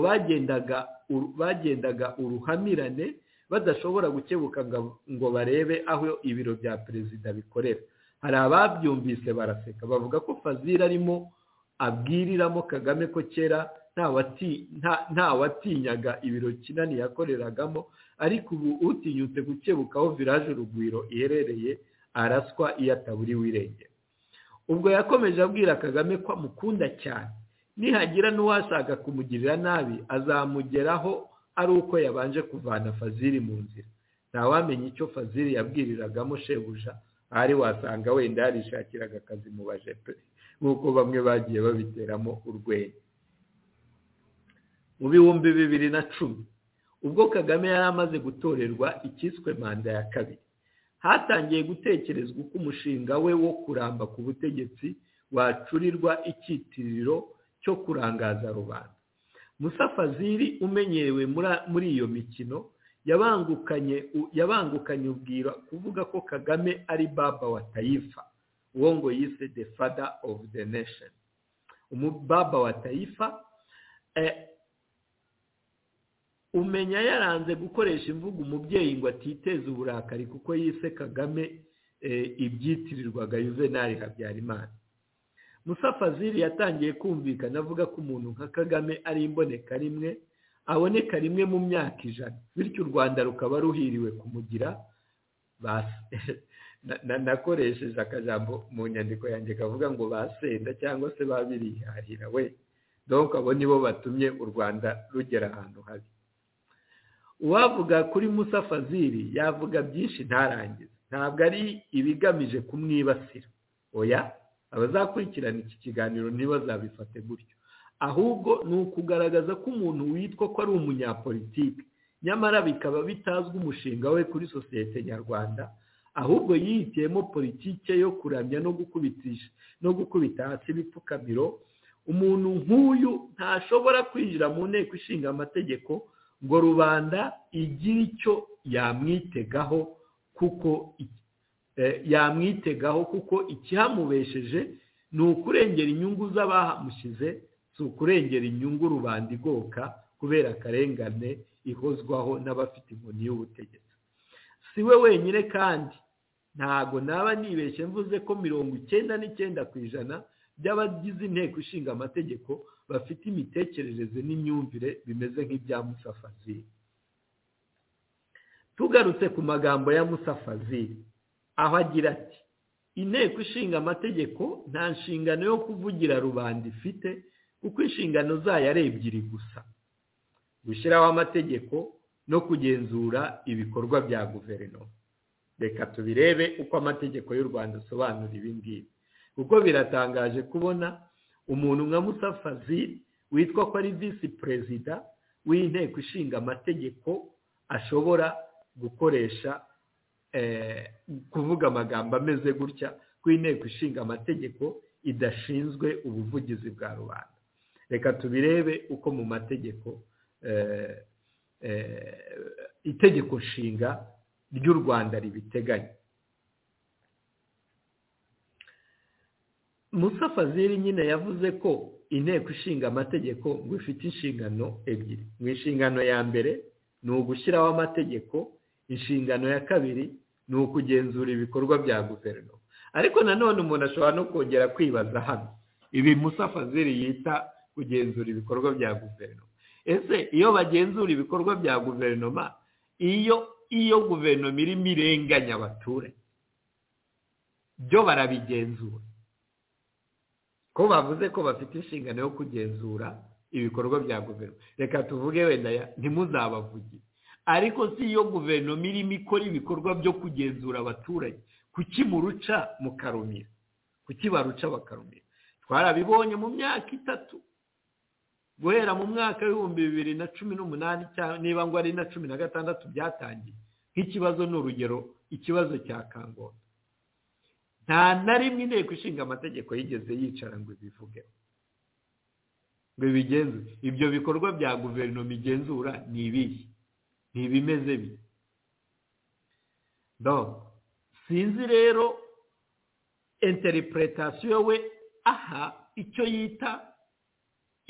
bagendaga uruhamirane badashobora gukebuka ngo barebe aho ibiro bya perezida bikorera hari ababyumvise baraseka bavuga ko fazira arimo abwiriramo kagame ko kera nta watinyaga ibiro kinani yakoreragamo ariko ubu utinyutse gukebuka aho viraje urugwiro iherereye araswa iyo ataburiwe irengero ubwo yakomeje abwira kagame ko amukunda cyane nihagira n'uwashaka kumugirira nabi azamugeraho ari uko yabanje kuvana faziri mu nzira ntawamenya icyo faziri yabwiriragamo shebuja ahari wasanga wenda yarishakiraga akazi mu bajepe nk'uko bamwe bagiye babiteramo urwenya mu bihumbi bibiri na cumi ubwo kagame yari amaze gutorerwa icyiswe manda ya kabiri hatangiye gutekerezwa uko umushinga we wo kuramba ku butegetsi wacurirwa icyitiriro cyo kurangaza rubanda musafaziri umenyerewe muri iyo mikino yabangukanye ubwira kuvuga ko kagame ari baba wa tayifa uwo ngo yise the father of the nation umubaba wa tayifa umenya yaranze gukoresha imvugo umubyeyi ngo atiteze uburakari kuko yise kagame ibyitirirwaga yuvenali habyarimana musafaziri yatangiye kumvikana avuga ko umuntu nka kagame ari imboneka rimwe aboneka rimwe mu myaka ijana bityo u rwanda rukaba ruhiriwe kumugira nakoresheje akajambo mu nyandiko yanjye kavuga ngo basenda cyangwa se babirihahira we donko abo nibo batumye u rwanda rugera ahantu habi uwavuga kuri musafaziri yavuga byinshi ntarangize ntabwo ari ibigamije kumwibasira oya abazakurikirana iki kiganiro ntibazabifate gutyo ahubwo ni ukugaragaza ko umuntu witwa ko ari umunyapolitike nyamara bikaba bitazwi umushinga we kuri sosiyete nyarwanda ahubwo yihitiyemo politike yo kuramya no gukubitisha no gukubita hasi ibipfukamiro umuntu nk'uyu ntashobora kwinjira mu nteko ishinga amategeko ngo rubanda igire icyo yamwitegaho kuko yamwitegaho kuko ikihamubesheje ni ukurengera inyungu z'abahamushyize si ukurengera inyungu rubanda igoka kubera akarengane ihozwaho n'abafite inkoni y'ubutegetsi si we wenyine kandi ntago naba nibeshye mvuze ko mirongo icyenda n'icyenda ku ijana by'abagize inteko ishinga amategeko bafite imitekerereze n'imyumvire bimeze nk'ibya musafaziri tugarutse ku magambo ya musafaziri aho agira ati inteko ishinga amategeko nta nshingano yo kuvugira rubanda ifite kuko inshingano zayo ari ebyiri gusa gushyiraho amategeko no kugenzura ibikorwa bya guverinoma reka tubirebe uko amategeko y'u rwanda asobanura ibi ngibi kuko biratangaje kubona umuntu nka Musa Fazil witwa ko ari visi perezida w'inteko ishinga amategeko ashobora gukoresha kuvuga amagambo ameze gutya ko inteko ishinga amategeko idashinzwe ubuvugizi bwa rubanda reka tubirebe uko mu mategeko itegeko nshinga ry'u rwanda ribiteganya Musa Fazil nyine yavuze ko inteko ishinga amategeko ngo ifite inshingano ebyiri mu inshingano ya mbere ni ugushyiraho amategeko inshingano ya kabiri ni ukugenzura ibikorwa bya guverinoma ariko nanone umuntu ashobora no kongera kwibaza hano ibi Musa Fazil yita kugenzura ibikorwa bya guverinoma ese iyo bagenzura ibikorwa bya guverinoma iyo iyo guverinoma irimo irenganya abaturage byo barabigenzura ko bavuze ko bafite inshingano yo kugenzura ibikorwa bya guverinoma reka tuvuge wenda ntimuzabavugire ariko si iyo guverinoma irimo ikora ibikorwa byo kugenzura abaturage kuki muruca mukarumira kuki baruca bakarumira twarabibonye mu myaka itatu guhera mu mwaka w'ibihumbi bibiri na cumi n'umunani niba ngo ari na cumi na gatandatu byatangiye nk'ikibazo ni urugero ikibazo cya kangondo nta na rimwe inteko ishinga amategeko yigeze yicara ngo ibivugeho ngo ibigenzure ibyo bikorwa bya guverinoma igenzura ni ibihe ni ibimeze bike sinzi rero enteripuretasiyo we aha icyo yita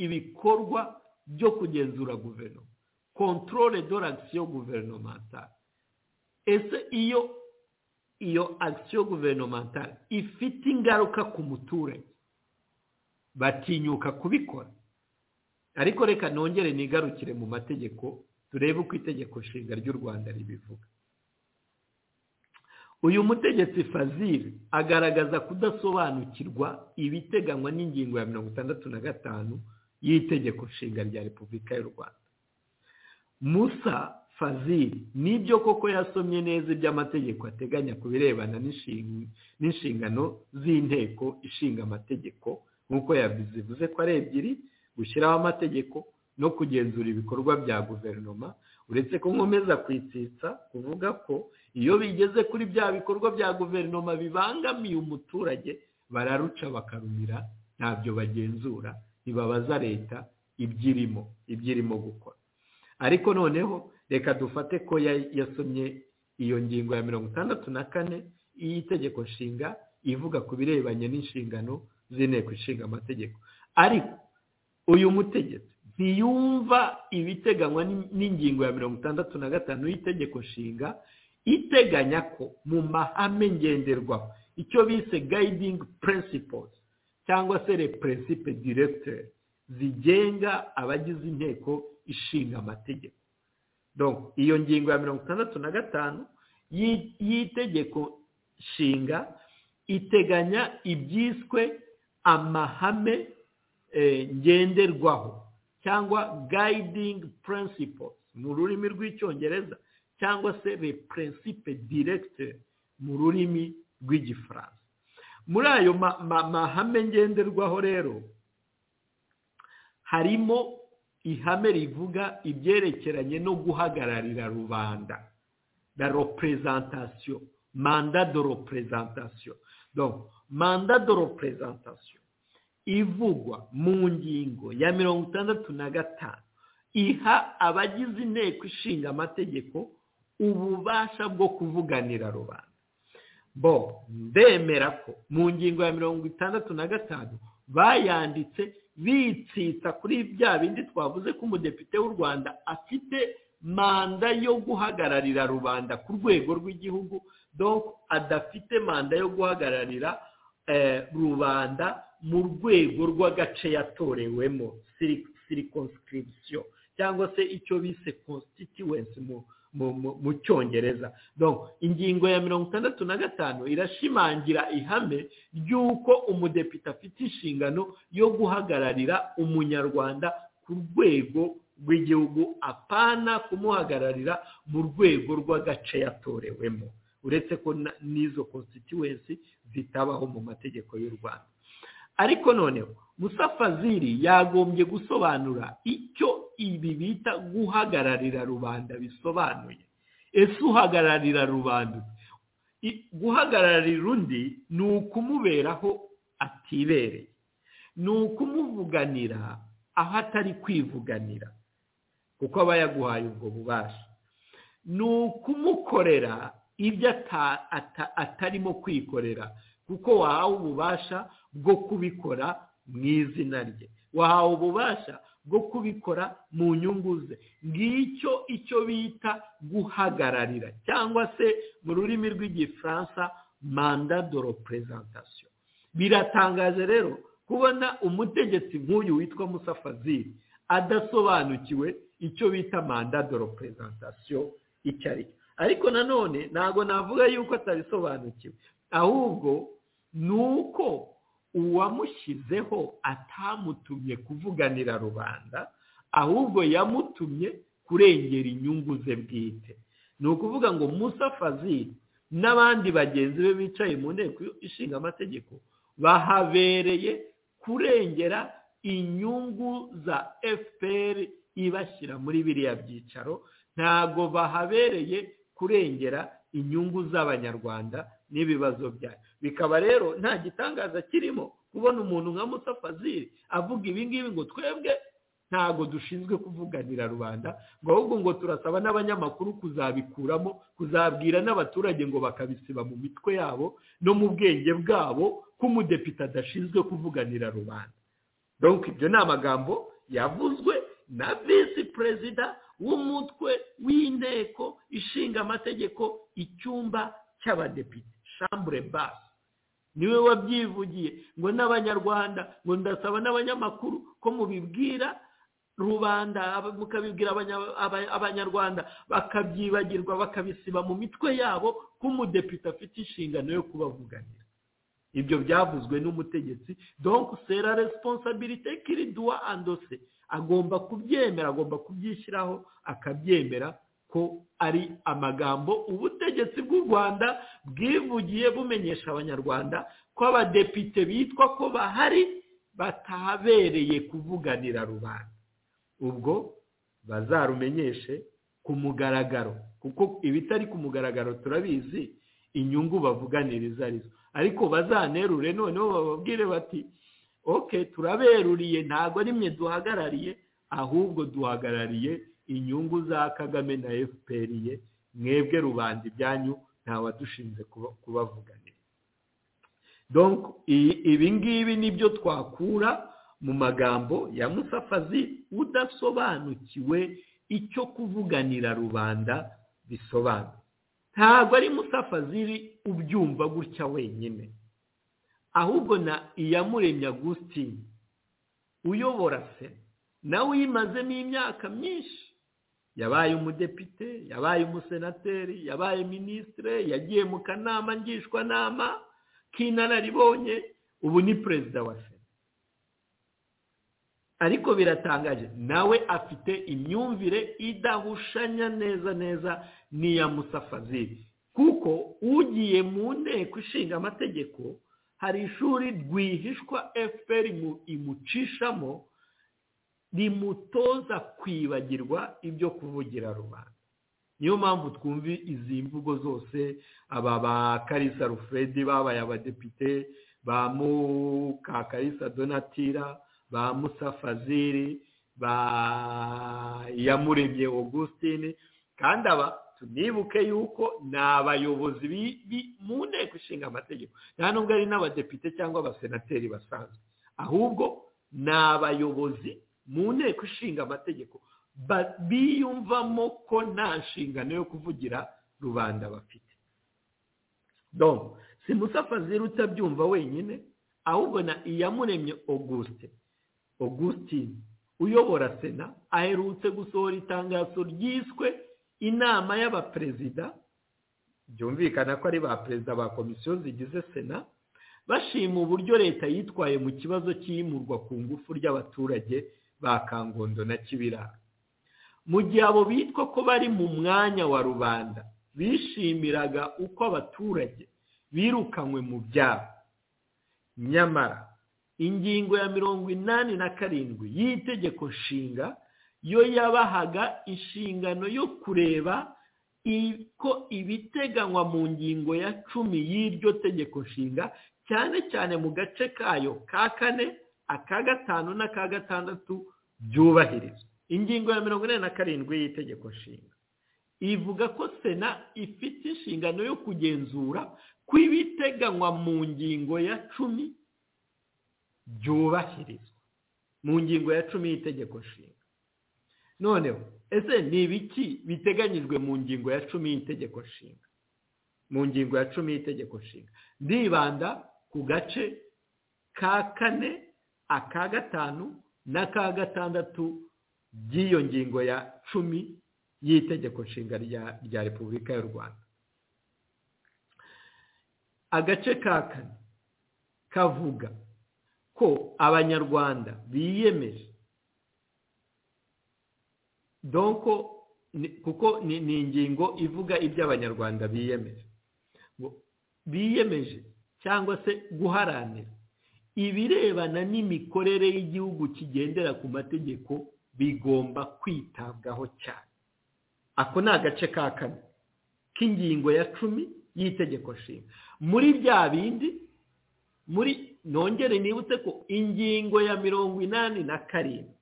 ibikorwa byo kugenzura guverinoma kontorore do ragisiyo guverinomentari ese iyo iyo agisiyo guverinomentari ifite ingaruka ku muturage batinyuka kubikora ariko reka nongere nigarukire mu mategeko turebe uko itegeko nshinga ry'u rwanda ribivuga uyu mutegetsi fazil agaragaza kudasobanukirwa ibiteganywa n'ingingo ya mirongo itandatu na gatanu y'itegeko nshinga rya repubulika y'u rwanda musa fazili nibyo koko yasomye neza iby'amategeko ateganya ku birebana n'inshingano z'inteko ishinga amategeko nk'uko yabizivuze ko ari ebyiri gushyiraho amategeko no kugenzura ibikorwa bya guverinoma uretse ko nkomeza kwitsitsa kuvuga ko iyo bigeze kuri bya bikorwa bya guverinoma bibangamiye umuturage bararuca bakarumira ntabyo bagenzura ntibabaza leta ibyirimo ibyirimo gukora ariko noneho reka dufate ko yasomye iyo ngingo ya mirongo itandatu na kane y'itegeko nshinga ivuga ku birebanye n'inshingano z'inteko ishinga amategeko ariko uyu mutegetsi ntiyumva ibiteganywa n'ingingo ya mirongo itandatu na gatanu y'itegeko nshinga iteganya ko mu mahame ngenderwaho icyo bise gayidingi principles cyangwa se le principe directeur zigenga abagize inteko ishinga amategeko iyo ngingo ya mirongo itandatu na gatanu y'itegeko nshinga iteganya ibyiswe amahame ngenderwaho cyangwa gayidingi principles mu rurimi rw'icyongereza cyangwa se le principe directeur mu rurimi rw'igifaransa muri ayo mahame ngenderwaho rero harimo ihame rivuga ibyerekeranye no guhagararira rubanda la representation manda de representation donc manda de representation ivugwa mu ngingo ya mirongo itandatu na gatanu iha abagize inteko ishinga amategeko ububasha bwo kuvuganira rubanda bo ndemera ko mu ngingo ya mirongo itandatu na gatanu bayanditse bitsitsa kuri bya bindi twavuze ko umudepite w'u rwanda afite manda yo guhagararira rubanda ku rwego rw'igihugu donko adafite manda yo guhagararira rubanda mu rwego rw'agace yatorewemo sirikonsirikisiyo cyangwa se icyo bise konsitituwensi mu cyongereza donko ingingo ya mirongo itandatu na gatanu irashimangira ihame ry'uko umudepite afite inshingano yo guhagararira umunyarwanda ku rwego rw'igihugu apana kumuhagararira mu rwego rw'agace yatorewemo uretse ko na- n'izo constituency zitabaho mu mategeko y'u rwanda ariko noneho musa fazili yagombye gusobanura icyo ibi bita guhagararira rubanda bisobanuye ese uhagararira rubanda I- guhagararira undi ni ukumuberaho atibereye ni ukumuvuganira aho atari kwivuganira kuko aba yaguhaye ubwo bubasha ni ukumukorera ibyo ata- ata- atarimo kwikorera kuko wahawe ububasha bwo kubikora mu izina rye wahawe ububasha bwo kubikora mu nyungu ze ngicyo icyo bita guhagararira cyangwa se mu rurimi rw'igifaransa manda de representation biratangaje rero kubona umutegetsi nk'uyu witwa Musa Fazil adasobanukiwe icyo bita manda de representation icyo ari cyo ariko nanone ntabwo navuga yuko atabisobanukiwe ahubwo ni uko uwamushyizeho atamutumye kuvuganira rubanda ahubwo yamutumye kurengera inyungu ze bwite ni ukuvuga ngo Musa Fazil n'abandi bagenzi be bicaye mu nteko ishinga amategeko bahabereye kurengera inyungu za fpr ibashyira muri biriya byicaro ntabwo bahabereye kurengera inyungu z'abanyarwanda n'ibibazo byayo bikaba rero nta gitangaza kirimo kubona umuntu nka Musa Fazil avuga ibi ngibi ngo twebwe ntabwo dushinzwe kuvuganira rubanda ngo ahubwo ngo turasaba n'abanyamakuru kuzabikuramo kuzabwira n'abaturage ngo bakabisiba mu mitwe yabo no mu bwenge bwabo ko umudepite adashinzwe kuvuganira rubanda donc ibyo ni amagambo yavuzwe na visi perezida w'umutwe w'inteko ishinga amategeko icyumba cy'abadepite shambure basi niwe wabyivugiye ngo n'abanyarwanda ngo ndasaba n'abanyamakuru ko mubibwira rubanda aba- mukabibwira abanya- aba- abanyarwanda bakabyibagirwa bakabisiba mu mitwe yabo ko umudepite afite inshingano yo kubavuganira ibyo byavuzwe n'umutegetsi donc c'est la responsabilité qu'il doit endosser agomba kubyemera agomba kubyishyiraho akabyemera ko ari amagambo ubutegetsi bw'u rwanda bwivugiye bumenyesha abanyarwanda ko abadepite bitwa ko bahari batahabereye kuvuganira rubanda ubwo bazarumenyeshe ku mugaragaro kuko ibitari ku mugaragaro turabizi inyungu bavuganiriza arizo ariko bazanerure noneho bababwire bati oke turaberuriye ntabwo ari mwe duhagarariye ahubwo duhagarariye inyungu za kagame na fpr ye mwebwe rubanda ibyanyu ntawadushinze kuba- kubavuganira donc i- ibi ngibi nibyo twakura mu magambo ya musafazi udasobanukiwe icyo kuvuganira rubanda bisobanura ntabwo ari musafazi ubyumva gutya wenyine ahubwo na iyamuremye agustin uyobora se nawe uyimazemo imyaka myinshi yabaye umudepite yabaye umusenateri yabaye minisitire yagiye mu kanama ngishwanama k'inararibonye ubu ni perezida wa sena ariko biratangaje nawe afite imyumvire idahushanya neza neza n'iya Musa Fazil kuko ugiye mu nteko ishinga amategeko hari ishuri rwihishwa fpr imu- imucishamo rimutoza kwibagirwa ibyo kuvugira rubanda niyo mpamvu twumva izi mvugo zose aba ba karisa rufedi babaye abadepite ba mukakarisa donatira ba musa fazili ba iyamuremye augustine kandi aba tunibuke yuko ni abayobozi bi- bi- mu nteko ishinga amategeko nta nubwo ari n'abadepite cyangwa abasenateri basanzwe ahubwo ni abayobozi mu nteko ishinga amategeko ba- biyumvamo ko nta nshingano yo kuvugira rubanda bafite donc si Musa Fazil utabyumva wenyine ahubwo na iyamuremye auguste augustine uyobora sena aherutse gusohora itangazo ryiswe inama y'abaperezida byumvikana ko ari ba perezida ba komisiyo zigize sena bashima uburyo leta yitwaye mu kibazo cy'iyimurwa ku ngufu ry'abaturage ba kangondo na kibirara mu gihe abo bitwa ko bari mu mwanya wa rubanda bishimiraga uko abaturage birukanywe mu byabo nyamara ingingo ya mirongo inani na karindwi y'itegeko nshinga yo yabahaga inshingano yo kureba ko ibiteganywa mu ngingo ya cumi y'iryo tegeko nshinga cyane cyane mu gace kayo ka kane aka gatanu n'aka gatandatu byubahirizwa ingingo ya mirongo inani na karindwi y'itegeko nshinga ivuga ko sena ifite inshingano yo kugenzura ko ibiteganywa mu ngingo ya cumi byubahirizwa mu ngingo ya cumi y'itegeko nshinga noneho ese ni ibiki biteganyijwe mu ngingo ya cumi y'itegeko nshinga mu ngingo ya cumi y'itegeko nshinga ndibanda ku gace ka kane aka gatanu n'aka gatandatu by'iyo ngingo ya cumi y'itegeko nshinga rya repubulika y'u rwanda agace ka kane kavuga ko abanyarwanda biyemeje donko kuko ni ingingo ivuga ibyo abanyarwanda biyemeje biyemeje cyangwa se guharanira ibirebana n'imikorere y'igihugu kigendera ku mategeko bigomba kwitabwaho cyane ako ni agace ka kane k'ingingo ya cumi y'itegeko nshinga muri bya bindi muri nongere nibutse ko ingingo ya mirongo inani na karindwi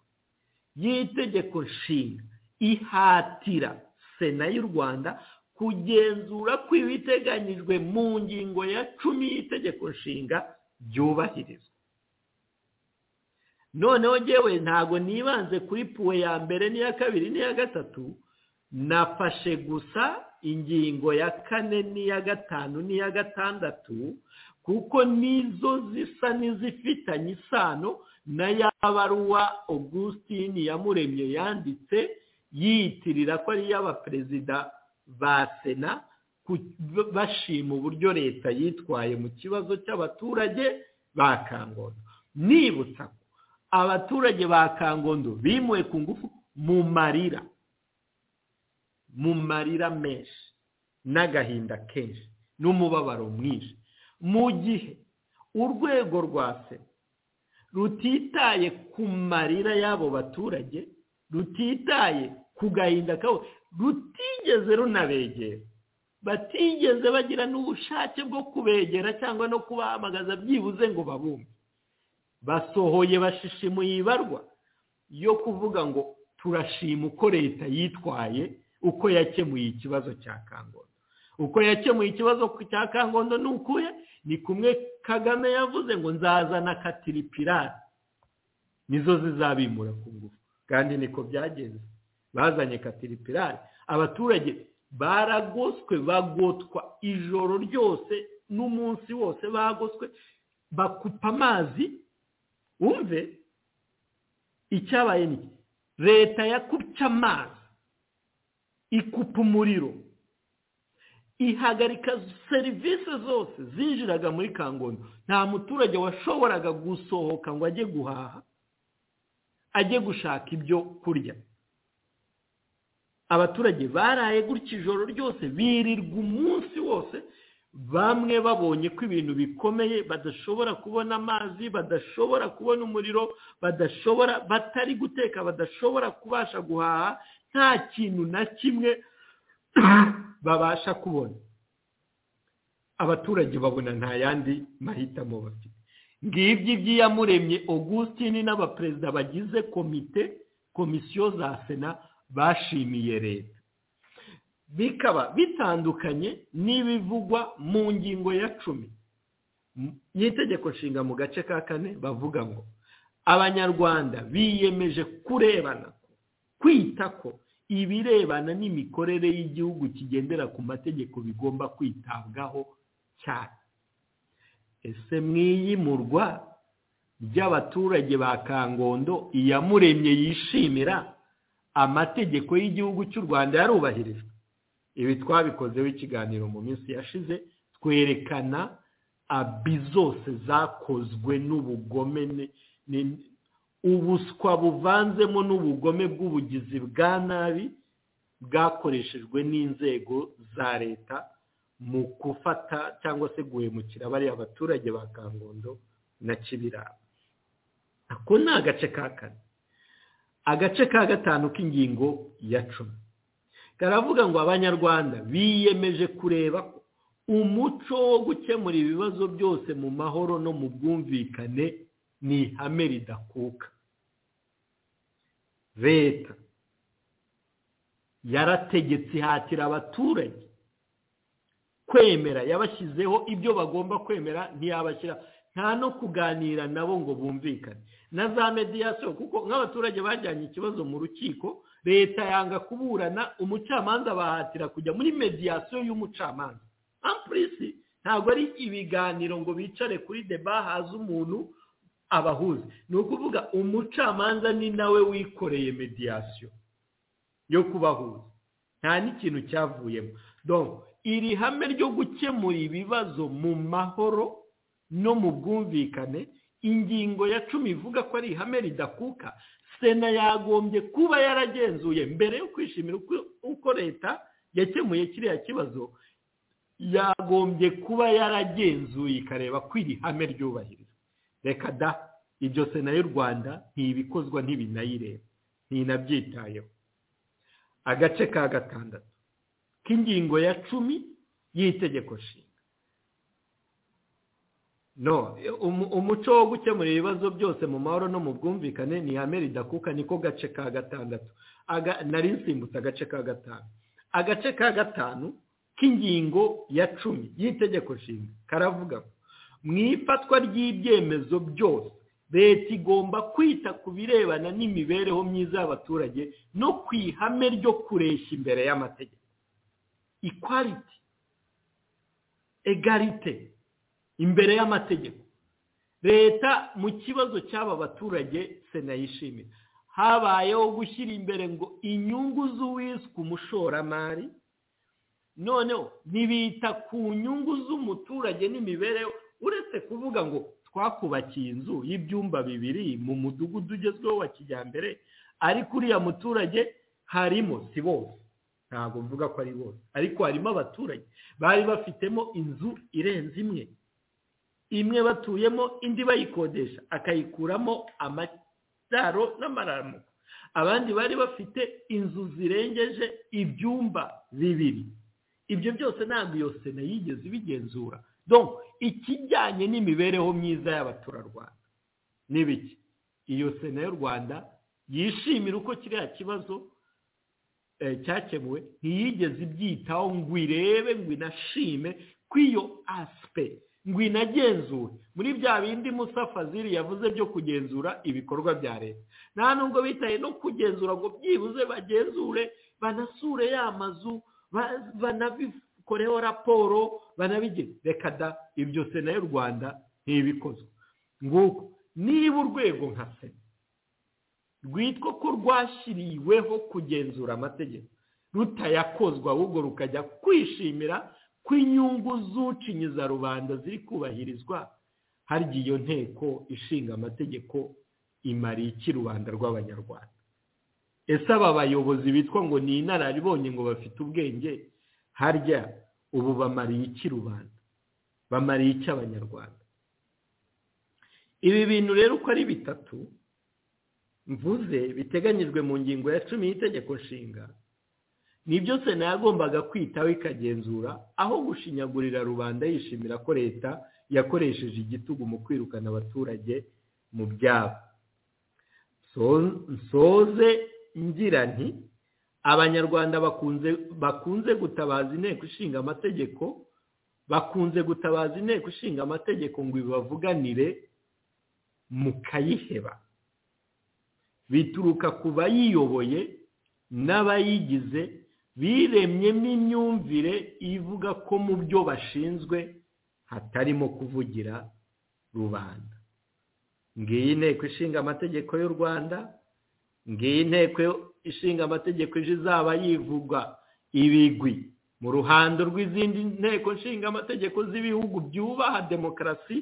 y'itegeko nshinga ihatira sena y'u rwanda kugenzura ko ibiteganyijwe mu ngingo ya cumi y'itegeko nshinga byubahirizwa noneho ngewe ntago nibanze kuri puwe ya mbere n'iya kabiri n'iya gatatu nafashe gusa ingingo ya kane n'iya gatanu n'iya gatandatu kuko nizo zisa n'izifitanye isano na ya baruwa augustin yamuremye yanditse yiyitirira ko ari iy'abaperezida ba sena bashima uburyo leta yitwaye mu kibazo cy'abaturage ba kangondo nibutsa ko abaturage ba kangondo bimuwe ku ngufu mu marira mu marira menshi n'agahinda kenshi n'umubabaro mwinshi mu gihe urwego rwa se rutitaye ku marira y'abo baturage rutitaye ku gahinda kabo rutigeze runabegera batigeze bagira n'ubushake bwo kubegera cyangwa no kubahamagaza byibuze ngo babumve basohoye bashishimuye ibarwa yo kuvuga ngo turashima uko leta yitwaye uko yakemuye ikibazo cya kangondo uko yakemuye ikibazo cya kangondo ni ukuye ni kumwe kagame yavuze ngo nzazana katiripirari nizo zizabimura ku ngufu kandi niko byagenze bazanye katiripirari abaturage baragoswe bagotwa ijoro ryose n'umunsi wose bagoswe bakupa amazi wumve icyabaye ni leta yakupye amazi ikupa umuriro ihagarika serivisi zose zinjiraga muri kangondo nta muturage washoboraga gusohoka ngo ajye guhaha ajye gushaka ibyo kurya abaturage baraye gutya ijoro ryose birirwa umunsi wose bamwe babonye ko ibintu bikomeye badashobora kubona amazi badashobora kubona umuriro badashobora batari guteka badashobora kubasha guhaha nta kintu na kimwe babasha kubona abaturage babona nta yandi mahitamo bafite ngibyo iby'iyamuremye augustin n'abaperezida bagize komite komisiyo za sena bashimiye leta bikaba bitandukanye n'ibivugwa mu ngingo ya cumi y'itegeko nshinga mu gace ka kane bavuga ngo abanyarwanda biyemeje kurebana kwita ko ibirebana n'imikorere y'igihugu kigendera ku mategeko bigomba kwitabwaho cyane ese mwiyimurwa ry'abaturage ba kangondo iyamuremye yishimira amategeko y'igihugu cy'u rwanda yarubahirijwe ibi twabikozeho ikiganiro mu minsi yashize twerekana abi zose zakozwe n'ubugome ubuswa buvanzemo n'ubugome bw'ubugizi bwa nabi bwakoreshejwe n'inzego za leta mu gufata cyangwa se guhemukira bariya baturage ba kangondo na kibirara ako ni agace ka kane agace ka gatanu k'ingingo ya cumi karavuga ngo abanyarwanda biyemeje kureba ko umuco wo gukemura ibibazo byose mu mahoro no mu bwumvikane ni ihame ridakuka leta yarategetse ihatira abaturage kwemera yabashyizeho ibyo bagomba kwemera ntiyabashyira nta no kuganira nabo ngo bumvikane na za mediyasiyo kuko nk'abaturage bajyanye ikibazo mu rukiko leta yanga kuburana umucamanza bahatira kujya muri mediyasiyo y'umucamanza ampurisi ntabwo ari ibiganiro ngo bicare kuri deba haza umuntu abahuza ni ukuvuga umucamanza ni nawe wikoreye mediyasiyo yo kubahuza nta n'ikintu cyavuyemo iri hame ryo gukemura ibibazo mu mahoro no mu bwumvikane ingingo ya cumi ivuga ko ari ihame ridakuka sena yagombye kuba yaragenzuye mbere yo kwishimira uko leta yakemuye kiriya kibazo yagombye kuba yaragenzuye ikareba ko iri hame ryubahirizwa reka da ibyo sena y'u rwanda ntibikozwa ntibinayireba ntinabyitayeho agace ka gatandatu k'ingingo ya cumi y'itegeko nshinga no umuco wo gukemura ibibazo byose mu mahoro no mu bwumvikane ni ihame ridakuka niko gace ka gatandatu nari nsimbutse agace ka gatanu agace ka gatanu k'ingingo ya cumi y'itegeko nshinga karavuga ngo mu ifatwa ry'ibyemezo byose leta igomba kwita ku birebana n'imibereho myiza y'abaturage no ku ihame ryo kureshya imbere y'amategeko ikwaliti egarite imbere y'amategeko leta mu kibazo cy'aba baturage sena yishimira habayeho gushyira imbere ngo inyungu z'uwiswe umushoramari noneho ntibita ku nyungu z'umuturage n'imibereho uretse kuvuga ngo twakubakiye inzu y'ibyumba bibiri mu mudugudu ugezweho wa kijyambere ariko uriya muturage harimo si bose ntabwo mvuga ko ari bose ariko harimo abaturage bari bafitemo inzu irenze imwe imwe batuyemo indi bayikodesha akayikuramo amadaro n'amaramuko abandi bari bafite inzu zirengeje ibyumba bibiri ibyo byose ntabwo iyo sena yigeze ibigenzura ikijyanye n'imibereho myiza y'abaturarwanda n'ibiki iyo sena y'u rwanda yishimira uko kiriya kibazo cyakemuwe ntiyigeze ibyitaho ngo irebe ngo inashime ko iyo asipe ngo inagenzure muri bya bindi musafaziri yavuze byo kugenzura ibikorwa bya leta nta nubwo bitaye no kugenzura ngo byibuze bagenzure banasure ya mazu banabikoreho raporo banabigeze reka da ibyo sena y'u rwanda ntibikozwe nguko niba urwego nka sena rwitwa ko rwashyiriweho kugenzura amategeko rutayakozwa ahubwo rukajya kwishimira ko inyungu z'ucinyiza rubanda ziri kubahirizwa harya iyo nteko ishinga amategeko imariye iki rubanda rw'abanyarwanda ese aba bayobozi bitwa ngo ni inararibonye ngo bafite ubwenge harya ubu bamariye iki rubanda bamariye iki abanyarwanda ibi bintu rero uko ari bitatu mvuze biteganyijwe mu ngingo ya cumi y'itegeko nshinga nibyo sena yagombaga kwitaho ikagenzura aho gushinyagurira rubanda yishimira ko leta yakoresheje igitugu mu kwirukana abaturage mu byabo nsoze ngira nti abanyarwanda bakunze gutabaza inteko ishinga amategeko bakunze gutabaza inteko ishinga amategeko ngo ibavuganire mukayiheba bituruka ku bayiyoboye n'abayigize biremyemo imyumvire ivuga ko mu byo bashinzwe hatarimo kuvugira rubanda ngiyi inteko ishinga amategeko y'u rwanda ngiyi inteko ishinga amategeko ejo izaba yivugwa ibigwi mu ruhando rw'izindi nteko ishinga amategeko z'ibihugu byubaha demokarasi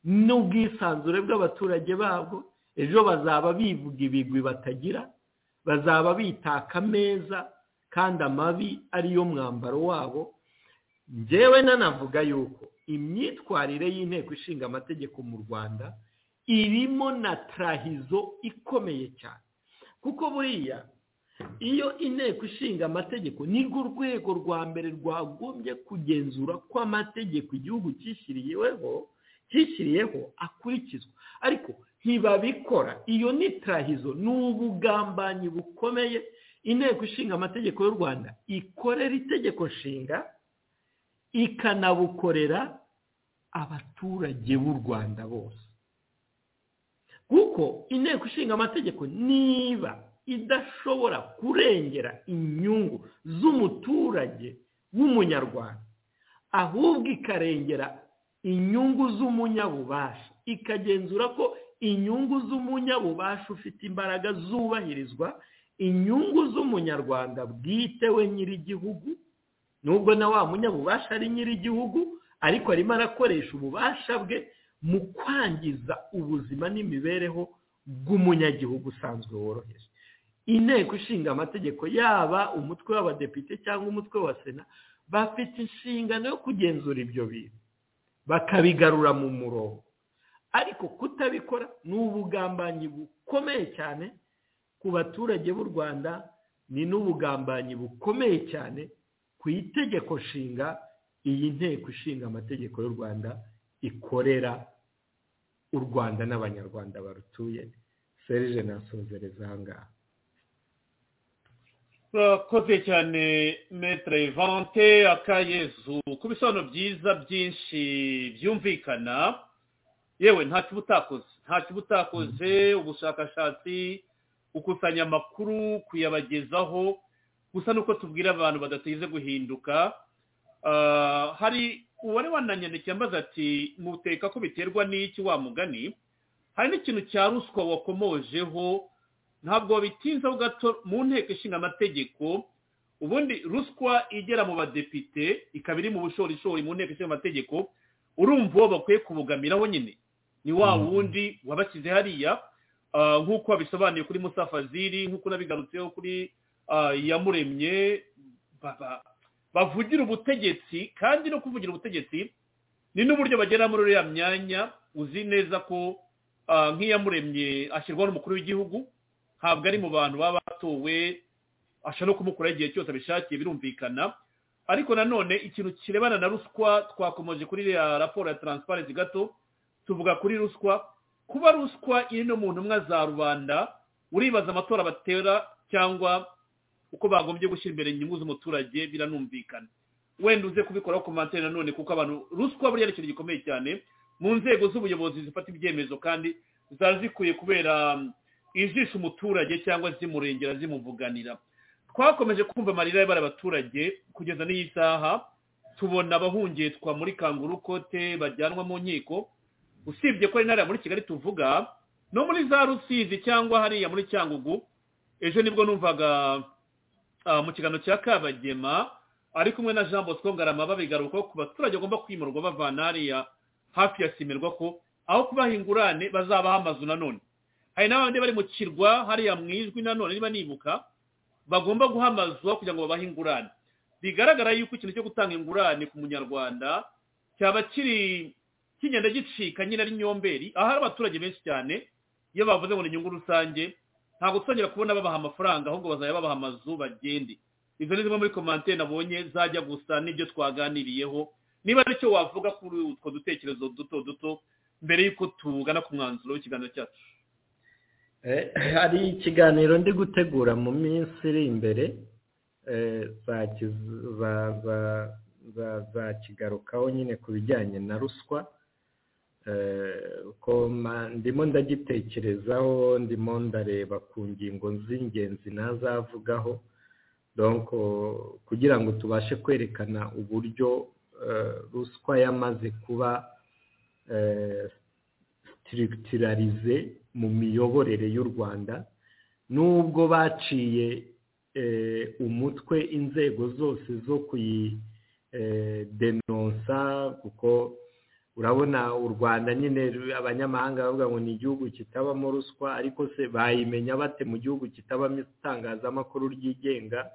n'ubwisanzure bw'abaturage babwo ejo bazaba bivuga ibigwi batagira bazaba bitaka ameza kandi amabi ariyo mwambaro wabo ngewe nanavuga yuko imyitwarire y'inteko ishinga amategeko mu rwanda irimo na tarahizo ikomeye cyane kuko buriya iyo inteko ishinga amategeko nirwo rwego rwa mbere rwagombye kugenzura ko amategeko igihugu cyishyiriyeho cyishyiriyeho akurikizwa ariko ntibabikora iyo ni tarahizo ni ubugambanyi bukomeye inteko ishinga amategeko y'u rwanda ikorera itegeko nshinga ikanabukorera abaturage b'u rwanda bose kuko inteko ishinga amategeko niba idashobora kurengera inyungu z'umuturage w'umunyarwanda ahubwo ikarengera inyungu z'umunyabubasha ikagenzura ko inyungu z'umunyabubasha ufite imbaraga zubahirizwa inyungu z'umunyarwanda bwite we nyir'igihugu nubwo na wa munyabubasha ari nyir'igihugu ariko arimo arakoresha ububasha bwe mu kwangiza ubuzima n'imibereho bw'umunyagihugu usanzwe woroheje inteko ishinga amategeko yaba umutwe w'abadepite cyangwa umutwe wa sena bafite inshingano yo kugenzura ibyo bintu bakabigarura mu murongo ariko kutabikora ni ubugambanyi bukomeye cyane ku baturage b'u rwanda ni n'ubugambanyi bukomeye cyane ku itegeko nshinga iyi nteko ishinga amategeko y'u rwanda ikorera u rwanda n'abanyarwanda barutuye serije nasozereza aha ngaha twakoze cyane metere vante akayezu ku bisobanuro byiza byinshi byumvikana yewe nta kiba utakoze nta kiba utakoze ubushakashatsi gukusanya amakuru kuyabagezaho gusa nuko tubwira abantu badateze guhinduka hari uwari wananyandikira ambaza ati muteka ko biterwa n'iki wa mugani hari n'ikintu cya ruswa wakomojeho ntabwo bitinzeho gato mu nteko ishinga amategeko ubundi ruswa igera mu badepite ikaba iri mu bushorishori mu nteko ishinga amategeko urumva uwo bakwiye kubugamiraho nyine ni wa wundi wabashyize hariya nk'uko babisobanuye kuri musafaziri nk'uko nabigarutseho kuri iyamuremye bavugira ubutegetsi kandi no kuvugira ubutegetsi ni n'uburyo bagera muri uriya myanya uzi neza ko nk'iyamuremye ashyirwaho n'umukuru w'igihugu ntabwo ari mu bantu baba batowe ashobora no kumukuraho igihe cyose abishakiye birumvikana ariko nanone ikintu kirebana na ruswa twakomeje kuri iriya raporo ya taransiparensi gato tuvuga kuri ruswa kuba ruswa iri no mu ntumwa za rubanda uribaza amatora batera cyangwa uko bagombye gushyira imbere inyungu z'umuturage biranumvikana wenda uze kubikoraho komantere nanone kuko abantu ruswa buriya ari ikintu gikomeye cyane mu nzego z'ubuyobozi zifata ibyemezo kandi zari zikwiye kubera ijisha umuturage cyangwa zimurengera zimuvuganira twakomeje kumva amarira y'abari abaturage kugeza n'iyi saha tubona abahungetwa muri kangurukote bajyanwa mu nkiko usibye ko ari hariya muri kigali tuvuga no muri za rusizi cyangwa hariya muri cyangugu ejo nibwo numvaga mu kiganiro cya kabagema ari kumwe na jean bosco ngarama babigarukaho ku baturage bagomba kwimurwa bavana hariya hafi ya simirwa ko aho kubaha ingurane bazabaha amazu nanone hari n'abandi bari mu kirwa hariya mu ijwi nanone niba nibuka bagomba guhamazwa kugira ngo babahe ingurane bigaragara yuko ikintu cyo gutanga ingurane ku munyarwanda cyaba kiri kigenda gicika nyine ari nyomberi ahari abaturage benshi cyane iyo bavuze ngo ni inyungu rusange ntabwo tuzongera kubona babaha amafaranga ahubwo bazajya babaha amazu bagende izo ni zimwe muri komantere nabonye zajya gusa n'ibyo twaganiriyeho niba aricyo wavuga kuri utwo dutekerezo duto duto mbere y'uko tugana ku mwanzuro w'ikiganiro cyacu hari ikiganiro ndi gutegura mu minsi iri imbere zakigarukaho nyine ku bijyanye na ruswa ndimo ndagitekerezaho ndimo ndareba ku ngingo z'ingenzi nazavugaho kugira ngo tubashe kwerekana uburyo ruswa yamaze kuba sitirigitirarize mu miyoborere y'u rwanda nubwo baciye umutwe inzego zose zo kuyidenonsa kuko urabona u rwanda nyine abanyamahanga bavuga ngo ni igihugu kitabamo ruswa ariko se bayimenya bate mu gihugu kitabamo itangazamakuru ryigenga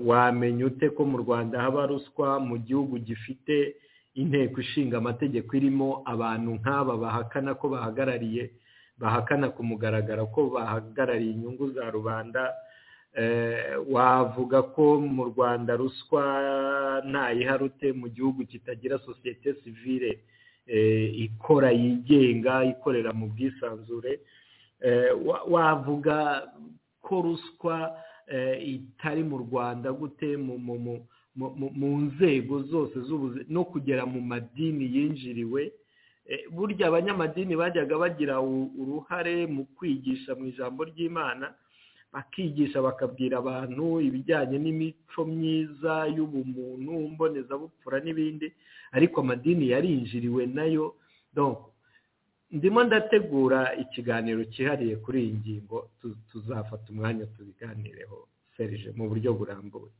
wamenya ute ko mu rwanda haba ruswa mu gihugu gifite inteko ishinga amategeko irimo abantu nk'aba bahakana ko bahagarariye bahakana ku mugaragaro ko bahagarariye inyungu za rubanda wavuga ko mu rwanda ruswa ntayiharute mu gihugu kitagira sosiyete sivire ikora yigenga ikorera mu bwisanzure wavuga ko ruswa itari mu rwanda gute mu nzego zose z'ubuzima no kugera mu madini yinjiriwe burya abanyamadini bajyaga bagira uruhare mu kwigisha mu ijambo ry'imana bakigisha bakabwira abantu ibijyanye n'imico myiza y'ubumuntu mbonezabupfura n'ibindi ariko amadini yarinjiriwe nayo ndimo ndategura ikiganiro cyihariye kuri iyi ngingo tuzafata umwanya tubiganireho serije mu buryo burambuye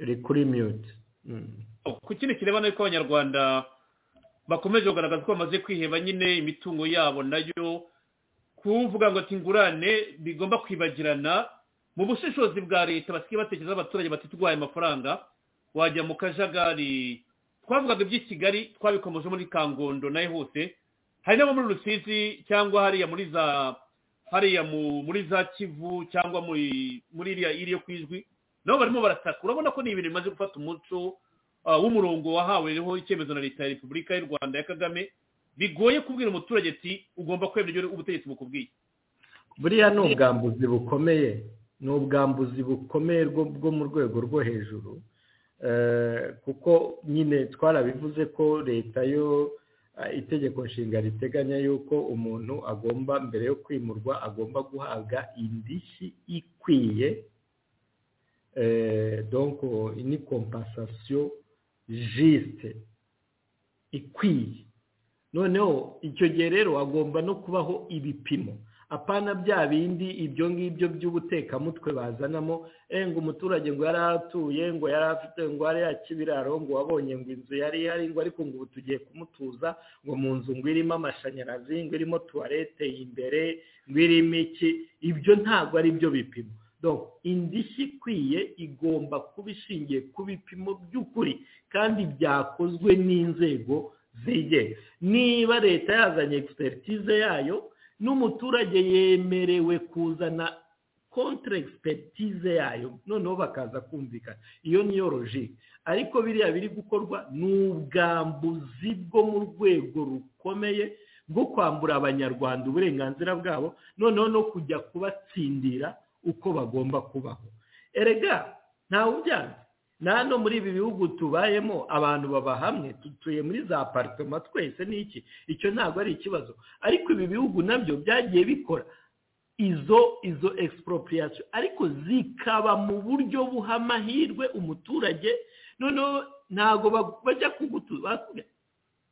uri kuri miyuti ku kindi kirebana yuko abanyarwanda bakomeje kugaragaza ko bamaze kwiheba nyine imitungo yabo nayo kuvuga ngo tingurane bigomba kwibagirana mu bushishozi bwa leta basigaye batekereza abaturage batitwaye amafaranga wajya mu kajagari twavugaga iby'i kigali twabikomeje muri kangondo nayo hose hari n'abo muri rusizi cyangwa hariya muri za hariya muri za kivu cyangwa muri iriya iri yo ku ijwi nabo barimo barataka urabona ko ni ibintu bimaze gufata umuco w'umurongo wahaweho icyemezo na leta ya repubulika y'u rwanda ya kagame bigoye kubwira umuturage ati ugomba kwemera ibyo ubutegetsi bukubwiye buriya ni ubwambuzi bukomeye ni ubwambuzi bukomeye bwo mu rwego rwo hejuru kuko nyine twarabivuze ko leta yo itegeko nshinga riteganya yuko umuntu agomba mbere yo kwimurwa agomba guhabwa indishyi ikwiye donko ni kompasasiyo jisite ikwiye noneho icyo gihe rero hagomba no kubaho ibipimo apana bya bindi ibyo ngibyo by'ubutekamutwe bazanamo ngo umuturage ngo yari atuye ngo yari afite ngo yari yakibiraro ngo wabonye ngo inzu yari ihari ngo ariko ngo ubu tugiye kumutuza ngo mu nzu ngo irimo amashanyarazi ngo irimo tuwarete imbere ngo irimo iki ibyo ntabwo ari byo bipimo indishyi ikwiye igomba kuba ishingiye ku bipimo by'ukuri kandi byakozwe n'inzego zigenga niba leta yazanye egisperitize yayo n'umuturage yemerewe kuzana kontra egisperitize yayo noneho bakaza kumvikana iyo niyo logike ariko biriya biri gukorwa ni ubwambuzi bwo mu rwego rukomeye bwo kwambura abanyarwanda uburenganzira bwabo noneho no kujya kubatsindira uko bagomba kubaho erega ntawe ubyanze nano muri ibi bihugu tubayemo abantu baba hamwe dutuye muri za aparitoma twese n'iki icyo ntabwo ari ikibazo ariko ibi bihugu nabyo byagiye bikora izo izo egisiporopriyasiyo ariko zikaba mu buryo buha amahirwe umuturage noneho ntabwo bajya kugutuza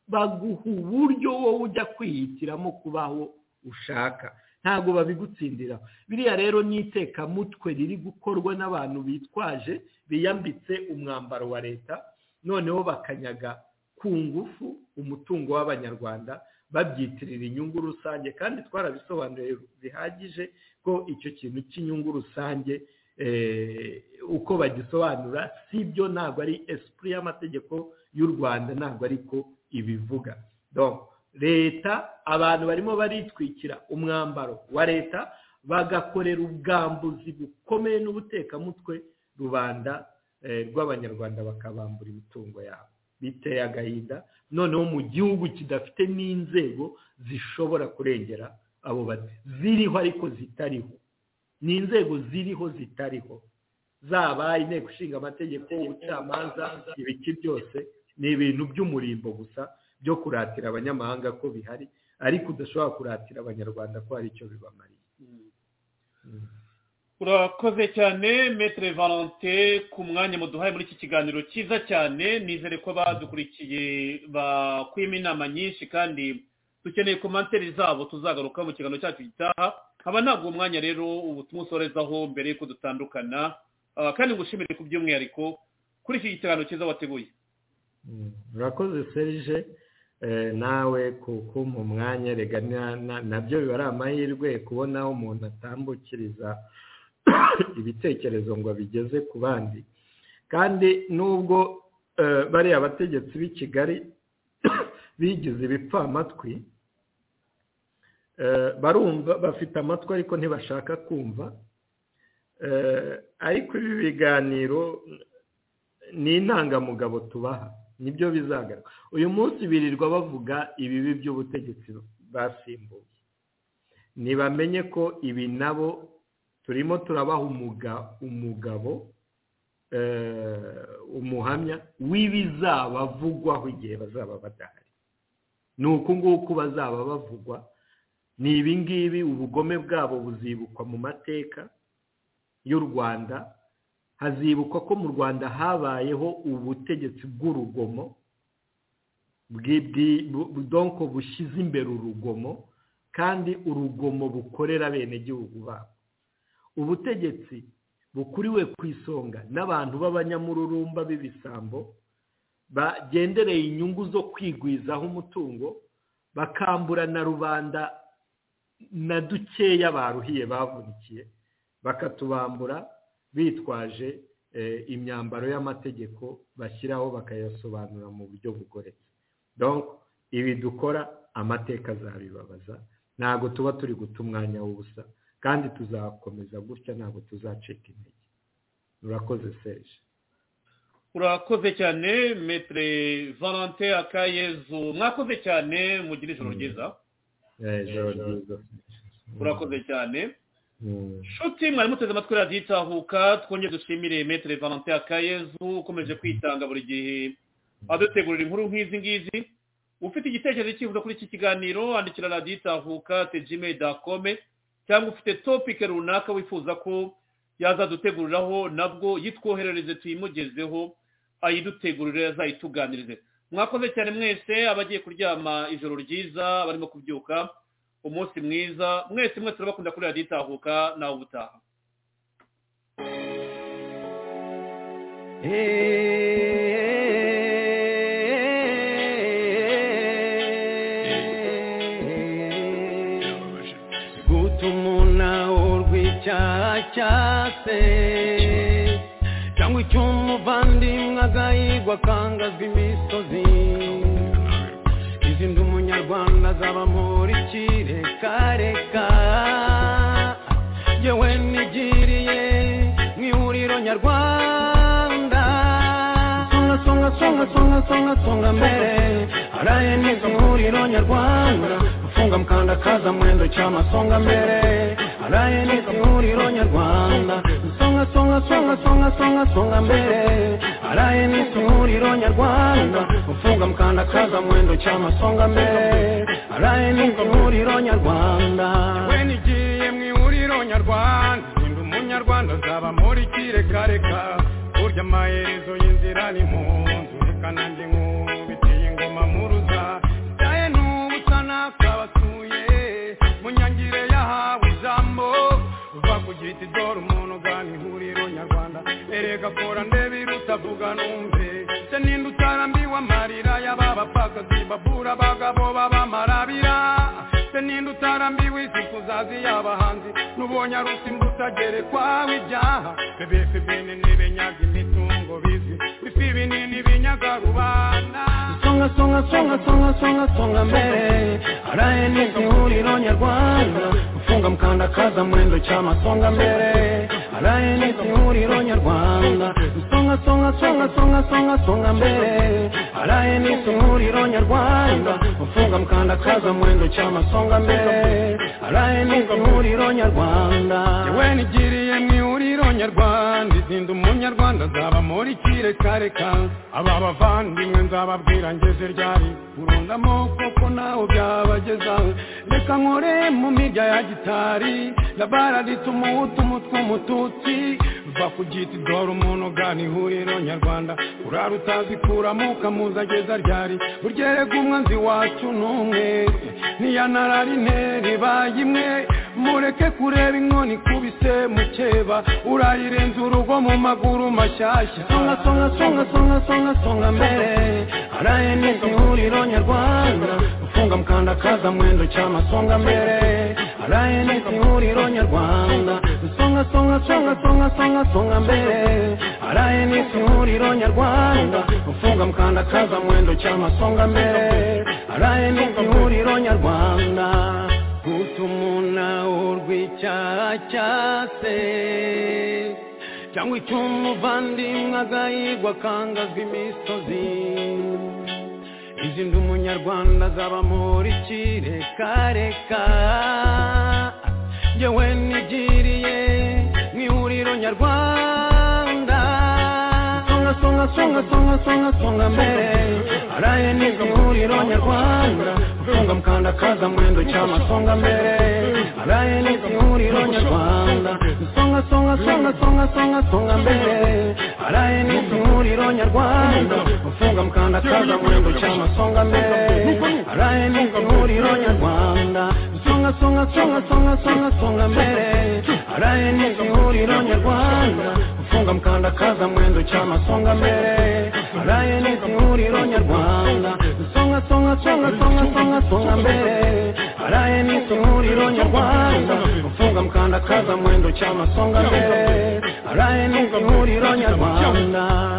baguha uburyo wowe ujya kwihitiramo kubaho ushaka ntabwo babigutsindira biriya rero ni itekamutwe riri gukorwa n'abantu bitwaje biyambitse umwambaro wa leta noneho bakanyaga ku ngufu umutungo w'abanyarwanda babyitirira inyungu rusange kandi twarabisobanuye bihagije ko icyo kintu cy'inyungu rusange uko bagisobanura si byo ntabwo ari esipuri y'amategeko y'u rwanda ntabwo ariko ibivuga leta abantu barimo baritwikira umwambaro wa leta bagakorera ubwambuzi bukomeye n'ubutekamutwe rubanda rw'abanyarwanda bakabambura imitungo yabo biteye agahinda noneho mu gihugu kidafite n'inzego zishobora kurengera abo bati ziriho ariko zitariho ni inzego ziriho zitariho zaba inteko ishinga amategeko ubucamanza ibiki byose ni ibintu by'umurimbo gusa byo kuratira abanyamahanga ko bihari ariko udashobora kuratira abanyarwanda ko hari icyo bibamariye urakoze cyane metere valente ku mwanya muduhaye muri iki kiganiro cyiza cyane nizere ko badukurikiye bakwima inama nyinshi kandi dukeneye komantere zabo tuzagaruka mu kiganiro cyacu gitaha haba ntabwo umwanya rero ubu tumusorezaho mbere y'uko dutandukana kandi ngushimire ku by'umwihariko kuri iki kiganiro cyiza wateguye urakoze serije nawe kumpa umwanya rega nabyo biba ari amahirwe kubonaho umuntu atambukiriza ibitekerezo ngo bigeze ku bandi kandi nubwo bariya bategetsi b'i kigali bigize ibipfamatwi barumva bafite amatwi ariko ntibashaka kumva ariko ibi biganiro ni intangamugabo tubaha nibyo bizagaruka uyu munsi birirwa bavuga ibibi by'ubutegetsi basimbuye ntibamenye ko ibi nabo turimo turabaha umugabo umuhamya w'ibizabavugwaho igihe bazaba badahari ni uku nguku bazaba bavugwa ni ibingibi ubugome bwabo buzibukwa mu mateka y'u rwanda hazibukwa ko mu rwanda habayeho ubutegetsi bw'urugomo donko bushyize imbere urugomo kandi urugomo bukorera abenegihugu babo ubutegetsi bukuriwe ku isonga n'abantu b'abanyamururumba b'ibisambo bagendereye inyungu zo kwigwizaho umutungo bakambura na rubanda na dukeya baruhiye bavunikiye bakatubambura bitwaje imyambaro y'amategeko bashyiraho bakayasobanura mu buryo bugoretse ibi dukora amateka azabibabaza ntabwo tuba turi guta umwanya w'ubusa kandi tuzakomeza gutya ntabwo tuzacika intege urakoze serije urakoze cyane metere valante akayezu mwakoze cyane mugire ijoro ryiza urakoze cyane nshuti mwari muteze amatwi radiyo itahuka twongere dushimire metere valante akayezu ukomeje kwitanga buri gihe adutegurira inkuru nk'izi ngizi ufite igitekerezo cyifuza kuri iki kiganiro andikira radiyo itahuka tejime dakome cyangwa ufite topike runaka wifuza ko yazaduteguriraho nabwo yitwoherereze tuyimugezeho ayidutegurire azayituganirize mwakoze cyane mwese abagiye kuryama ijoro ryiza abarimo kubyuka umunsi mwiza mwese mwese urabakunda kuri radiyo itahuka nawe ubutaha cyase cyangwa icy'umuvandimwe agahigwa akangazwa imisozi izindi umunyarwanda azaba muri kirekareka yewe nigiriye mu ihuriro nyarwanda songa songa songa songa songa songa mbere araye neza ihuriro nyarwanda gufunga mukandakaza mwendo cy'amasonga mbere araye neza ihuriro nyarwanda songa songa songa songa songa songa mbere araye neza ihuriro nyarwanda ufunga mukandakaza mwendo cy'amasonga mbere araye neza ihuriro nyarwanda we nigiye mu ihuriro nyarwanda ndi umunyarwanda azaba muri kirekareka burya amaherezo y'inzira ni mu nzu reka nanjye nkubitiye ingoma muruza ndaye n'ubusa nakabasuye mu nyangire yahawe ijambo uva ku giti dore umuntu ugana ihuriro nyarwanda erega kora ndebe irutavuga numve se ninde utarambiwe amarira y'aba bapfakazi babura abagabo b'abamarabira se ninde utarambiwe isi kuzazi y'abahanzi n'ubonye arusimba utagerekwaho ibyaha bebese bene n'ibenyaga imitungo bizi bifi binini binyaga rubanda songa songa songa songa songa songa mbere araye n'izi huriro nyarwanda gufunga mukandakaza mwendo cy'amasonga mbere araye n'izi huriro nyarwanda songa songa songa songa songa songa mbere araye n'izi huriro nyarwanda gufunga mukandakaza mwendo cy'amasonga mbere araye n'izi huriro nyarwanda yewe nigiriye mu ihuriro nyarwanda izindi umunyarwanda azaba muri kirekareka aba bavandimwe nzababwira ngeze ryari burundamo kuko nawe byabageza reka nkore mu mirya ya gitari labara rituma utumutu umututsi va ku giti dore umuntu ugana ihuriro nyarwanda urara utazi kuramo ukamuzageza ryari uryerega umwanzi wacu n'umwe ntiyanarari interi baye imwe mureke kureba inkoni ikubise mukeba urayirenza urugo mu maguru mashyashya songa songa songa songa songa songa mbere araye neza ihuriro nyarwanda ufunga mukandakaza mwendo cy'amasonga mbere araye neza ihuriro nyarwanda songa songa songa songa songa songa songa mbere araye n'isi ihuriro nyarwanda ufunga mkandakaza mwendo cyama songa mbere araye n'isi ihuriro nyarwanda gutumuna urw'icyaha cyase cyangwa icyo umuvandimwe agahigwa akangazwa imisozi izi ndi umunyarwanda azaba muri kirekareka yewe nigiriye mu ihuriro nyarwanda songa songa songa songa songa songa mbere araye n'izi ihuriro nyarwanda ufunga mkandakaza mwendo cyama songa mbere araye n'izi ihuriro nyarwanda songa songa songa songa songa songa mbere araye n'izi ihuriro nyarwanda ufunga mkandakaza mwendo cyama songa mbere araye n'izi ihuriro nyarwanda songa songa songa songa songa songa mbere araye n'izi ihuriro nyarwanda ufunga mkandakaza mwendo cyama songa mbere araye n'izi ihuriro nyarwanda songa songa songa songa songa songa mbere araye n'izi ihuriro nyarwanda ufunga mkandakaza mwendo cyama songa mbere araye n'izi ihuriro nyarwanda